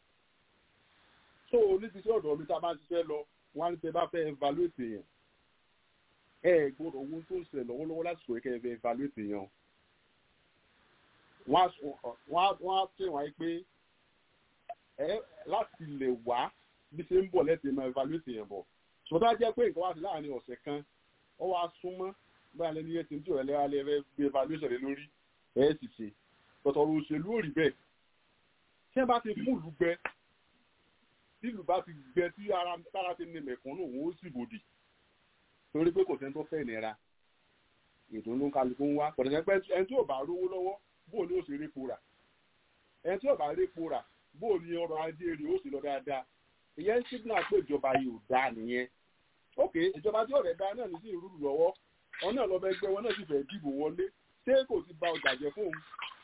so níbi tí ọ̀dọ̀ mi tá a bá ń ṣiṣẹ́ lọ wọ́n á ní tẹ́ bá fẹ́ evaluate yẹn ẹ gbọ́dọ̀ owó tó ń ṣẹlẹ̀ lọ́wọ́lọ́wọ́ lásìkò yẹ kẹ́ ẹ fẹ́ evaluate yẹn o. wọ́n á pè wọ́n á pé ẹ láti lè wá bí ṣe ń bọ̀ lẹ́tẹ̀ẹ́ máa evaluate yẹn bọ̀ ṣùgbọ́n tá a jẹ́ pé nǹkan wá sí láàrin ọ̀sẹ̀ kan ọ wá súnmọ́ báyìí lẹ́nu yẹn ti ń tí ọ̀rẹ́ lẹ́wà lẹ́rẹ́ gbé evaluation lé lórí ẹ̀ sì ṣe tọ̀tọ̀rọ̀ òṣèlú ò rí bẹ́ẹ̀ tí ẹ bá ti fún ìlú gbẹ tí ìlú bá ti gbẹ tí ara tára ti ní mẹ̀kúnnù òun ó sì bòdì torí pé kò sẹ́ni tó fẹ́ ìnira ètò ló ń kálukú ń wá pọ̀tẹ́sẹ́ pé ẹni tí ò bá rówó lọ́wọ́ bóò ni ó ṣe répo rà ẹni tí ò bá répo rà bóò ni ọrọ̀ ajé rẹ̀ ó sì lọ dáadáa ìyẹn ń sígbà pé ìjọba yìí ò dáa nìyẹn ok ìjọba tí ọ̀rẹ́ dáa náà ní sí ìrúlù lọ́wọ́ wọn náà lọ́bẹ̀ gbẹ́ wọn náà sì fẹ́ dìbò wọlé ṣé kò ti ba ọjà jẹ fóun.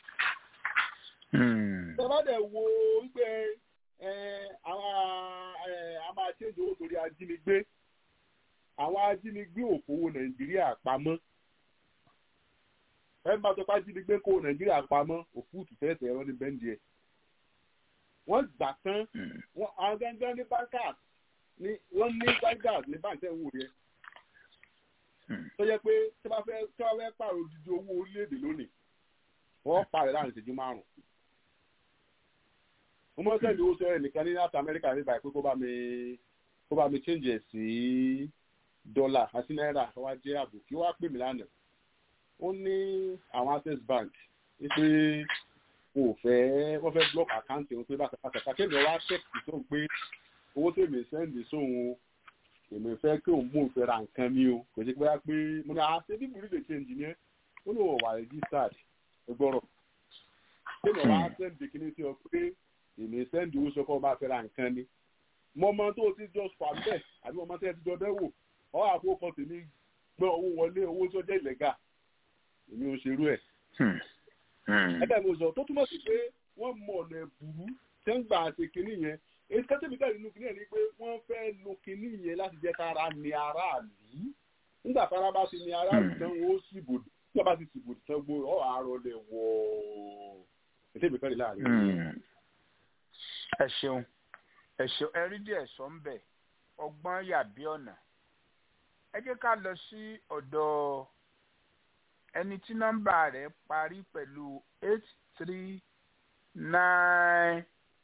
ìjọba dẹ̀ wo wípé àwọn a máa ṣèjọ owó torí ajínigbé àwọn ajínigbé òkòwò nàìjíríà pamọ́ ẹ bá sọ pé ajínigbé kó nàìjíríà pamọ́ òfúùtù fẹ́ẹ̀sẹ̀ ẹ̀rọ ní bẹ́ńdì ẹ̀ wọ́n gbà tán àwọn gángan ní bankers ní wọ́n ní bankers ní báńkì ẹ̀wò rẹ̀ tó yẹ pé tí wọ́n fẹ́ tí wọ́n fẹ́ pààrọ̀ odidi owó orílẹ̀-èdè lónìí wọ́n pààrọ̀ láàrin ìṣẹ́jú márùn-ún. mo mọ sẹ́ni owó sọ ẹnìkan ní north america ní báyìí pé kó bá mi kó bá mi change ẹ̀ sí dọ́là àti náírà wá jẹ́ àbò kí wọ́n á pè mí lánàá. ó ní àwọn access bank wípé wọn ò fẹ́ wọ́n fẹ́ block account òun pé bàtà pàtàkì akéde wa tẹ̀sí tó ń pé owó tèmi sẹ́ndì sóhun èmi fẹ́ kí òun mú òfin ra nǹkan mi o kò sí pé wá pé mo ní àá ṣe bíbélì lè ṣe engineer ó ní òun wà registered ẹgbọ́rọ̀ tèmi wá sẹ́ndì kíní sí ọ pé èmi sẹ́ndì owó sọ́kọ́ bá fẹ́ ra nǹkan ni mo mọ tó o ti jọ fà bẹ́ẹ̀ àbí mo mọ tó o ti jọ dẹ́wò ọ àkókò tèmi gbọ́ owó wọlé owó tó jẹ́ ìlẹ́gà èmi ò ṣerú ẹ̀ ẹgbẹ́ mi sọ tó túmọ̀ sí pé wọ́n mọ ọ̀nà ẹ̀bùrú tẹ́ ń gbà àti kínní yẹn èyí kẹ́tẹ́bí bẹ́ẹ̀ nínú kínní yẹn ni pé wọ́n fẹ́ lo kínní yẹn láti jẹ́ kára ní aráàlú nígbà tára bá ti ní aráàlú tán wọ́n ó sì bòdì nígbà bá ti sì bòdì tán gbó ọ̀ àárọ̀ lẹ̀ wọ̀ kẹ́tẹ́bí fẹ́ẹ́ láàrin. ẹ ṣeun ẹ ṣeun ẹ rí díẹ̀ sọ ń bẹ̀ ọgbọ́n yàbí ọ̀nà ẹ jẹ́ ká lọ sí ọ̀dọ̀ ẹni tí nọ́mbà rẹ̀ parí pẹ̀lú eight three nine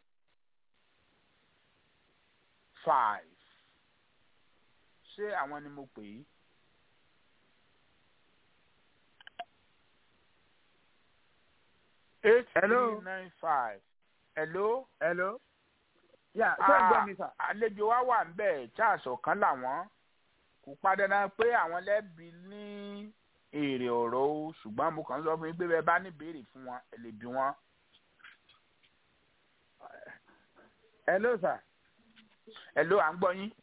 five ṣé àwọn ni mo pè é. eight three nine five hello. hello. yà ṣé ẹ gbọ́ mi sà. àlejò wa wà ń bẹ̀ charles ọ̀kan làwọn kò padà náà pé àwọn lẹ́bi ní èrè ọ̀rọ̀ o ṣùgbọ́n mo kàn ń sọ fún yín pé bẹ́ẹ̀ bá ní béèrè fún wọn ẹ lè bí wọn. hello sir. hello à ń gbọ́ yín.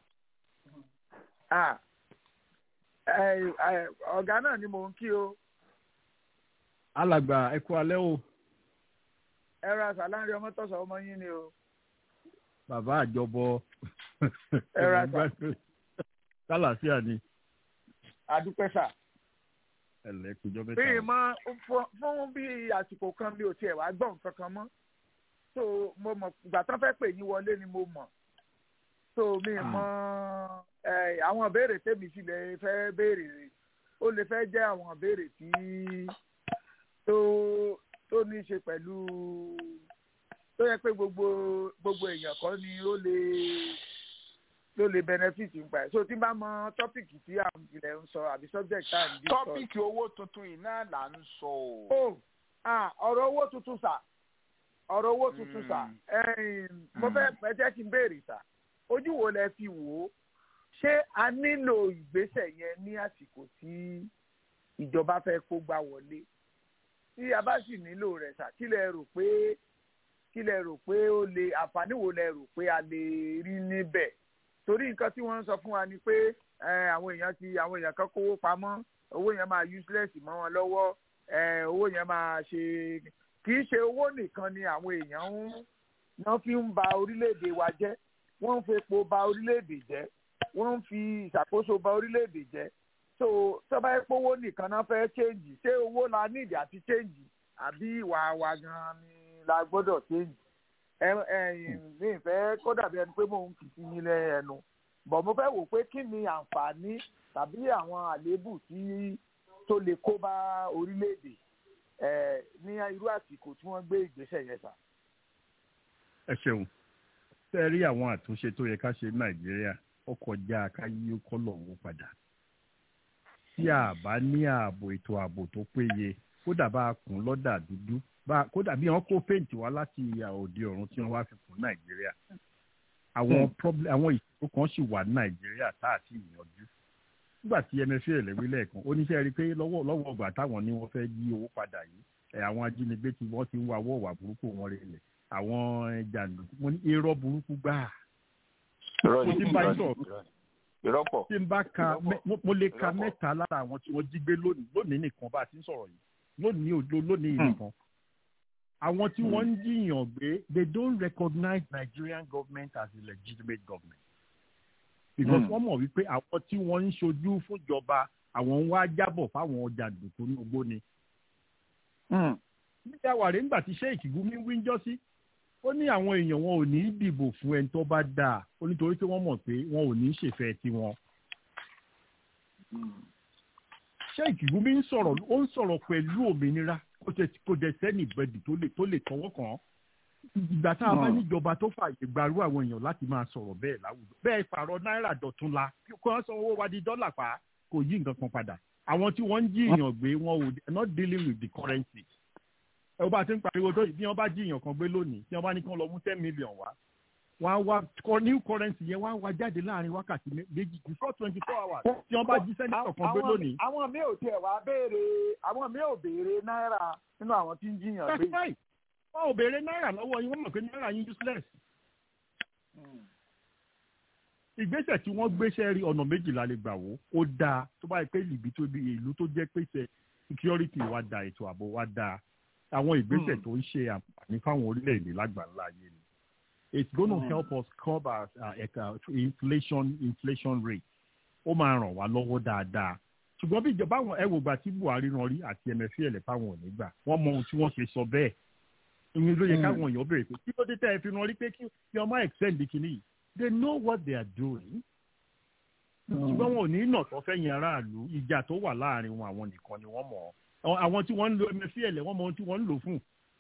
ọ̀gá náà ni mò ń kí o. alàgbà ẹ kú alẹ́ o. ẹ ra sàlárí ọmọ tọ̀sán ọmọ yín ni o. bàbá àjọbọ. ẹ ra sà. sálàsíà ni. adúpẹ́ sà ẹlẹ kújọ mẹ́ta. bí mọ fún bí àsìkò kan mi ò tiẹ̀ wá gbọ́ nǹkan kan mọ́ so mo mọ̀ ìgbà tán fẹ́ pè yín wọlé ni mo mọ̀ so mi mọ àwọn ìbéèrè tèmi sì lè fẹ́ béèrè ó lè fẹ́ jẹ́ àwọn ìbéèrè tí tó tó ní í ṣe pẹ̀lú tó yẹ pé gbogbo gbogbo èèyàn kan ni ó lè ló lè benefit nípa ẹ̀ so tí n bá mọ tọ́pìkì tí àwọn ilẹ̀ ń sọ àbí subject tá à ń bí sọ. tọ́pìkì owó tuntun yìí náà là ń sọ o. o ọ̀rọ̀ owó tuntun sà ọ̀rọ̀ owó tuntun sà mo fẹ́ ẹ jẹ́ kí n béèrè sà ojú wo lẹ fi wò ó ṣé a nílò ìgbésẹ̀ yẹn ní àsìkò tí ìjọba fẹ́ kó gbá wọlé tí a bá sì nílò rẹ̀ sà kí lẹ rò pé kí lẹ rò pé ó lè àǹfààní wo lẹ rò pé a lè rí níbẹ̀ torí nǹkan tí wọ́n ń sọ fún wa ni pé àwọn èèyàn ti àwọn èèyàn kan kówó pamọ́ owó yẹn máa useless mọ́ wọn lọ́wọ́ owó yẹn máa ṣe kì í ṣe owó nìkan ni àwọn èèyàn ń wọ́n fi ń ba orílẹ̀-èdè wa jẹ́ wọ́n ń fepo ba orílẹ̀-èdè jẹ́ wọ́n ń fi ìṣàkóso ba orílẹ̀-èdè jẹ́ so tó bá yẹ pé owó nìkan náà fẹ́ change ṣé owó la need àti change àbí ìwà wa gan ni la gbọ́dọ̀ change ẹ ẹ̀yin mi fẹ́ kó dàbí ẹni pé mò ń fi sí yín lẹ́ ẹnu bọ̀ mo fẹ́ wò pé kí ni àǹfààní tàbí àwọn àléébù tí tó lè kó bá orílẹ̀-èdè ẹ̀ ní irú àsìkò tí wọ́n gbé ìgbésẹ̀ yẹn sà. ẹ ṣeun tẹ́ ẹ rí àwọn àtúnṣe tó yẹ ká ṣe ní nàìjíríà ó kọjá ká yí kọ́lọ̀ owó padà tí a bá ní ààbò ètò ààbò tó péye kódà bá a kùn lọ́dà dúdú bá kódà bí wọ́n kó péǹtì wá láti ìhà òde ọ̀run tí wọ́n wá fi kùn nàìjíríà àwọn problem àwọn ìṣòro kan sì wà ní nàìjíríà tá a ti yanjú nígbà tí mfa lẹ́wí lẹ́ẹ̀kan oníṣẹ́ rí i pé lọ́wọ́ lọ́wọ́ ọgbà táwọn ní wọ́n fẹ́ yí owó padà yìí ẹ̀ àwọn ajínigbé tí wọ́n ti ń wa wọ́ọ̀wà burúkú wọn rẹ̀ lẹ̀ àwọn jàǹdùkú wọn ní irọ́ burúkú gbáà irọ́ mo ni ti bá yín irọ́ sọ̀rọ̀ ni irọ́ pọ̀ tí n bá ka mẹ- mo- mo lè ka Ìrọ́pọ̀. mẹ́ta lára àwọn tí wọ́n jí gbé lónìí lónìí nìkan bá a ti ń sọ̀rọ̀ yìí lónìí òdo lónìí nìkan àwọn tí wọ́n ń jiyàn gbé they don't recognize Nigerian government as a legitimate government because Hmm. wọ́n mọ̀ wípé àwọn tí wọ́n ń ṣojú fúnjọba àwọn ń wá jábọ̀ fáwọn ọjà dùkú ní ogbó ni nígbà wàrẹ́ ńgbà tí sheik gumi wíńjọ́ sí ó ní àwọn èèyàn wọn ò ní í dìbò fún ẹni tó bá dáa ó nítorí pé wọ́n mọ̀ pé wọn ò ní í ṣèfẹ́ tiwọn. sheik gumi ń sọ̀rọ̀ ó ń sọ̀rọ̀ pẹ̀lú òmìnira kò tẹ̀- kò dẹ̀ sẹ́ni bẹ́ẹ̀dì tó lè tó lè tọwọ́ kàn án. ìgbà tá a bá Hmm. níjọba tó fààyè gbarú àwọn èèyàn láti máa sọ̀rọ̀ bẹ́ẹ̀ láwùjọ bẹ́ẹ̀ pààrọ̀ náírà dọ̀tún la kó wọ́n san owó wa di dọ́là pa kò yí nǹkan kan padà àwọn tí wọ́n ń jí èèyàn gbé wọn ò they are not dealing with the currency ẹ bá ti ń pariwo tó yìí bí wọ́n bá jí èèyàn kan gbé lónìí tí wọ́n bá ní kí wọ́n lọ mú ten million wá wọ́n á wá kọ new currency yẹn wọ́n á wá jáde láàrin wákàtí mé- méjì before twenty four hours tí wọ́n bá jí sẹ́nitọ̀ kan gbé lónìí. àwọn mi ò tiẹ̀ wá béèrè àwọn mi ò béèrè náírà nínú àwọn tí ń jiyàn that's gbé. right wọn ò béèrè náírà lọ́wọ́ yín wọ́n mọ̀ pé náírà yín useless. ìgbésẹ̀ tí wọ́n gbéṣẹ́ rí ọ̀nà méjìlá lè gbà wò ó dáa tó bá yẹ pé ìbí tó bí ìlú tó jẹ́ pèsè security wa da ètò ààbò wa dáa àwọn ìgbésẹ̀ Hmm. tó ń ṣe àǹfààní fáwọn orílẹ̀-èdè lágbàńlá ayé ni it's gonna Hmm. help us curb our uh, uh, inflation inflation rate ó máa ràn wá lọ́wọ́ dáadáa ṣùgbọ́n bí ìjọba àwọn ẹ wò gbà tí buhari rán rí àti mfl fáwọn ò ní gbà wọ́n mọ ohun tí wọ́n ṣe sọ bẹ́ẹ̀ ìyẹn ló yẹ Hmm. káwọn èèyàn béèrè pé kí ló dé tẹ́ ẹ fi rán rí pé kí kí ọmọ extend kìíní yìí they know what they are doing ṣùgbọ́n wọn ò ní nà tó fẹ́yìn aráàlú ìjà tó wà láàrin wọn àwọn nìkan ni wọ́n mọ̀ ọ́ àwọn tí wọ́n ń lo mfl wọ́n mọ ohun tí wọ́n ń lò fún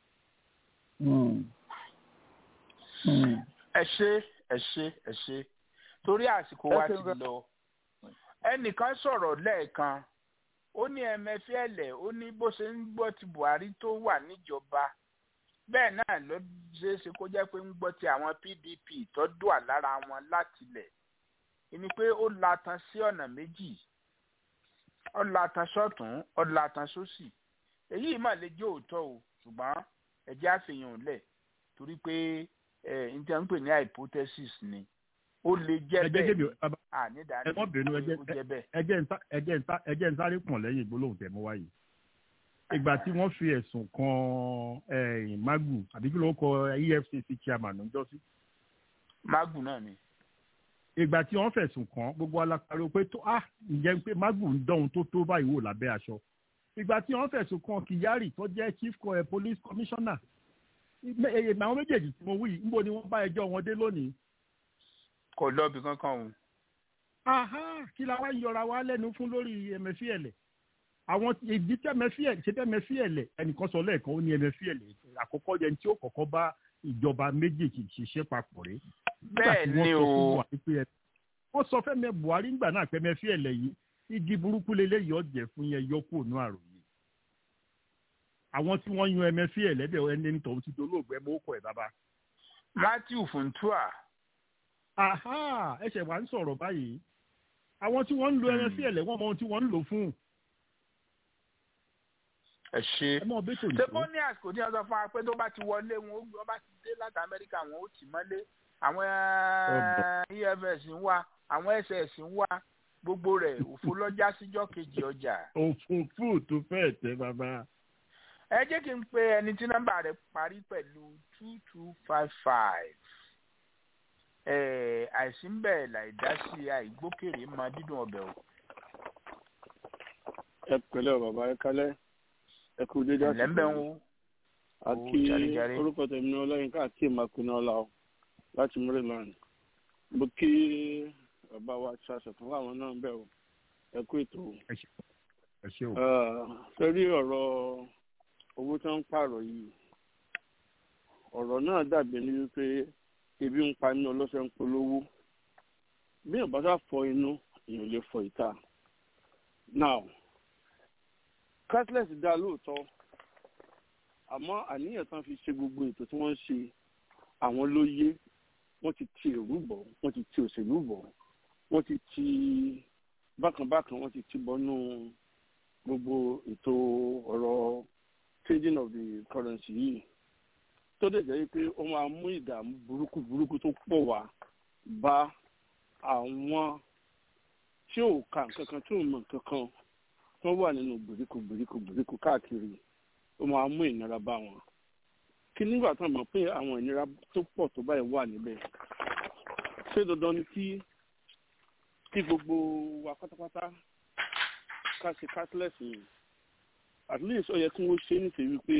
ẹ ṣe ẹ ṣe ẹ ṣe torí àsìkò wa Ẹ ti ṣeun gan. lọ ẹnìkan sọ̀rọ̀ lẹ́ẹ̀kan ó ní ẹmẹfẹ́lẹ̀ ó ní bó ṣe ń gbọ́ ti buhari tó wà níjọba bẹ́ẹ̀ náà ló ṣeé ṣe kó jẹ́ pé ń gbọ́ ti àwọn pdp tó dùà lára wọn látilẹ̀ ẹni pé ó latan sí ọ̀nà méjì ó latan sọ́tún ó latan sósì èyí mà lè jẹ́ òótọ́ o ṣùgbọ́n ẹ̀jẹ̀ àfihàn lẹ̀ torí pé ẹ̀ n tẹ́ ń pè ní hypothesis ni ó lè jẹ́ ẹjẹ́ bẹ́ẹ̀ débi ni bàbá ànídàáni ẹ mọ́ bínú ẹjẹ́ ó jẹ́ bẹ́ẹ̀. ẹjẹ́ ń sá- ẹjẹ́ ń sá- ẹjẹ́ ń sáré pọ̀n lẹ́yìn ìgbólóhùn tẹ̀ mọ́ wáyé ìgbà tí wọ́n fi ẹ̀sùn kan eh, magu àbí kí ló ń kọ efcc chairman ọjọ́ sí magu náà ni. ìgbà tí wọ́n fẹ̀sùn kàn gbogbo alápariwo pé tó ah ǹjẹ́ pé magu ń dán ohun tó tó báyìí wò lábẹ́ aṣọ ìgbà tí wọ́n fẹ̀sùn kàn kyari tó jẹ́ chief co- eh, police commissioner ìgbẹ́- eh, àwọn méjèèjì tí mo wí yìí níbo ni wọ́n bá ẹjọ́ wọn dé lónìí kò lọ́ọ̀bì kankan o. aha kí la wá ń yọra wa lẹ́nu fún lórí ẹ̀mẹ́fíẹ̀lẹ̀ àwọn ìdí tẹ́mẹ́fíẹ̀lẹ̀ ṣe tẹ́mẹ́fíẹ̀lẹ̀ ẹnìkan sọ lẹ́ẹ̀kan ó ní ẹ̀mẹ́fíẹ̀lẹ̀ àkọ́kọ́ yẹn tí ó kọ́kọ́ bá ìjọba méjèèjì ṣiṣẹ́ papọ̀ rẹ̀ bẹ́ẹ̀ ni o wọ́n sọ fẹ́mi buhari ńgbà náà pé ẹ̀mẹ́fíẹ̀lẹ̀ yìí igi burúkú lélẹ́yìí ọ̀jẹ̀ fún yẹn yọkú ònú àròyé àwọn tí wọ́n yan ẹ̀mẹ́fíẹ̀lẹ̀ bẹ̀ ẹni tó ti dolóògbé mọ́kọ̀ ẹ̀ bàbá matthew funtua aha ẹsẹ̀ wa ń sọ̀rọ̀ báyìí àwọn tí wọ́n ń lo ẹ̀mẹ́fíẹ̀lẹ̀ wọ́n mọ ohun tí wọ́n ń lò fún ẹ ṣe. ẹ mọ bẹ́tò ṣé kó ní àsìkò tí wọ́n sọ fún wa pé tó bá ti wọlé wọn ó gbé ọba ti dé láti amẹ́ríkà wọn ó tì mọ́lé àwọn efs ń wá àwọn ss ń wá gbogbo rẹ̀ òfo lọ́jà síjọ́ kejì ọjà. òfófó tó fẹ́ẹ̀ tẹ́ bàbá. ẹ jẹ́ kí n pe ẹni tí nọ́mbà rẹ̀ parí pẹ̀lú two two five five àìsí ń bẹ̀ láìdásí àìgbókèrè máa dídùn ọbẹ̀ o. ẹ pẹ̀lẹ́ bàbá ẹ kálẹ́ ẹ kú dédé àsìkò ẹ̀lẹ́ ń bẹ̀ ń wo. àti orúkọ tèmi ní ọlọ́yinka àti ìmàkùnrin ọ̀la o láti maryland mo kí bàbá wa ṣaṣọ fún àwọn náà bẹ̀ o ẹ kú ètò o. sẹ́rí ọ̀rọ̀ owó tí wọ́n ń pààrọ̀ yìí ọ̀rọ̀ náà dàbí ní wípé ebi ń pa inú ọlọ́sẹ̀ ń polówó bí èèyàn bá sá fọ inú èèyàn lè fọ ìta now cashless dá lóòótọ́ àmọ́ àníyàn tán fi ṣe gbogbo ètò tí wọ́n ń ṣe àwọn ló yé wọ́n ti ti èrú bọ̀ wọ́n ti ti òṣèlú bọ̀ wọ́n ti ti bákanbákan wọ́n ti ti bọ́nú gbogbo ètò ọ̀rọ̀ trading of the currency yìí tó dẹ̀ jẹ́ pé ó máa mú ìdààmú burúkú burúkú tó pọ̀ wá bá àwọn tí ò ka nǹkan kan tí ò mọ̀ nǹkan kan tó wà nínú gbèríko gbèríko gbèríko káàkiri ó máa mú ìnira bá wọn kí nígbà tó mọ̀ pé àwọn ìnira tó pọ̀ tó báyìí wà níbẹ̀ ṣé dandan ni kí kí gbogbo wa pátápátá ká ṣe cashless yìí at least ó yẹ kí wọ́n ṣe nítorí pé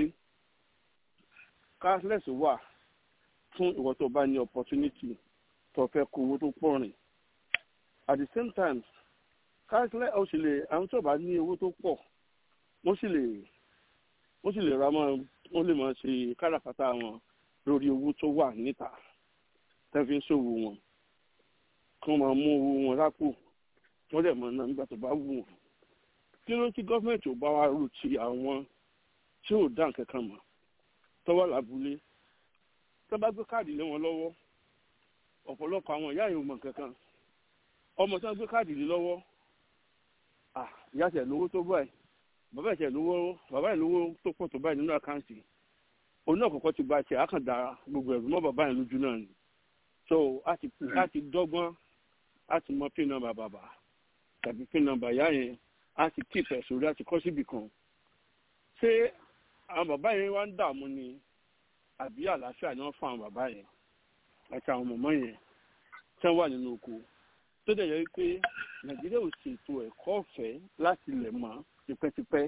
cashless wà fún ìwọ tó bá ní opportunity tó fẹ́ kó owó tó pọ̀ rìn at the same time cashless ó sì lè àwọn tó bá ní owó tó pọ̀ wọ́n sì lè wọ́n sì lè ra mọ́ wọ́n lè máa ṣe káràkátà wọn lórí owó tó wà níta tẹ́ fi ń ṣòwò wọn kí wọ́n máa mú owó wọn lápò wọ́n dẹ̀ mọ̀ náà nígbà tó bá wù wọ́n kí ló ń kí gọ́ọ̀mẹ̀ntì ò bá wa rò ti àwọn tí ò dá nǹkan kan mọ̀ tọ́wọ́ làbúlé tó bá gbé káàdì lé wọn lọ́wọ́ ọ̀pọ̀lọpọ̀ àwọn ìyá yìí ò mọ̀ kankan ọmọ tí wọ́n gbé káàdì lé lọ́wọ́ ìyá tẹ̀ lówó tó báyìí bàbá ẹ̀ tẹ̀ lówó bàbá ẹ̀ lówó tó pọ̀ tó báyìí nínú àkáǹtì òun náà kọ́kọ́ ti ba tiẹ̀ àkàndá gbogbo ẹ̀rù mọ́ bàbá yẹn lójú náà ni so a ti a ti dọ́gbọ́n a ti mọ pin nọ́mbà bàbá tàbí pin nọ́mbà ìyá yẹn a ti kí ìfẹ́ sórí a ti kọ́ síbì kan ṣé àwọn bàbá yẹn wá ń dààmú ni àbí àlàáfíà ni wọ́n fún àwọn bàbá yẹn àti àwọn mọ̀mọ́ yẹn tí wọ́n wà nínú oko tó dẹ̀ yẹ pé nàìjíríà ò ṣètò ẹ̀kọ́ ọ̀fẹ́ láti lẹ̀ mọ́ tipẹ́tipẹ́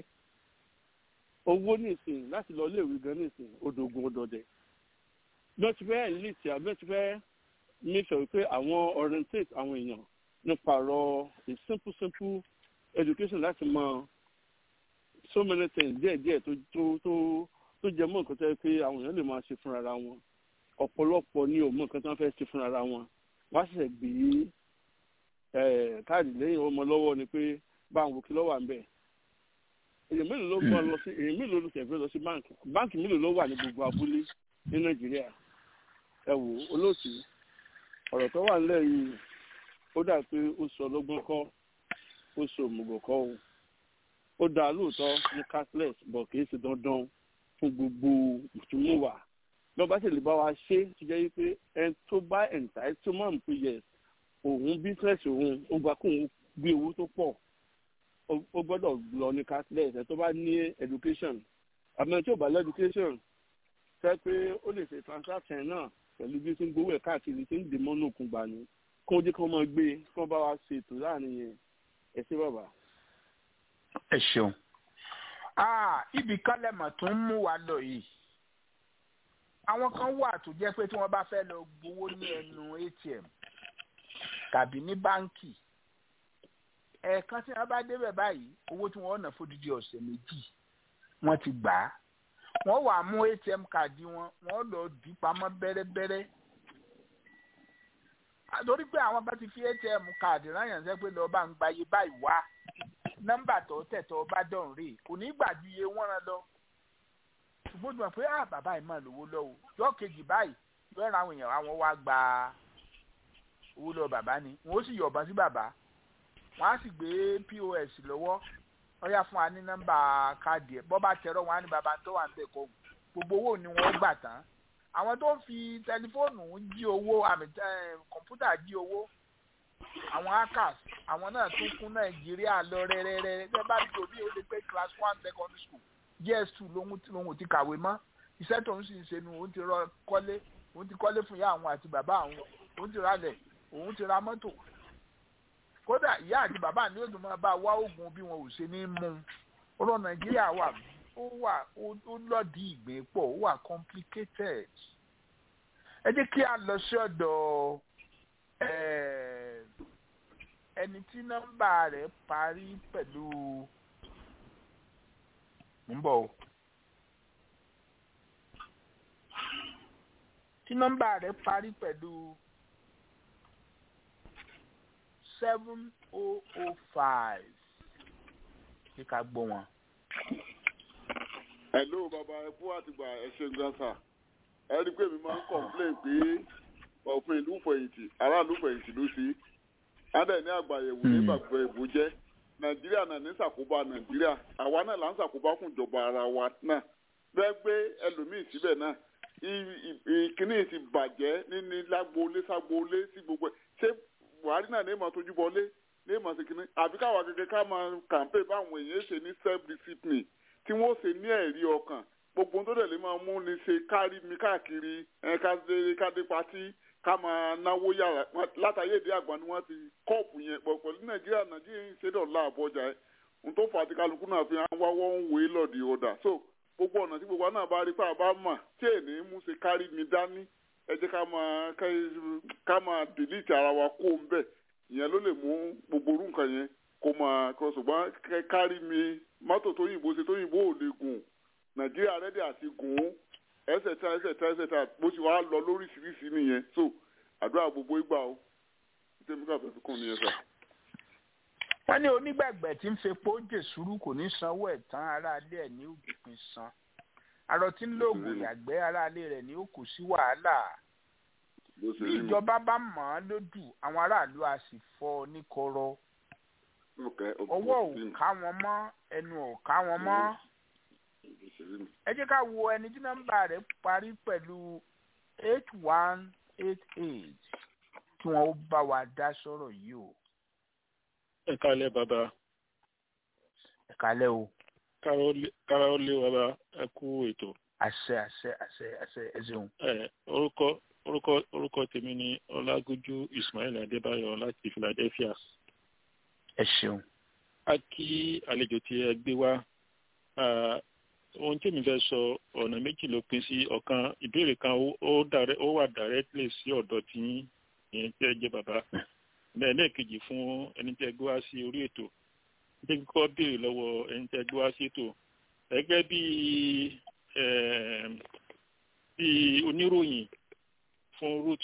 owó nìsín láti lọ iléèwé gan nìsín odògùn odòdè bí wọ́n ti fẹ́ elite àbí wọ́n ti fẹ́ make sure pé àwọn orientate àwọn èèyàn nípa ọ̀rọ̀ a simple simple education láti mọ so many things díẹ̀ díẹ̀ tó tó tó tó jẹ mọ́ nǹkan tó yẹ pé àwọn èèyàn lè máa ṣe fúnra ra wọn ọ̀pọ̀lọpọ̀ ni ò mọ nǹkan tó ń fẹ́ ṣe fúnra ra wọn wọ́n á ṣẹ̀ṣẹ̀ gbé káàdì lẹ́yìn ọmọ lọ́wọ́ ni pé báwọn wò kí lọ́wọ́ à ń bẹ̀ èyàn mélòó ló mọ lọ sí èyàn mélòó ló tẹ̀fẹ́ lọ sí báǹkì báǹkì mélòó ló wà ní gbogbo abúlé ní nàìjíríà ẹ wò olóòtú ọ̀rọ̀ tó wà nílẹ̀ yìí ó dà pé ó sọ lọ́gbọ́n kọ́ ó sọ òmùgọ̀ kọ́ o ó dá lóòótọ́ ní cashless bọ̀ kì í ṣe dandan fún gbogbo ìtumúwà lọ́ba sì lè bá wa ṣe tó jẹ́ wípé ẹni tó bá ẹ̀ǹtà ẹ̀ tó máa ń pè yẹ òun bísíǹsì òun ó gba kóun gbé owó tó pọ̀ ó gbọ́dọ̀ lọ ní cashless ẹ̀ tó bá ní education àmọ́ tí ò bá lọ education fẹ́ pé ó lè ṣe transaction náà pẹ̀lú bí tí ń gbowó ẹ̀ káàkiri tí ń dè mọ́nú òkun gbà ní kó jẹ́ kí wọ́n máa gbé kí wọ́n bá wa ṣe ètò láàrin yẹn ẹ ṣé bàbá. ẹ ṣeun ibi kálẹ̀mọ̀ tó ń mú wa lọ yìí àwọn kan wà tó jẹ́ pé tí wọ́n bá fẹ́ lọ gbowó ní ẹnu atm tàbí ní báńkì ẹ̀ẹ̀kan tí wọ́n bá débẹ̀ báyìí owó tí wọ́n ná fódìdí ọ̀sẹ̀ méjì wọ́n ti gbà á wọ́n wà mú atm káàdì wọn wọ́n lọ dì pamọ́ bẹ́rẹ́bẹ́rẹ́ torí pé àwọn bá ti fi atm káàdì rányànṣẹ́ pé lọ́ọ́ bá ń gbayé báyìí wá nọ́mbà tó tẹ̀ tó bá dọ̀rùn rè kò ní gbà ju iye wọ́n rán lọ ṣùgbọ́n tí wọ́n pé ah bàbá yìí máa lówó lọ́wọ́ yọ kejì báyìí yọ ra àwọn èèyàn àwọn wá gba owó lọ bàbá ni wọ́n ó sì yọ̀bọ̀n sí bàbá wọ́n á sì gbé pos lọ́wọ́ wọ́n yá fún wa ní nọ́mbà káàdì ẹ̀ bọ́ bá tẹ̀rọ wọn á ní bàbá tó wà ń bẹ̀ kọ́ gbogbo owó ni wọ́n gbà tán àwọn tó ń fi tẹlifóònù jí owó àmì kọ̀ǹpútà jí owó àwọn hackers àwọn náà tún kún nàìjíríà lọ rẹ́rẹ́rẹ́ tẹ́ bá dìbò bí ó lè pé class one secondary school gs two lòun lòun ti kàwé mọ́ iṣẹ́ tó ń sì ń ṣe nu òun ti rọ kọ́lé òun ti kọ́lé fún ìyá àwọn àti bàbá àwọn òun ti ra lẹ̀ òun ti ra mọ́tò kódà ìyá àti bàbá ni ó tún máa bá wá oògùn bí wọn ò ṣe ní mú ọ̀rọ̀ nàìjíríà wà ó wà ó lọ́ọ̀dì ìgbín pọ̀ ó wà complicated ẹ jẹ́ kí a lọ sí ọ̀dọ̀ ẹni tí nọ́mbà rẹ̀ parí pẹ̀lú ń bọ̀ o tí nọ́mbà rẹ̀ parí pẹ̀lú seven oh oh five kí ká gbọ́ wọn. hello bàbá ẹkú àtìgbà ẹ ṣe gan sa ẹ rí i pé mi máa ń complain pé òfin ìlú fẹ̀yìntì aráàlú fẹ̀yìntì ló ṣe adẹ ní àgbàyẹ̀wò ní gbàgbọ́ ìbò jẹ́ nàìjíríà náà ní ṣàkóbá nàìjíríà àwa náà là ń ṣàkóbá fún ìjọba ara wa náà bẹ́ẹ̀ gbé ẹlòmíì síbẹ̀ náà ìkíní ti bàjẹ́ níní lágboolé ságboolé sí gbogbo ẹ̀ ṣé buhari náà ní ìmọ̀ tójú bọlé ní ìmọ̀ sí kíní àbí káwa gẹ́gẹ́ ká máa kàǹpé báwọn èèyàn ṣe ní self discipline tí wọ́n ṣe ní ẹ̀rí ọkàn gbogbo tó dẹ̀ lè máa mú ni ṣe kárí mi káàkiri ẹ̀ka kádé patí ká máa náwó yàrá látàyè èdè àgbà ni wọ́n ti kọ́ọ̀pù yẹn pọ̀ pẹ̀lú nàìjíríà nàìjíríà ń ṣe dọ̀la àbọ̀jà ẹ̀ n tó fà á ti kálukú náà fi hàn wá wọ́n ń wé lọ́ọ̀dì ọ̀dà so gbogbo ọ̀nà tí gbogbo àná bá rí pé àbá mà tí èní mú ṣe kárí mi dání ẹ jẹ́ ká máa ká máa dìlítì ara wa kó ń bẹ̀ ìyẹn ló lè mú gbogbo orú nǹkan yẹn kó máa kọ ṣùgbọ́n kárí mi mọ́tò tó yìnbó ṣe tó yìnbó ò lè gùn nàìjíríà rẹ́dí àti gùn ún ẹsẹ̀ tá ẹsẹ̀ tá ẹsẹ̀ tá bó ṣe wàá lọ lóríṣiríṣi nìyẹn so àdúrà gbogbo ìgbà o tèmi ká fẹ́ fi kún nìyẹn sà. wọ́n ní onígbàgbẹ́ tí ń fepo jèsúrú kò ní sanwó ẹ̀ tán aráalé ẹ̀ ní òpin san arọ tí ń lóògùn ìyàgbẹ́ aráalé rẹ̀ ní ó kò sí wàhálà bí ìjọba bá mọ̀ ọ́n lódù àwọn aráàlú a sì fọ́ ọ ní kọ́rọ́ ọwọ́ ò ká wọn mọ́ ẹnu ò ká wọn mọ́ ẹ jẹ́ ká wo ẹni tí nọ́mbà rẹ̀ parí pẹ̀lú eight one eight eight kí wọ́n ó bá wa dá sọ̀rọ̀ yìí o. ẹ kálẹ̀ bàbá. ẹ kálẹ̀ o. kára ó lé bàbá ẹ kú ètò. àṣẹ àṣẹ àṣẹ àṣẹ ẹ ṣeun. ẹ orúkọ orúkọ orúkọ tèmi ni ọlágójú ismail adébáyọ láti philadelphia. ẹ ṣeun. a kí àlejò tí ẹ gbé wá ohun tí mi fẹ́ sọ ọ̀nà méjì ló pín sí ọ̀kan ìbéèrè kan ó wà directly sí ọ̀dọ̀ tí ìyẹn tí ẹ jẹ́ bàbá bẹ́ẹ̀ lẹ́ẹ̀kejì fún ẹni tí ẹ gbé wá sí orí ètò ní kíkọ́ béèrè lọ́wọ́ ẹni tí ẹ gbé wá sí ètò gẹ́gẹ́ bí bí oníròyìn fún root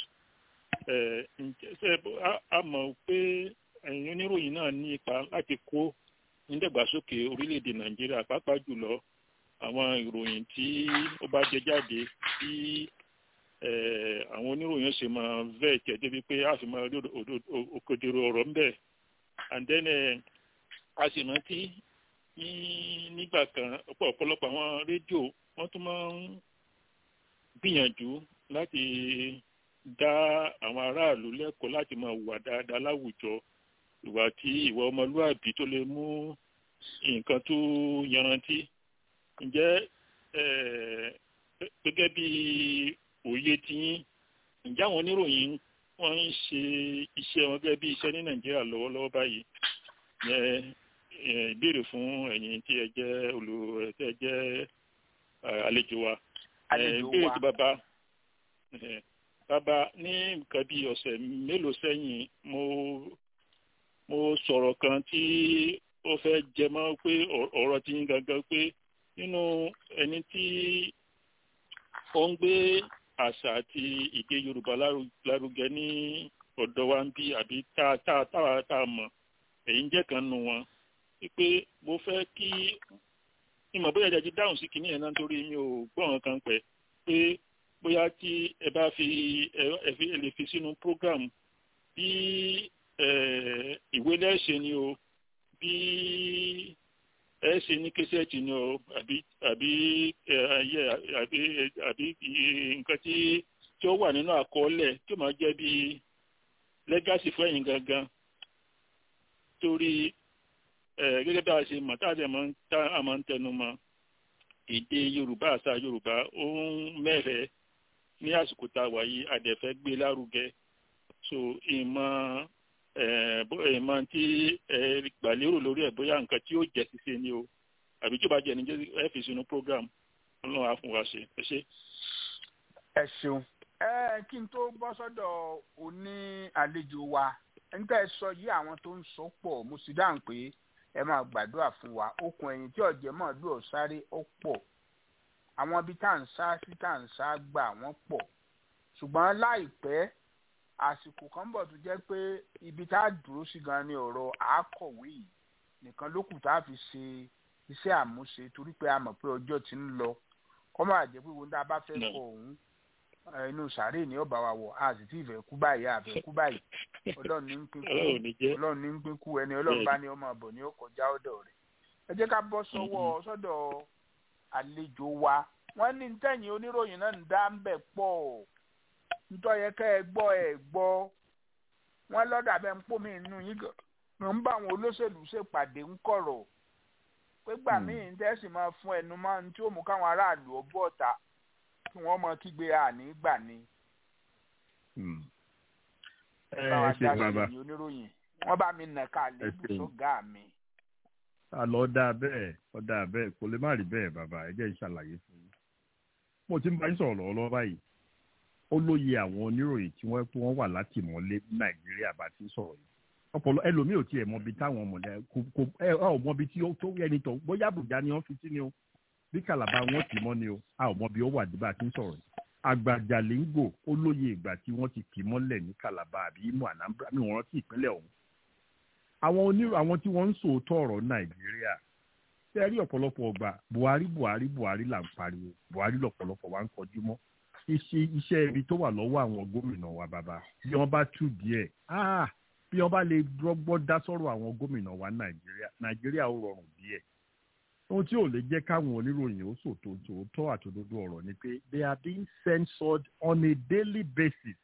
a mọ̀ pé ẹ̀yin oníròyìn náà ní ipa láti kó nídàgbàsókè orílẹ̀-èdè nàìjíríà pàápàá jùlọ àwọn ìròyìn tí ó bá jẹ jáde tí àwọn oníròyìn ṣe máa vẹ́ tẹ̀ débi pé a sì máa rí òkodoro ọ̀rọ̀ ń bẹ̀ and then a sì rántí ní nígbà kan ọ̀pọ̀ ọ̀pọ̀lọpọ̀ àwọn rédíò wọ́n tún máa ń gbìyànjú láti dá àwọn aráàlú lẹ́kọ̀ọ́ láti máa hùwà dáadáa láwùjọ ìwà tí ìwà ọmọlúàbí tó lè mú nǹkan tó yanrantí ǹjẹ́ gẹ́gẹ́ bí òye tiyín ǹjẹ́ àwọn oníròyìn wọ́n ń ṣe iṣẹ́ wọn gẹ́gẹ́ bí iṣẹ́ ní nàìjíríà lọ́wọ́lọ́wọ́ báyìí yẹn ìbéèrè fún ẹ̀yin tí ẹ jẹ́ olù tí ẹ jẹ́ àlejò wa ìbéèrè tí bàbá bàbá ní nǹkan bí ọ̀sẹ̀ mélòó sẹ́yìn mo mo sọ̀rọ̀ kan tí ó fẹ́ jẹ mọ́ pé ọ̀rọ̀ ti ń gangan pé nínú ẹni tí ó ń gbé àṣà àti ìdè yorùbá lárugẹ ní ọ̀dọ̀ wa ń bí àbí tá tá tá tá a mọ̀ èyí ń jẹ́ kan nù wọn pé mo fẹ́ kí ìmọ̀ bóyá ìdájí dáhùn sí kìnìyàn náà nítorí mi ò gbọ́ nǹkan kan pẹ̀ pé bóyá tí ẹ bá fi ẹ fi ẹ lè fi sínú program bí ìwé lẹ́sẹ̀ ni o bí ẹ ṣe ní kẹsẹ̀tì ni o àbí àbí ayé àbí àbí nǹkan tí tí ó wà nínú àkọọ́lẹ̀ tí ó máa jẹ́ bí lẹ́gàsì fún ẹ̀yin gangan torí gẹ́gẹ́ bí a ṣe mọ̀ tá a máa ń tẹnu mọ́ èdè yorùbá àṣà yorùbá ó ń mẹ́rẹ̀ẹ́ ní àsìkò tá a wà yìí àdẹ̀fẹ́ gbé lárugẹ so ìmọ̀ ìmọ̀ tí ẹ gbàlérò lórí ẹ̀ bóyá nǹkan tí ó jẹ́ ṣíṣe ni o àbí tí ó bá jẹ́ ní ẹ fi sínú program ọlọ́run á fún wa ṣe ẹ ṣe. ẹ ṣeun ẹ kí n tó bọ́ sọ́dọ̀ oní àlejò wa nígbà ẹ sọ yí àwọn tó ń sọ pọ̀ mo sì dáhùn pé ẹ máa gbàdúrà fún wa okùn ẹ̀yìn tí ọ̀jẹ̀ mọ̀ lù ọ́ sáré ó pọ̀ àwọn ibi tá à ń sá sí tá à ń sá gbà wọ́n pọ̀ ṣùgbọ́n láìpẹ́ àsìkò kan bọ̀ tó jẹ́ pé ibi tá a dúró sí gan ni ọ̀rọ̀ àákọ̀wé yìí nìkan ló kù tá a fi ṣe iṣẹ́ àmúṣe torí pé a mọ̀ pé ọjọ́ ti ń lọ kọ́ máa jẹ́ pé wọn tá a bá fẹ́ kọ òun inú sàárè ni ó bá wa wọ̀ a sì tí ì fẹ́ kú báyìí a fẹ́ kú báyìí ọlọ́run ní ń pín kú ọlọ́run ní ń pín kú ẹni ọlọ́run bá ní ọmọ ọ̀bọ̀ ní ó kọjá ọ̀dọ̀ rẹ̀ ẹ jẹ́ ká bọ́ sọ́wọ́ sọ́dọ̀ àlejò wa wọ́n ní tẹ̀yìn oníròyìn náà ń dá ń bẹ̀ pọ̀ nítorí yẹ kẹ́ ẹ gbọ́ ẹ gbọ́ wọ́n lọ́dà bẹ́ẹ̀ ń pò mí inú yín gan ń bá àwọn olóṣèlú ṣèpàdé ń kọ̀rọ̀ pé gbà míì ń tẹ́sí máa fún ẹnu máa ń tí ó mú káwọn aráàlú ọgbọ́ ọ̀tá kí wọ́n mọ kígbe àní gbà ni. ẹ ẹ ṣe bàbá oníròyìn wọ́n bá mi nà ká lébù tó ga mi. àlọ́ ọ̀dà bẹ́ẹ̀ ọ̀dà bẹ́ẹ̀ kò lè má rí bẹ́ẹ̀ bàbá ẹ jẹ́ ìṣàlàyé fún yín. mo ti ń bá yín sọ̀rọ̀ lọ́wọ́lọ́wọ́ báyìí ó lóye àwọn oníròyìn tí wọ́n pé wọ́n wà látìmọ́lé ní nàìjíríà bá ti sọ̀rọ̀ yìí ọpọlọ ẹlòmíì ò tiẹ̀ mọbi táwọn ọmọdé kò kò ẹ ọ mọbi tí ó tó ẹni tó bóyá àbújá ni wọ́n fi sí ni o bí kàlàbà wọn tì mọ́ ni o a ò mọbi ó wà dìbà tí ń sọ̀rọ̀ yìí àgbàjàlíngò ó lóye ìgbà tí wọ́n ti kì í mọ́lẹ̀ ní kàlàbà àbí imo anambra mi wọ́n rántí ìpínlẹ̀ ọ̀hún àwọn onírò àwọn tí wọ́n ń sòótọ́ ọ̀rọ̀ nàìjíríà tẹ́ rí ọ̀pọ̀lọpọ̀ ọgbà buhari buhari buhari là ń pariwo buhari lọ̀pọ̀lọpọ̀ wa ń kọjú mọ́ iṣẹ́ iṣẹ́ ibi tó wà lọ́wọ́ àwọn gómìnà wa bàbá bí wọ́n bá tú díẹ̀ ah bí wọ́n bá lè rọ́gbọ́ dá sọ́rọ̀ àwọn gómìnà wa nàìjíríà nàìjíríà ó rọrùn díẹ̀ ohun tí ò lè jẹ́ káwọn oníròyìn ó sòtò tòótọ́ àtòdodo ọ̀rọ̀ ni pé they are being censored on a daily basis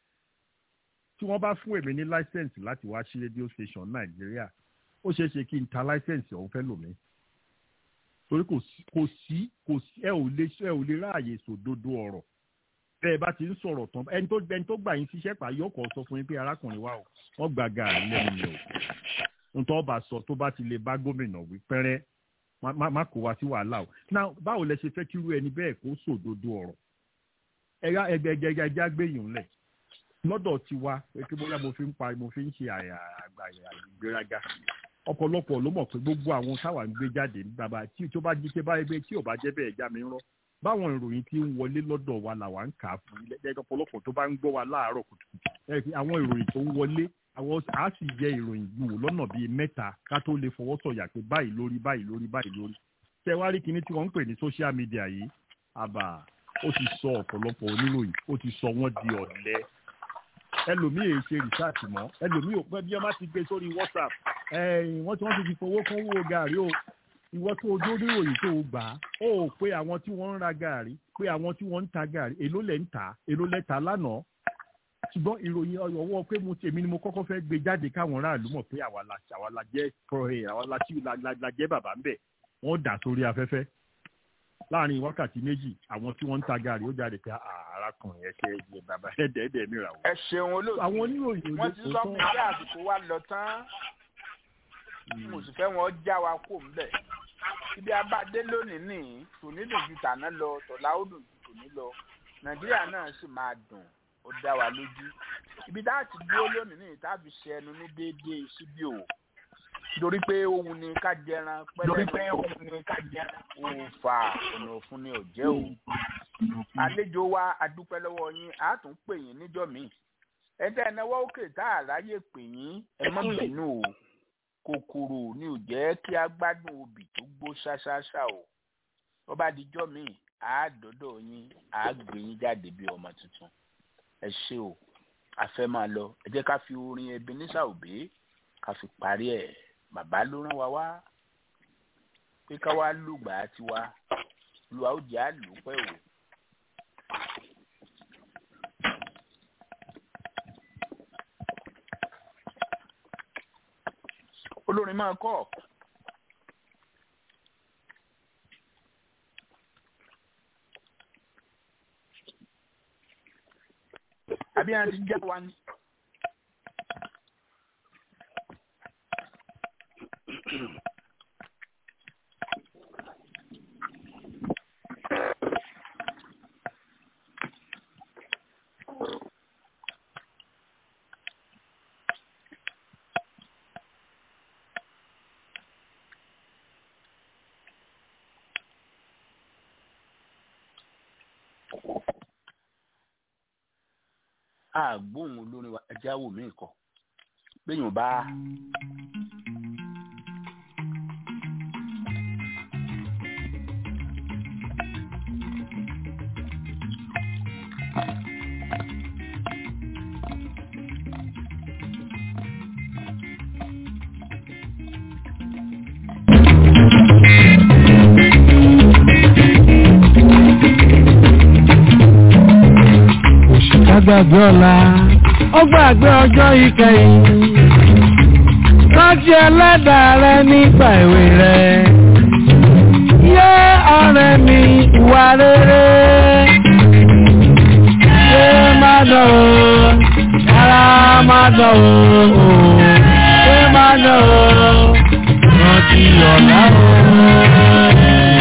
tí wọ́n bá fún èmi ní láísẹ̀nsì láti wá sí rédíò station nàìjíríà ó ṣeé ṣe kí n ta láísẹ̀nsì ọ̀hún fẹ́ lòmí torí kò sí kò sí kò sí ẹ ò lè ẹ ò lè ráàyè sòdodo ọ̀rọ̀ bẹ́ẹ̀ bá ti ń sọ̀rọ̀ tán ẹni tó ẹni tó gbà yín síṣẹ́ pa yóò kọ́ sọ fún yín pé arákùnrin wa o wọ́n gba gàrí lẹ́nu mi o ntọ́ bá sọ tó bá ti lè bá gómìnà wí pẹ́rẹ́ má kó wa sí wàhálà o náà báwo lẹ ṣe fẹ́ kí irú ẹni bẹ́ẹ̀ kó sòdodo ọ̀rọ̀ ẹ̀yà ẹgbẹ̀gbẹ̀ ẹja gbẹ̀yìn lẹ̀ lọ́dọ̀ tiwa pé bóyá mo fi ń pa mo fi ń ṣe àgbà ìgbéraga ọ̀pọ̀lọpọ̀ ló mọ̀ pé gbogbo àwọn táwa ń gbé jáde ní bàbá tí tó bá jí pé báyìí pé tí ò bá jẹ́ bẹ́ẹ̀ já mi ń rọ́ báwọn ìròyìn tí ń wọlé lọ́dọ̀ wa làwa ń kà á fún ilé ọ̀pọ̀lọpọ̀ tó bá ń gbọ́ wa láàárọ̀ kùtùkùtù àwọn ìròyìn tó ń wọlé àwọn á sì yẹ ìròyìn wò lọ́nà bíi mẹ́ta ká tó lè fọwọ́ sọ̀yà pé báyìí lórí báyìí lórí báyìí lórí tẹ wá rí kinní tí wọ́n ń pè ní social media yìí àbà ó ti sọ ọ̀pọ̀lọpọ̀ oníròyìn ó ti sọ wọ́n di ọ̀lẹ ẹlòmíì èyí ṣe rìsáàtì mọ́ ẹlòmíì ò pẹ́ bí wọ́n bá ti gbé sórí whatsapp wọ́n ti wọ́n ti fi fowó kún owó gàrí o ìwọ tó ojú oníròyìn tó o gbà á ó pé àwọn tí wọ́n ń ra gàrí pé àwọn tí wọ́n ń ta gàrí èló lẹ̀ ń tà èló lẹ̀ tà lánàá ṣùgbọ́n ìròyìn ọ̀wọ́ pé mo tèmi ni mo kọ́kọ́ fẹ́ gbé jáde káwọn aráàlú mọ̀ pé àwa la àwa la jẹ́ kọ́rẹ́ àwa la tí la jẹ́ bàbá ń bẹ̀ wọ́n dà sórí afẹ́fẹ́ láàrin wákàtí méjì àwọn tí wọ́n ń ta gàrí ó jáde pé arákùnrin ẹ ṣe ẹ bàbá ẹ̀ẹ́dẹ̀ẹ́dẹ̀ mi rà wọ́n. ẹ ṣeun olóòtú àwọn oníròyìn wọ́n ti sọ pé kí àsìkò wa lọ tán mo sì fẹ́ wọn já wa kó ń bẹ̀ ibi abáde lónìí nìyí tòní dùn ju tàná lọ tọ̀lá ó dùn ju tòní lọ nàìjíríà náà sì máa dùn ó dá wa lójú ibi tá a ti dúró lónìí nìyí tá a fi ṣe ẹnu ní déédéé síbí o torí pé ohun ni ká jẹran pẹ́lẹ́ torí pé ohun ni ká jẹran òòfà ọ̀nà òfun ni ò jẹ́ o àlejò wa adúpẹ́ lọ́wọ́ yín a tún pè yín níjọ́ míì ẹ̀dá ẹ̀náwó òkè tá a ráyè pè yín ẹ má bínú o kòkòrò ni ò jẹ́ kí a gbádùn obì tó gbó ṣáṣáṣá o tó bá dijọ́ míì á dọ́dọ̀ yín á gbé yín jáde bí ọmọ tuntun ẹ ṣé o a fẹ́ máa lọ ẹ jẹ́ ká fi orin Ebenezer Obey ká fi parí ẹ̀ bàbá ló rán wa wá pé ká wá lùgbà tiwa lu àwùjẹ àlùpẹ́ o. olórin máa kọ́ àbí àti jẹ́ wa ni. àgbóhùn olórin wa ẹjẹ́ àwò mí kọ péyàn bá. gbàgbé ọ̀la ó gbàgbé ọjọ́ ìkẹyìn rántí ẹlẹ́dàá rẹ nígbà èwe rẹ yé ọ̀rẹ́ mi ìwà rere yé má dán o ara má dán o yé má dán o rántí ọ̀la o.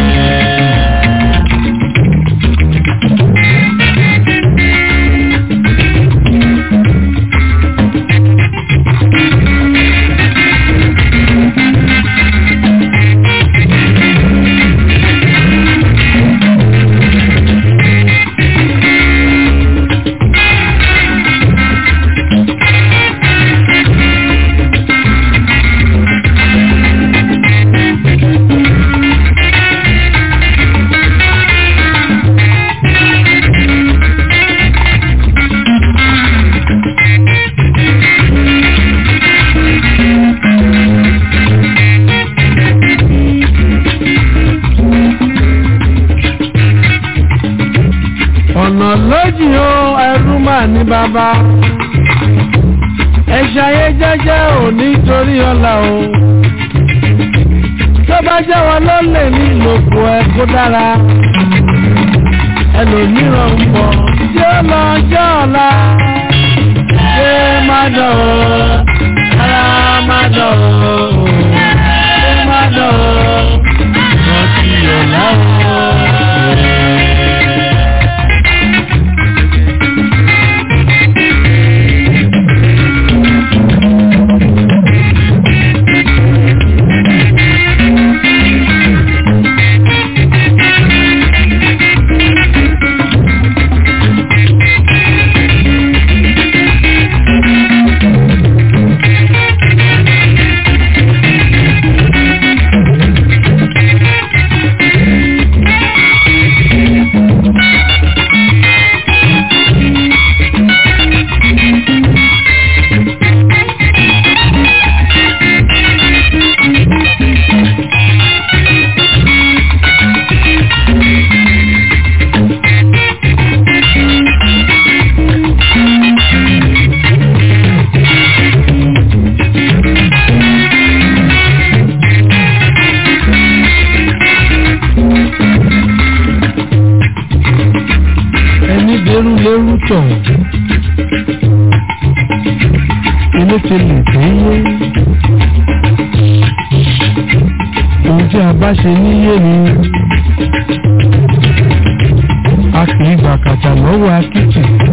ọ̀nà lójì o ẹrú mà ní bàbá ẹ ṣayé jẹ́jẹ́ ò nítorí ọ̀la o tó bá jẹ́ wọn ló lè ní ìlòkù ẹ kó dára ẹlòmíràn ń bọ̀ tí ó lọ jẹ́ ọ̀la ṣé má dọ̀ o ara má dọ̀ o ṣé má dọ̀ o rántí ọ̀la o. ẹni dẹrù lẹrù tọ̀ ilé ti lè tó yé ohun tí a bá ṣe níyé ni a kì í gbà kàtà lọ́wọ́ akítì